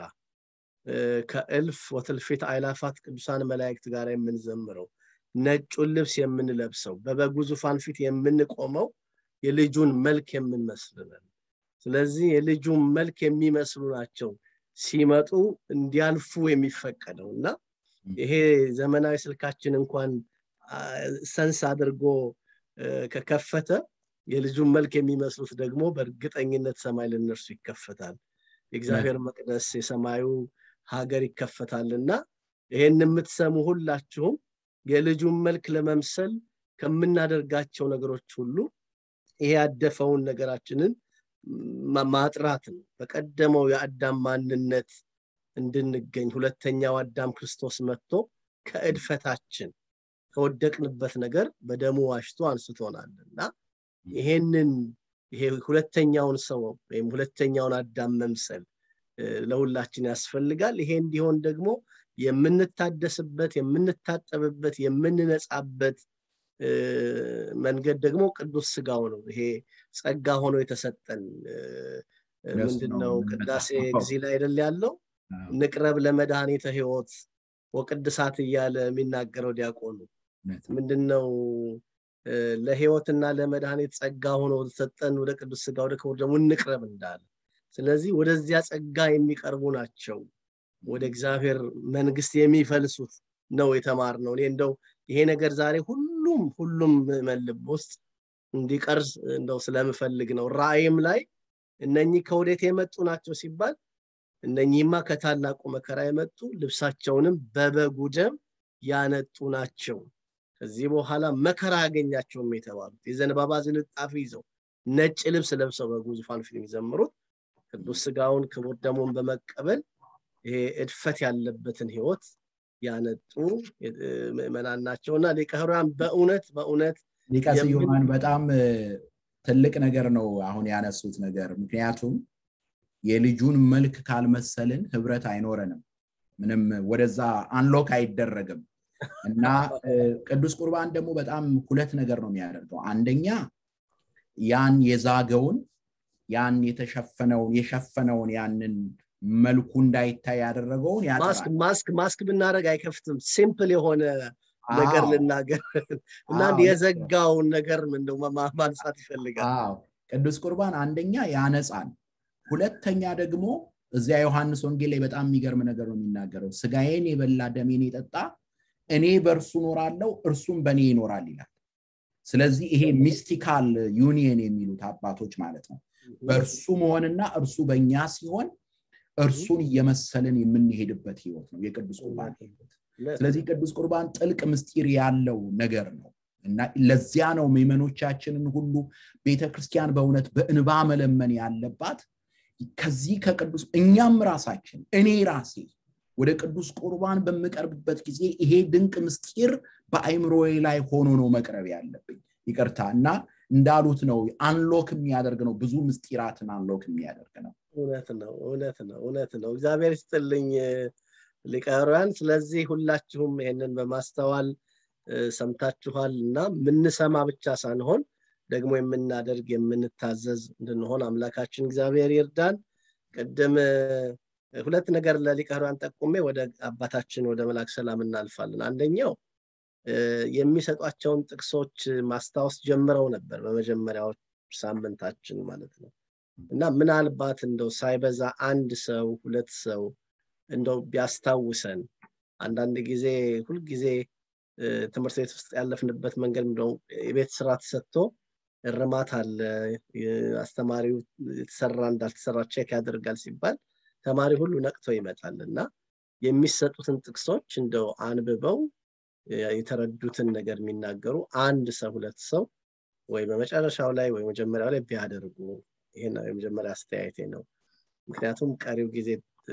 ከእልፍ ወትልፊት አይላፋት ቅዱሳን መላእክት ጋር የምንዘምረው ነጩን ልብስ የምንለብሰው በበጉ ዙፋን ፊት የምንቆመው የልጁን መልክ የምንመስልነን። ስለዚህ የልጁን መልክ የሚመስሉ ናቸው ሲመጡ እንዲያልፉ የሚፈቀደው እና ይሄ ዘመናዊ ስልካችን እንኳን ሰንስ አድርጎ ከከፈተ የልጁን መልክ የሚመስሉት ደግሞ በእርግጠኝነት ሰማይ ለነርሱ ይከፈታል። የእግዚአብሔር መቅደስ የሰማዩ ሀገር ይከፈታል እና ይሄን የምትሰሙ ሁላችሁም የልጁን መልክ ለመምሰል ከምናደርጋቸው ነገሮች ሁሉ ይሄ ያደፈውን ነገራችንን ማጥራት ነው። በቀደመው የአዳም ማንነት እንድንገኝ ሁለተኛው አዳም ክርስቶስ መጥቶ ከእድፈታችን ከወደቅንበት ነገር በደሙ ዋሽቶ አንስቶናል እና ይሄንን ይሄ ሁለተኛውን ሰው ወይም ሁለተኛውን አዳም መምሰል ለሁላችን ያስፈልጋል። ይሄ እንዲሆን ደግሞ የምንታደስበት፣ የምንታጠብበት፣ የምንነጻበት መንገድ ደግሞ ቅዱስ ስጋው ነው። ይሄ ጸጋ ሆኖ የተሰጠን ምንድነው? ቅዳሴ ጊዜ ላይ አይደል ያለው ንቅረብ ለመድኃኒተ ህይወት ወቅድሳት እያለ የሚናገረው ዲያቆኑ ምንድነው? ለህይወትና ለመድኃኒት ጸጋ ሆኖ ተሰጠን ወደ ቅዱስ ስጋ ወደ ክቡር ደግሞ እንቅረብ እንዳለ። ስለዚህ ወደዚያ ጸጋ የሚቀርቡ ናቸው ወደ እግዚአብሔር መንግስት የሚፈልሱት ነው የተማርነው። እኔ እንደው ይሄ ነገር ዛሬ ሁሉም ሁሉም ምዕመን ልብ ውስጥ እንዲቀርዝ እንደው ስለምፈልግ ነው። ራእይም ላይ እነኚህ ከወዴት የመጡ ናቸው ሲባል እነኚህማ ከታላቁ መከራ የመጡ ልብሳቸውንም በበጉ ደም ያነጡ ናቸው። ከዚህ በኋላ መከራ ያገኛቸውም የተባሉት የዘንባባ ዝንጣፊ ይዘው ነጭ ልብስ ለብሰው በጉ ዙፋን ፊት የሚዘምሩት ቅዱስ ስጋውን ክቡር ደሙን በመቀበል ይሄ እድፈት ያለበትን ህይወት ያነጡ ምዕመናን ናቸው እና ሊቀ ኅሩያን በእውነት በእውነት ሊቀ ስዩማን በጣም ትልቅ ነገር ነው አሁን ያነሱት ነገር። ምክንያቱም የልጁን መልክ ካልመሰልን ህብረት አይኖረንም። ምንም ወደዛ አንሎክ አይደረግም እና ቅዱስ ቁርባን ደግሞ በጣም ሁለት ነገር ነው የሚያደርገው አንደኛ ያን የዛገውን ያን የተሸፈነውን የሸፈነውን ያንን መልኩ እንዳይታይ ያደረገውን ማስክ ማስክ ማስክ ብናደረግ አይከፍትም ሲምፕል የሆነ ነገር ልናገር እና የዘጋውን ነገር እንደው ማንሳት ይፈልጋል ቅዱስ ቁርባን አንደኛ ያነጻል ሁለተኛ ደግሞ እዚያ ዮሐንስ ወንጌል ላይ በጣም የሚገርም ነገር ነው የሚናገረው ስጋዬን የበላ ደሜን የጠጣ እኔ በእርሱ ኖራለው እርሱም በእኔ ይኖራል ይላል ስለዚህ ይሄ ሚስቲካል ዩኒየን የሚሉት አባቶች ማለት ነው በእርሱ መሆንና እርሱ በእኛ ሲሆን እርሱን እየመሰልን የምንሄድበት ህይወት ነው የቅዱስ ቁርባን ህይወት ስለዚህ ቅዱስ ቁርባን ጥልቅ ምስጢር ያለው ነገር ነው እና ለዚያ ነው ምዕመኖቻችንን ሁሉ ቤተክርስቲያን በእውነት በእንባ መለመን ያለባት ከዚህ ከቅዱስ እኛም ራሳችን እኔ ራሴ ወደ ቅዱስ ቁርባን በምቀርብበት ጊዜ ይሄ ድንቅ ምስጢር በአይምሮዬ ላይ ሆኖ ነው መቅረብ ያለብኝ ይቅርታ እና እንዳሉት ነው አንሎክ የሚያደርግ ነው ብዙ ምስጢራትን አንሎክ የሚያደርግ ነው እውነት ነው እውነት ነው እውነት ነው እግዚአብሔር ይስጥልኝ ሊቀርያን ስለዚህ ሁላችሁም ይሄንን በማስተዋል ሰምታችኋል እና ምንሰማ ብቻ ሳንሆን ደግሞ የምናደርግ የምንታዘዝ እንድንሆን አምላካችን እግዚአብሔር ይርዳን ቅድም ሁለት ነገር ለሊቀሯን ጠቁሜ ወደ አባታችን ወደ መላክ ሰላም እናልፋለን አንደኛው የሚሰጧቸውን ጥቅሶች ማስታወስ ጀምረው ነበር በመጀመሪያው ሳምንታችን ማለት ነው እና ምናልባት እንደው ሳይበዛ አንድ ሰው ሁለት ሰው እንደው ቢያስታውሰን አንዳንድ ጊዜ ሁልጊዜ ትምህርት ቤት ውስጥ ያለፍንበት መንገድ እንደው የቤት ስራ ተሰጥቶ እርማት አለ አስተማሪው የተሰራ እንዳልተሰራ ቼክ ያደርጋል ሲባል ተማሪ ሁሉ ነቅቶ ይመጣል እና የሚሰጡትን ጥቅሶች እንደው አንብበው የተረዱትን ነገር የሚናገሩ አንድ ሰው ሁለት ሰው ወይ በመጨረሻው ላይ ወይ መጀመሪያው ላይ ቢያደርጉ ይሄ ነው የመጀመሪያ አስተያየቴ ነው ምክንያቱም ቀሪው ጊዜ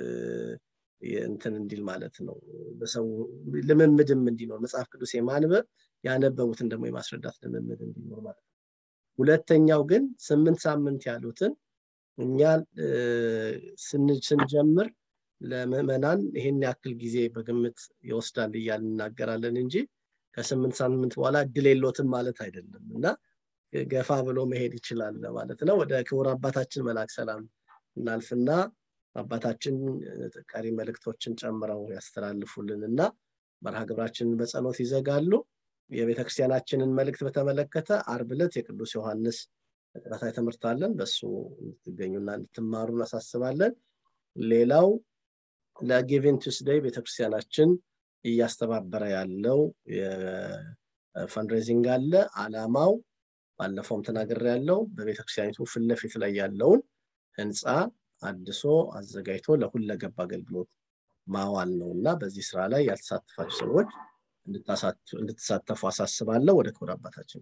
እንትን እንዲል ማለት ነው በሰው ልምምድም እንዲኖር መጽሐፍ ቅዱስ የማንበብ ያነበቡትን ደግሞ የማስረዳት ልምምድ እንዲኖር ማለት ነው ሁለተኛው ግን ስምንት ሳምንት ያሉትን እኛ ስንጀምር ለምዕመናን ይሄን ያክል ጊዜ በግምት ይወስዳል እያል እናገራለን እንጂ ከስምንት ሳምንት በኋላ እድል የሎትም ማለት አይደለም እና ገፋ ብሎ መሄድ ይችላል ማለት ነው ወደ ክቡር አባታችን መላክ ሰላም እናልፍና አባታችን ቀሪ መልእክቶችን ጨምረው ያስተላልፉልን እና መርሃ ግብራችንን በጸሎት ይዘጋሉ የቤተክርስቲያናችንን መልእክት በተመለከተ አርብ ዕለት የቅዱስ ዮሐንስ ተከታታይ ትምህርት አለን በሱ እንድትገኙና እንድትማሩ እናሳስባለን ሌላው ለጊቪን ቱስደይ ቤተክርስቲያናችን እያስተባበረ ያለው ፈንድሬዚንግ አለ አላማው ባለፈውም ተናገር ያለው በቤተክርስቲያኒቱ ፊት ለፊት ላይ ያለውን ህንፃ አድሶ አዘጋጅቶ ለሁለገብ አገልግሎት ማዋል ነው እና በዚህ ስራ ላይ ያልተሳተፋችሁ ሰዎች እንድትሳተፉ አሳስባለሁ ወደ ክብር አባታችን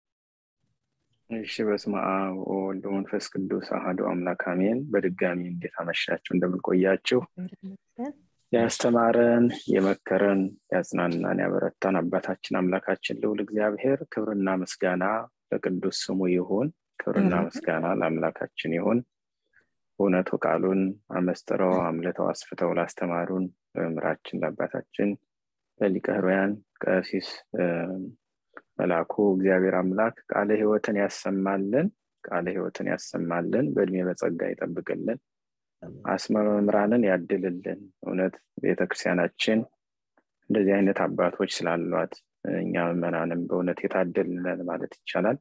እሺ በስመ አብ ወወልድ መንፈስ ቅዱስ አህዶ አምላክ አሜን በድጋሚ እንዴት አመሻችሁ እንደምንቆያችሁ ያስተማረን የመከረን ያጽናናን ያበረታን አባታችን አምላካችን ልውል እግዚአብሔር ክብርና ምስጋና ለቅዱስ ስሙ ይሁን ክብርና ምስጋና ለአምላካችን ይሁን እውነቱ ቃሉን አመስጥረው አምልተው አስፍተው ላስተማሩን ምራችን ለአባታችን ለሊቀ ሕሩያን ቀሲስ መላኩ እግዚአብሔር አምላክ ቃለ ህይወትን ያሰማልን ቃለ ህይወትን ያሰማልን በእድሜ በጸጋ ይጠብቅልን አስመ መምህራንን ያድልልን እውነት ቤተክርስቲያናችን እንደዚህ አይነት አባቶች ስላሏት እኛ ምዕመናንም በእውነት የታደልነን ማለት ይቻላል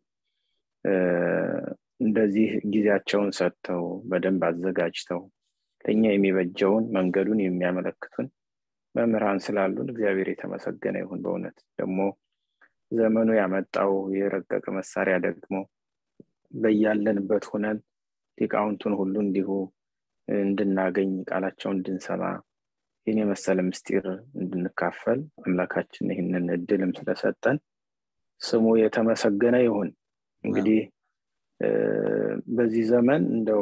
እንደዚህ ጊዜያቸውን ሰጥተው በደንብ አዘጋጅተው ለእኛ የሚበጀውን መንገዱን የሚያመለክቱን መምህራን ስላሉን እግዚአብሔር የተመሰገነ ይሁን በእውነት ደግሞ ዘመኑ ያመጣው የረቀቀ መሳሪያ ደግሞ በያለንበት ሁነን ሊቃውንቱን ሁሉ እንዲሁ እንድናገኝ ቃላቸውን እንድንሰማ ይህን የመሰለ ምስጢር እንድንካፈል አምላካችን ይህንን እድልም ስለሰጠን ስሙ የተመሰገነ ይሁን እንግዲህ በዚህ ዘመን እንደው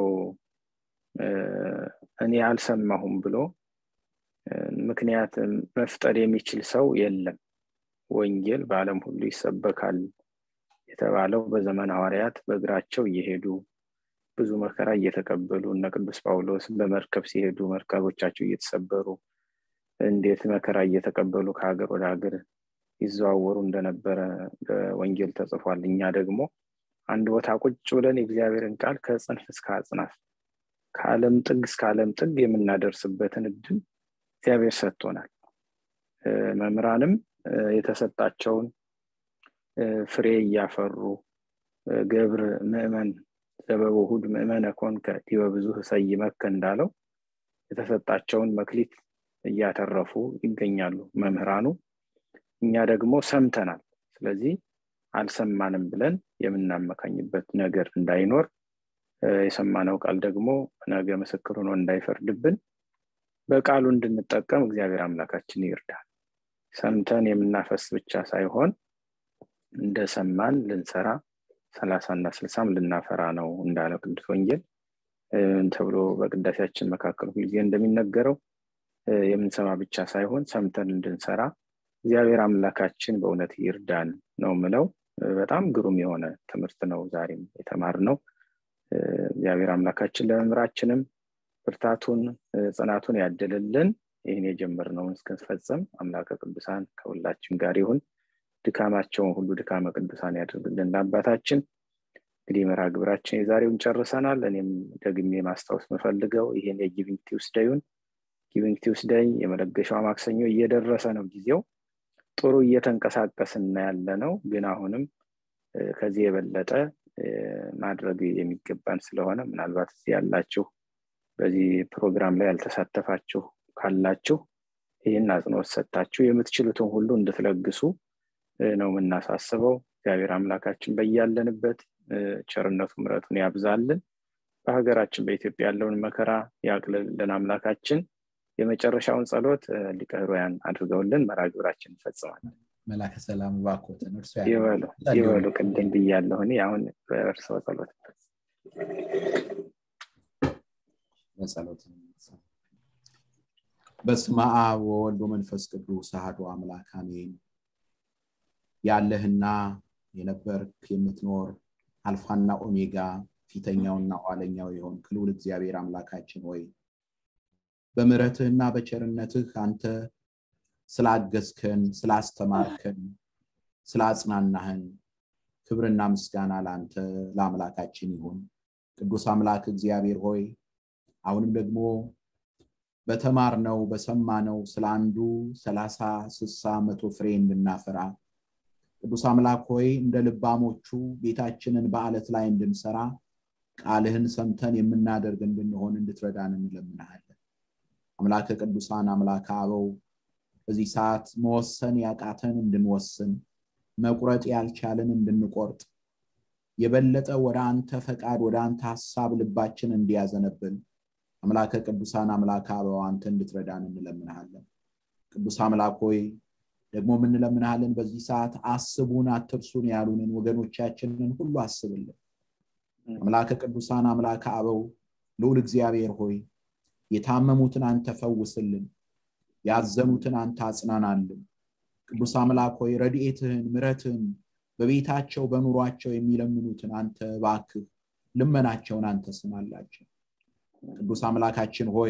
እኔ አልሰማሁም ብሎ ምክንያት መፍጠር የሚችል ሰው የለም ወንጌል በአለም ሁሉ ይሰበካል የተባለው በዘመን ሐዋርያት በእግራቸው እየሄዱ ብዙ መከራ እየተቀበሉ እነ ቅዱስ ጳውሎስ በመርከብ ሲሄዱ መርከቦቻቸው እየተሰበሩ እንዴት መከራ እየተቀበሉ ከሀገር ወደ ሀገር ይዘዋወሩ እንደነበረ በወንጌል ተጽፏል እኛ ደግሞ አንድ ቦታ ቁጭ ብለን የእግዚአብሔርን ቃል ከጽንፍ እስከ አጽናፍ ከዓለም ጥግ እስከ ዓለም ጥግ የምናደርስበትን እድል እግዚአብሔር ሰጥቶናል መምህራንም የተሰጣቸውን ፍሬ እያፈሩ ገብር ምእመን ዘበውሁድ ምእመነ ኮንከ ዲበ ብዙ ሰይመከ እንዳለው የተሰጣቸውን መክሊት እያተረፉ ይገኛሉ መምህራኑ እኛ ደግሞ ሰምተናል ስለዚህ አልሰማንም ብለን የምናመካኝበት ነገር እንዳይኖር የሰማነው ቃል ደግሞ ነገ ምስክር ሆኖ እንዳይፈርድብን በቃሉ እንድንጠቀም እግዚአብሔር አምላካችን ይርዳል ሰምተን የምናፈስ ብቻ ሳይሆን እንደሰማን ልንሰራ ሰላሳና ስልሳም ልናፈራ ነው እንዳለ ቅዱስ ወንጌል ተብሎ በቅዳሴያችን መካከል ሁልጊዜ እንደሚነገረው የምንሰማ ብቻ ሳይሆን ሰምተን እንድንሰራ እግዚአብሔር አምላካችን በእውነት ይርዳን ነው ምለው በጣም ግሩም የሆነ ትምህርት ነው ዛሬም የተማር ነው እግዚአብሔር አምላካችን ለመምራችንም ብርታቱን ጽናቱን ያደልልን ይህን የጀመርነውን እስክንፈጸም አምላከ ቅዱሳን ከሁላችን ጋር ይሁን ድካማቸውን ሁሉ ድካመ ቅዱሳን ያደርግልን ለአባታችን እንግዲህ መርሃ ግብራችን የዛሬውን ጨርሰናል እኔም ደግሜ ማስታወስ የምፈልገው ይህን የጊቪንግ ቲውስደዩን ጊቪንግ ቲውስደይ የመለገሻዋ ማክሰኞ እየደረሰ ነው ጊዜው ጥሩ እየተንቀሳቀስን ያለ ነው ግን አሁንም ከዚህ የበለጠ ማድረግ የሚገባን ስለሆነ ምናልባት እዚህ ያላችሁ በዚህ ፕሮግራም ላይ ያልተሳተፋችሁ ካላችሁ ይህን አጽንኦት ሰጥታችሁ የምትችሉትን ሁሉ እንድትለግሱ ነው የምናሳስበው እግዚአብሔር አምላካችን በያለንበት ቸርነቱ ምረቱን ያብዛልን በሀገራችን በኢትዮጵያ ያለውን መከራ ያቅልልን አምላካችን የመጨረሻውን ጸሎት ሊቀ ሕሩያን አድርገውልን መርሃ ግብራችን እንፈጽማለን መላከ ሰላም ባኮትን እርሱ ይበሉ ይበሉ ቅድም ብያለሁ እኔ አሁን በእርስዎ ጸሎት በጸሎት በስመ አብ ወወልድ መንፈስ ቅዱስ አሐዱ አምላክ አሜን ያለህና የነበርክ የምትኖር አልፋና ኦሜጋ ፊተኛውና ኋለኛው የሆን ክልውል እግዚአብሔር አምላካችን ሆይ በምረትህና በቸርነትህ አንተ ስላገዝከን ስላስተማርከን ስላጽናናህን ክብርና ምስጋና ለአንተ ለአምላካችን ይሁን ቅዱስ አምላክ እግዚአብሔር ሆይ አሁንም ደግሞ በተማርነው በሰማነው ስለ አንዱ ሰላሳ ስሳ መቶ ፍሬ እንድናፈራ ቅዱስ አምላክ ሆይ እንደ ልባሞቹ ቤታችንን በአለት ላይ እንድንሰራ ቃልህን ሰምተን የምናደርግ እንድንሆን እንድትረዳን እንለምናሃለን አምላከ ቅዱሳን አምላከ አበው በዚህ ሰዓት መወሰን ያቃተን እንድንወስን መቁረጥ ያልቻልን እንድንቆርጥ የበለጠ ወደ አንተ ፈቃድ ወደ አንተ ሀሳብ ልባችን እንዲያዘነብል አምላከ ቅዱሳን አምላክ አበው አንተ እንድትረዳን እንለምንሃለን ቅዱስ አምላክ ሆይ ደግሞ የምንለምንሃለን በዚህ ሰዓት አስቡን አትርሱን ያሉንን ወገኖቻችንን ሁሉ አስብልን አምላከ ቅዱሳን አምላከ አበው ልዑል እግዚአብሔር ሆይ የታመሙትን አንተ ፈውስልን ያዘኑትን አንተ አጽናናልን ቅዱስ አምላክ ሆይ ረድኤትህን ምረትህን በቤታቸው በኑሯቸው የሚለምኑትን አንተ ባክህ ልመናቸውን አንተ ስማላቸው ቅዱስ አምላካችን ሆይ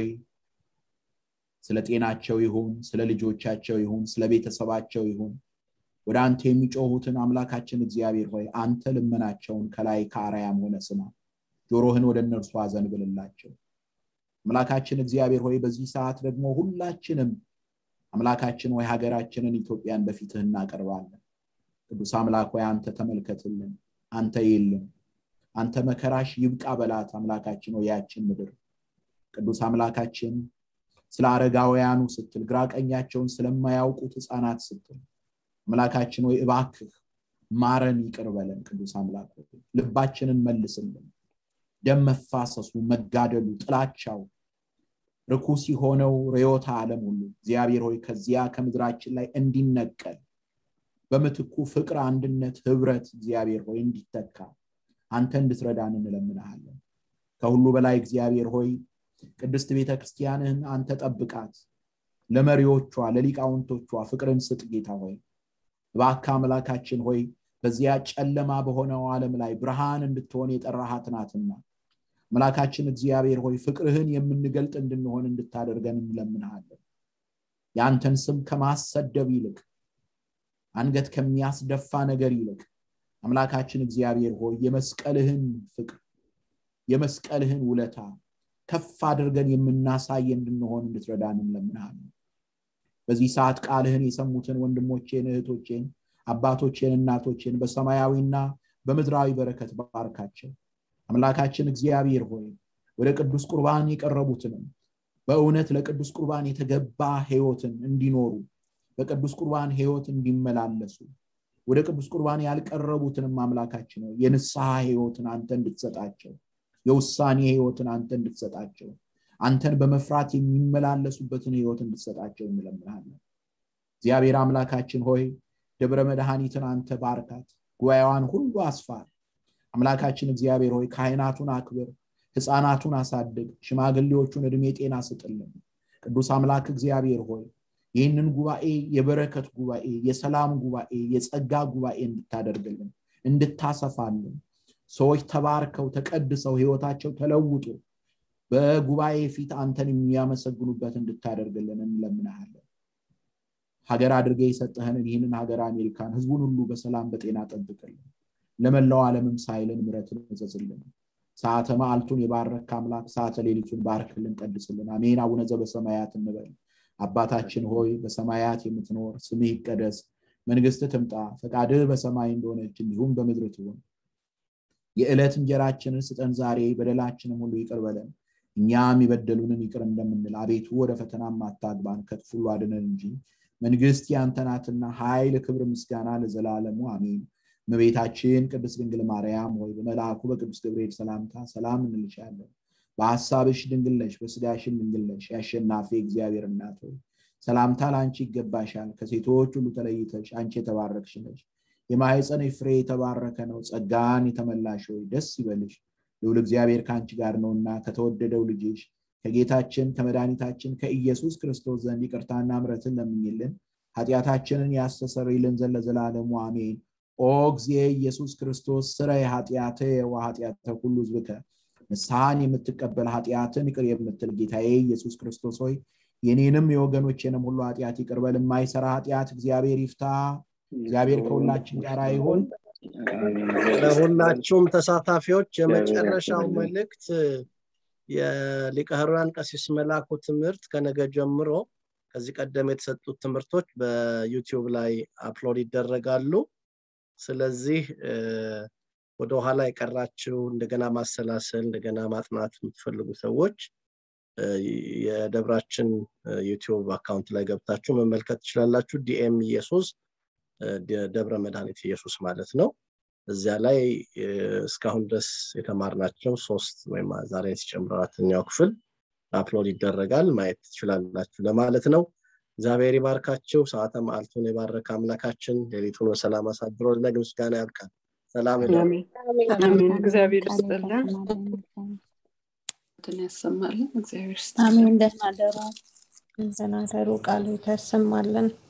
ስለ ጤናቸው ይሁን ስለ ልጆቻቸው ይሁን ስለ ቤተሰባቸው ይሁን ወደ አንተ የሚጮሁትን አምላካችን እግዚአብሔር ሆይ አንተ ልመናቸውን ከላይ ከአርያም ሆነ ስማ ጆሮህን ወደ እነርሱ አዘንብልላቸው አምላካችን እግዚአብሔር ሆይ በዚህ ሰዓት ደግሞ ሁላችንም አምላካችን ሆይ ሀገራችንን ኢትዮጵያን በፊትህ እናቀርባለን ቅዱስ አምላክ ሆይ አንተ ተመልከትልን አንተ የለም አንተ መከራሽ ይብቃ በላት አምላካችን ሆይ ያችን ምድር ቅዱስ አምላካችን ስለ አረጋውያኑ ስትል ግራ ቀኛቸውን ስለማያውቁት ህፃናት ስትል አምላካችን ሆይ እባክህ ማረን ይቅር በለን ቅዱስ አምላክ ልባችንን መልስልን ደም መፋሰሱ መጋደሉ ጥላቻው ርኩስ የሆነው ርዮታ ዓለም ሁሉ እግዚአብሔር ሆይ ከዚያ ከምድራችን ላይ እንዲነቀል በምትኩ ፍቅር አንድነት ህብረት እግዚአብሔር ሆይ እንዲተካ አንተ እንድትረዳን እንለምንሃለን ከሁሉ በላይ እግዚአብሔር ሆይ ቅድስት ቤተ ክርስቲያንህን አንተ ጠብቃት ለመሪዎቿ ለሊቃውንቶቿ ፍቅርን ስጥ ጌታ ሆይ እባካ አምላካችን ሆይ በዚያ ጨለማ በሆነው ዓለም ላይ ብርሃን እንድትሆን የጠራሃት ናትና አምላካችን እግዚአብሔር ሆይ ፍቅርህን የምንገልጥ እንድንሆን እንድታደርገን እንለምንሃለን የአንተን ስም ከማሰደብ ይልቅ አንገት ከሚያስደፋ ነገር ይልቅ አምላካችን እግዚአብሔር ሆይ የመስቀልህን ፍቅር የመስቀልህን ውለታ ከፍ አድርገን የምናሳይ እንድንሆን እንድትረዳን እንለምንሃለን በዚህ ሰዓት ቃልህን የሰሙትን ወንድሞቼን እህቶቼን አባቶቼን እናቶቼን በሰማያዊና በምድራዊ በረከት ባርካቸው አምላካችን እግዚአብሔር ሆይ ወደ ቅዱስ ቁርባን የቀረቡትንም በእውነት ለቅዱስ ቁርባን የተገባ ህይወትን እንዲኖሩ በቅዱስ ቁርባን ህይወት እንዲመላለሱ ወደ ቅዱስ ቁርባን ያልቀረቡትንም አምላካችን ነው የንስሐ ህይወትን አንተ እንድትሰጣቸው የውሳኔ ህይወትን አንተ እንድትሰጣቸው አንተን በመፍራት የሚመላለሱበትን ህይወት እንድትሰጣቸው እንለምናለን እግዚአብሔር አምላካችን ሆይ ደብረ መድኃኒትን አንተ ባርካት ጉባኤዋን ሁሉ አስፋር አምላካችን እግዚአብሔር ሆይ ካህናቱን አክብር ህፃናቱን አሳድግ ሽማግሌዎቹን እድሜ ጤና ስጥልን ቅዱስ አምላክ እግዚአብሔር ሆይ ይህንን ጉባኤ የበረከት ጉባኤ የሰላም ጉባኤ የጸጋ ጉባኤ እንድታደርግልን እንድታሰፋልን ሰዎች ተባርከው ተቀድሰው ህይወታቸው ተለውጦ በጉባኤ ፊት አንተን የሚያመሰግኑበት እንድታደርግልን እንለምናሃለን ሀገር አድርገ የሰጠህንን ይህንን ሀገር አሜሪካን ህዝቡን ሁሉ በሰላም በጤና ጠብቅልን ለመላው ዓለምም ሳይልን ምረትን እዘዝልን ሰዓተ መዓልቱን የባረክ አምላክ ሰዓተ ሌሊቱን ባርክልን ቀድስልን አሜን አቡነ ዘበሰማያት እንበል አባታችን ሆይ በሰማያት የምትኖር ስምህ ይቀደስ መንግስት ትምጣ ፈቃድህ በሰማይ እንደሆነች እንዲሁም በምድር ትሆን የዕለት እንጀራችንን ስጠን ዛሬ በደላችንም ሁሉ ይቅር በለን እኛም የበደሉንን ይቅር እንደምንል አቤቱ ወደ ፈተናም አታግባን ከክፉ ሁሉ አድነን እንጂ መንግስት ያንተናትና ኃይል ክብር ምስጋና ለዘላለሙ አሜን እመቤታችን ቅድስት ድንግል ማርያም ሆይ በመልአኩ በቅዱስ ገብርኤል ሰላምታ ሰላም እንልሻለን በሀሳብሽ ድንግል ነሽ በስጋሽም ድንግል ነሽ የአሸናፊ እግዚአብሔር እናት ሆይ ሰላምታ ለአንቺ ይገባሻል ከሴቶች ሁሉ ተለይተሽ አንቺ የተባረክሽ ነሽ የማህፀን ፍሬ የተባረከ ነው ጸጋን የተመላሽ ሆይ ደስ ይበልሽ ልውል እግዚአብሔር ከአንቺ ጋር ነውና ከተወደደው ልጅሽ ከጌታችን ከመድኃኒታችን ከኢየሱስ ክርስቶስ ዘንድ ይቅርታና ምረትን ለምኝልን ኃጢአታችንን ያስተሰርይልን ዘንድ ለዘላለሙ አሜን ኦ ጊዜ ኢየሱስ ክርስቶስ ስረ ኃጢአተ ወኃጢአተ ሁሉ ዝብከ ንስሐን የምትቀበል ኃጢአትን ይቅር የምትል ጌታዬ ኢየሱስ ክርስቶስ ሆይ የኔንም የወገኖቼንም ሁሉ ኃጢአት ይቅርበል የማይሰራ ኃጢአት እግዚአብሔር ይፍታ እግዚአብሔር ከሁላችን ጋር ይሁን ለሁላችሁም ተሳታፊዎች የመጨረሻው መልእክት የሊቀ ሕሩያን ቀሲስ መላኩ ትምህርት ከነገ ጀምሮ ከዚህ ቀደም የተሰጡት ትምህርቶች በዩቲዩብ ላይ አፕሎድ ይደረጋሉ ስለዚህ ወደኋላ የቀራችው እንደገና ማሰላሰል እንደገና ማጥናት የምትፈልጉ ሰዎች የደብራችን ዩቲዩብ አካውንት ላይ ገብታችሁ መመልከት ትችላላችሁ ዲኤም ኢየሱስ ደብረ መድኃኒት ኢየሱስ ማለት ነው እዚያ ላይ እስካሁን ድረስ የተማርናቸው ሶስት ወይም ዛሬ ሲጨምር አራተኛው ክፍል አፕሎድ ይደረጋል ማየት ትችላላችሁ ለማለት ነው እግዚአብሔር ይባርካችሁ ሰዓተ መዓልቱን የባረከ አምላካችን ሌሊቱን በሰላም አሳድሮ ለነገ ምስጋና ያብቃል ሰላም አሜን እግዚአብሔር ይስጥልን ያሰማልን እግዚአብሔር አሜን ደህና ደሩ ደህና ደሩ ቃሉ ተሰማለን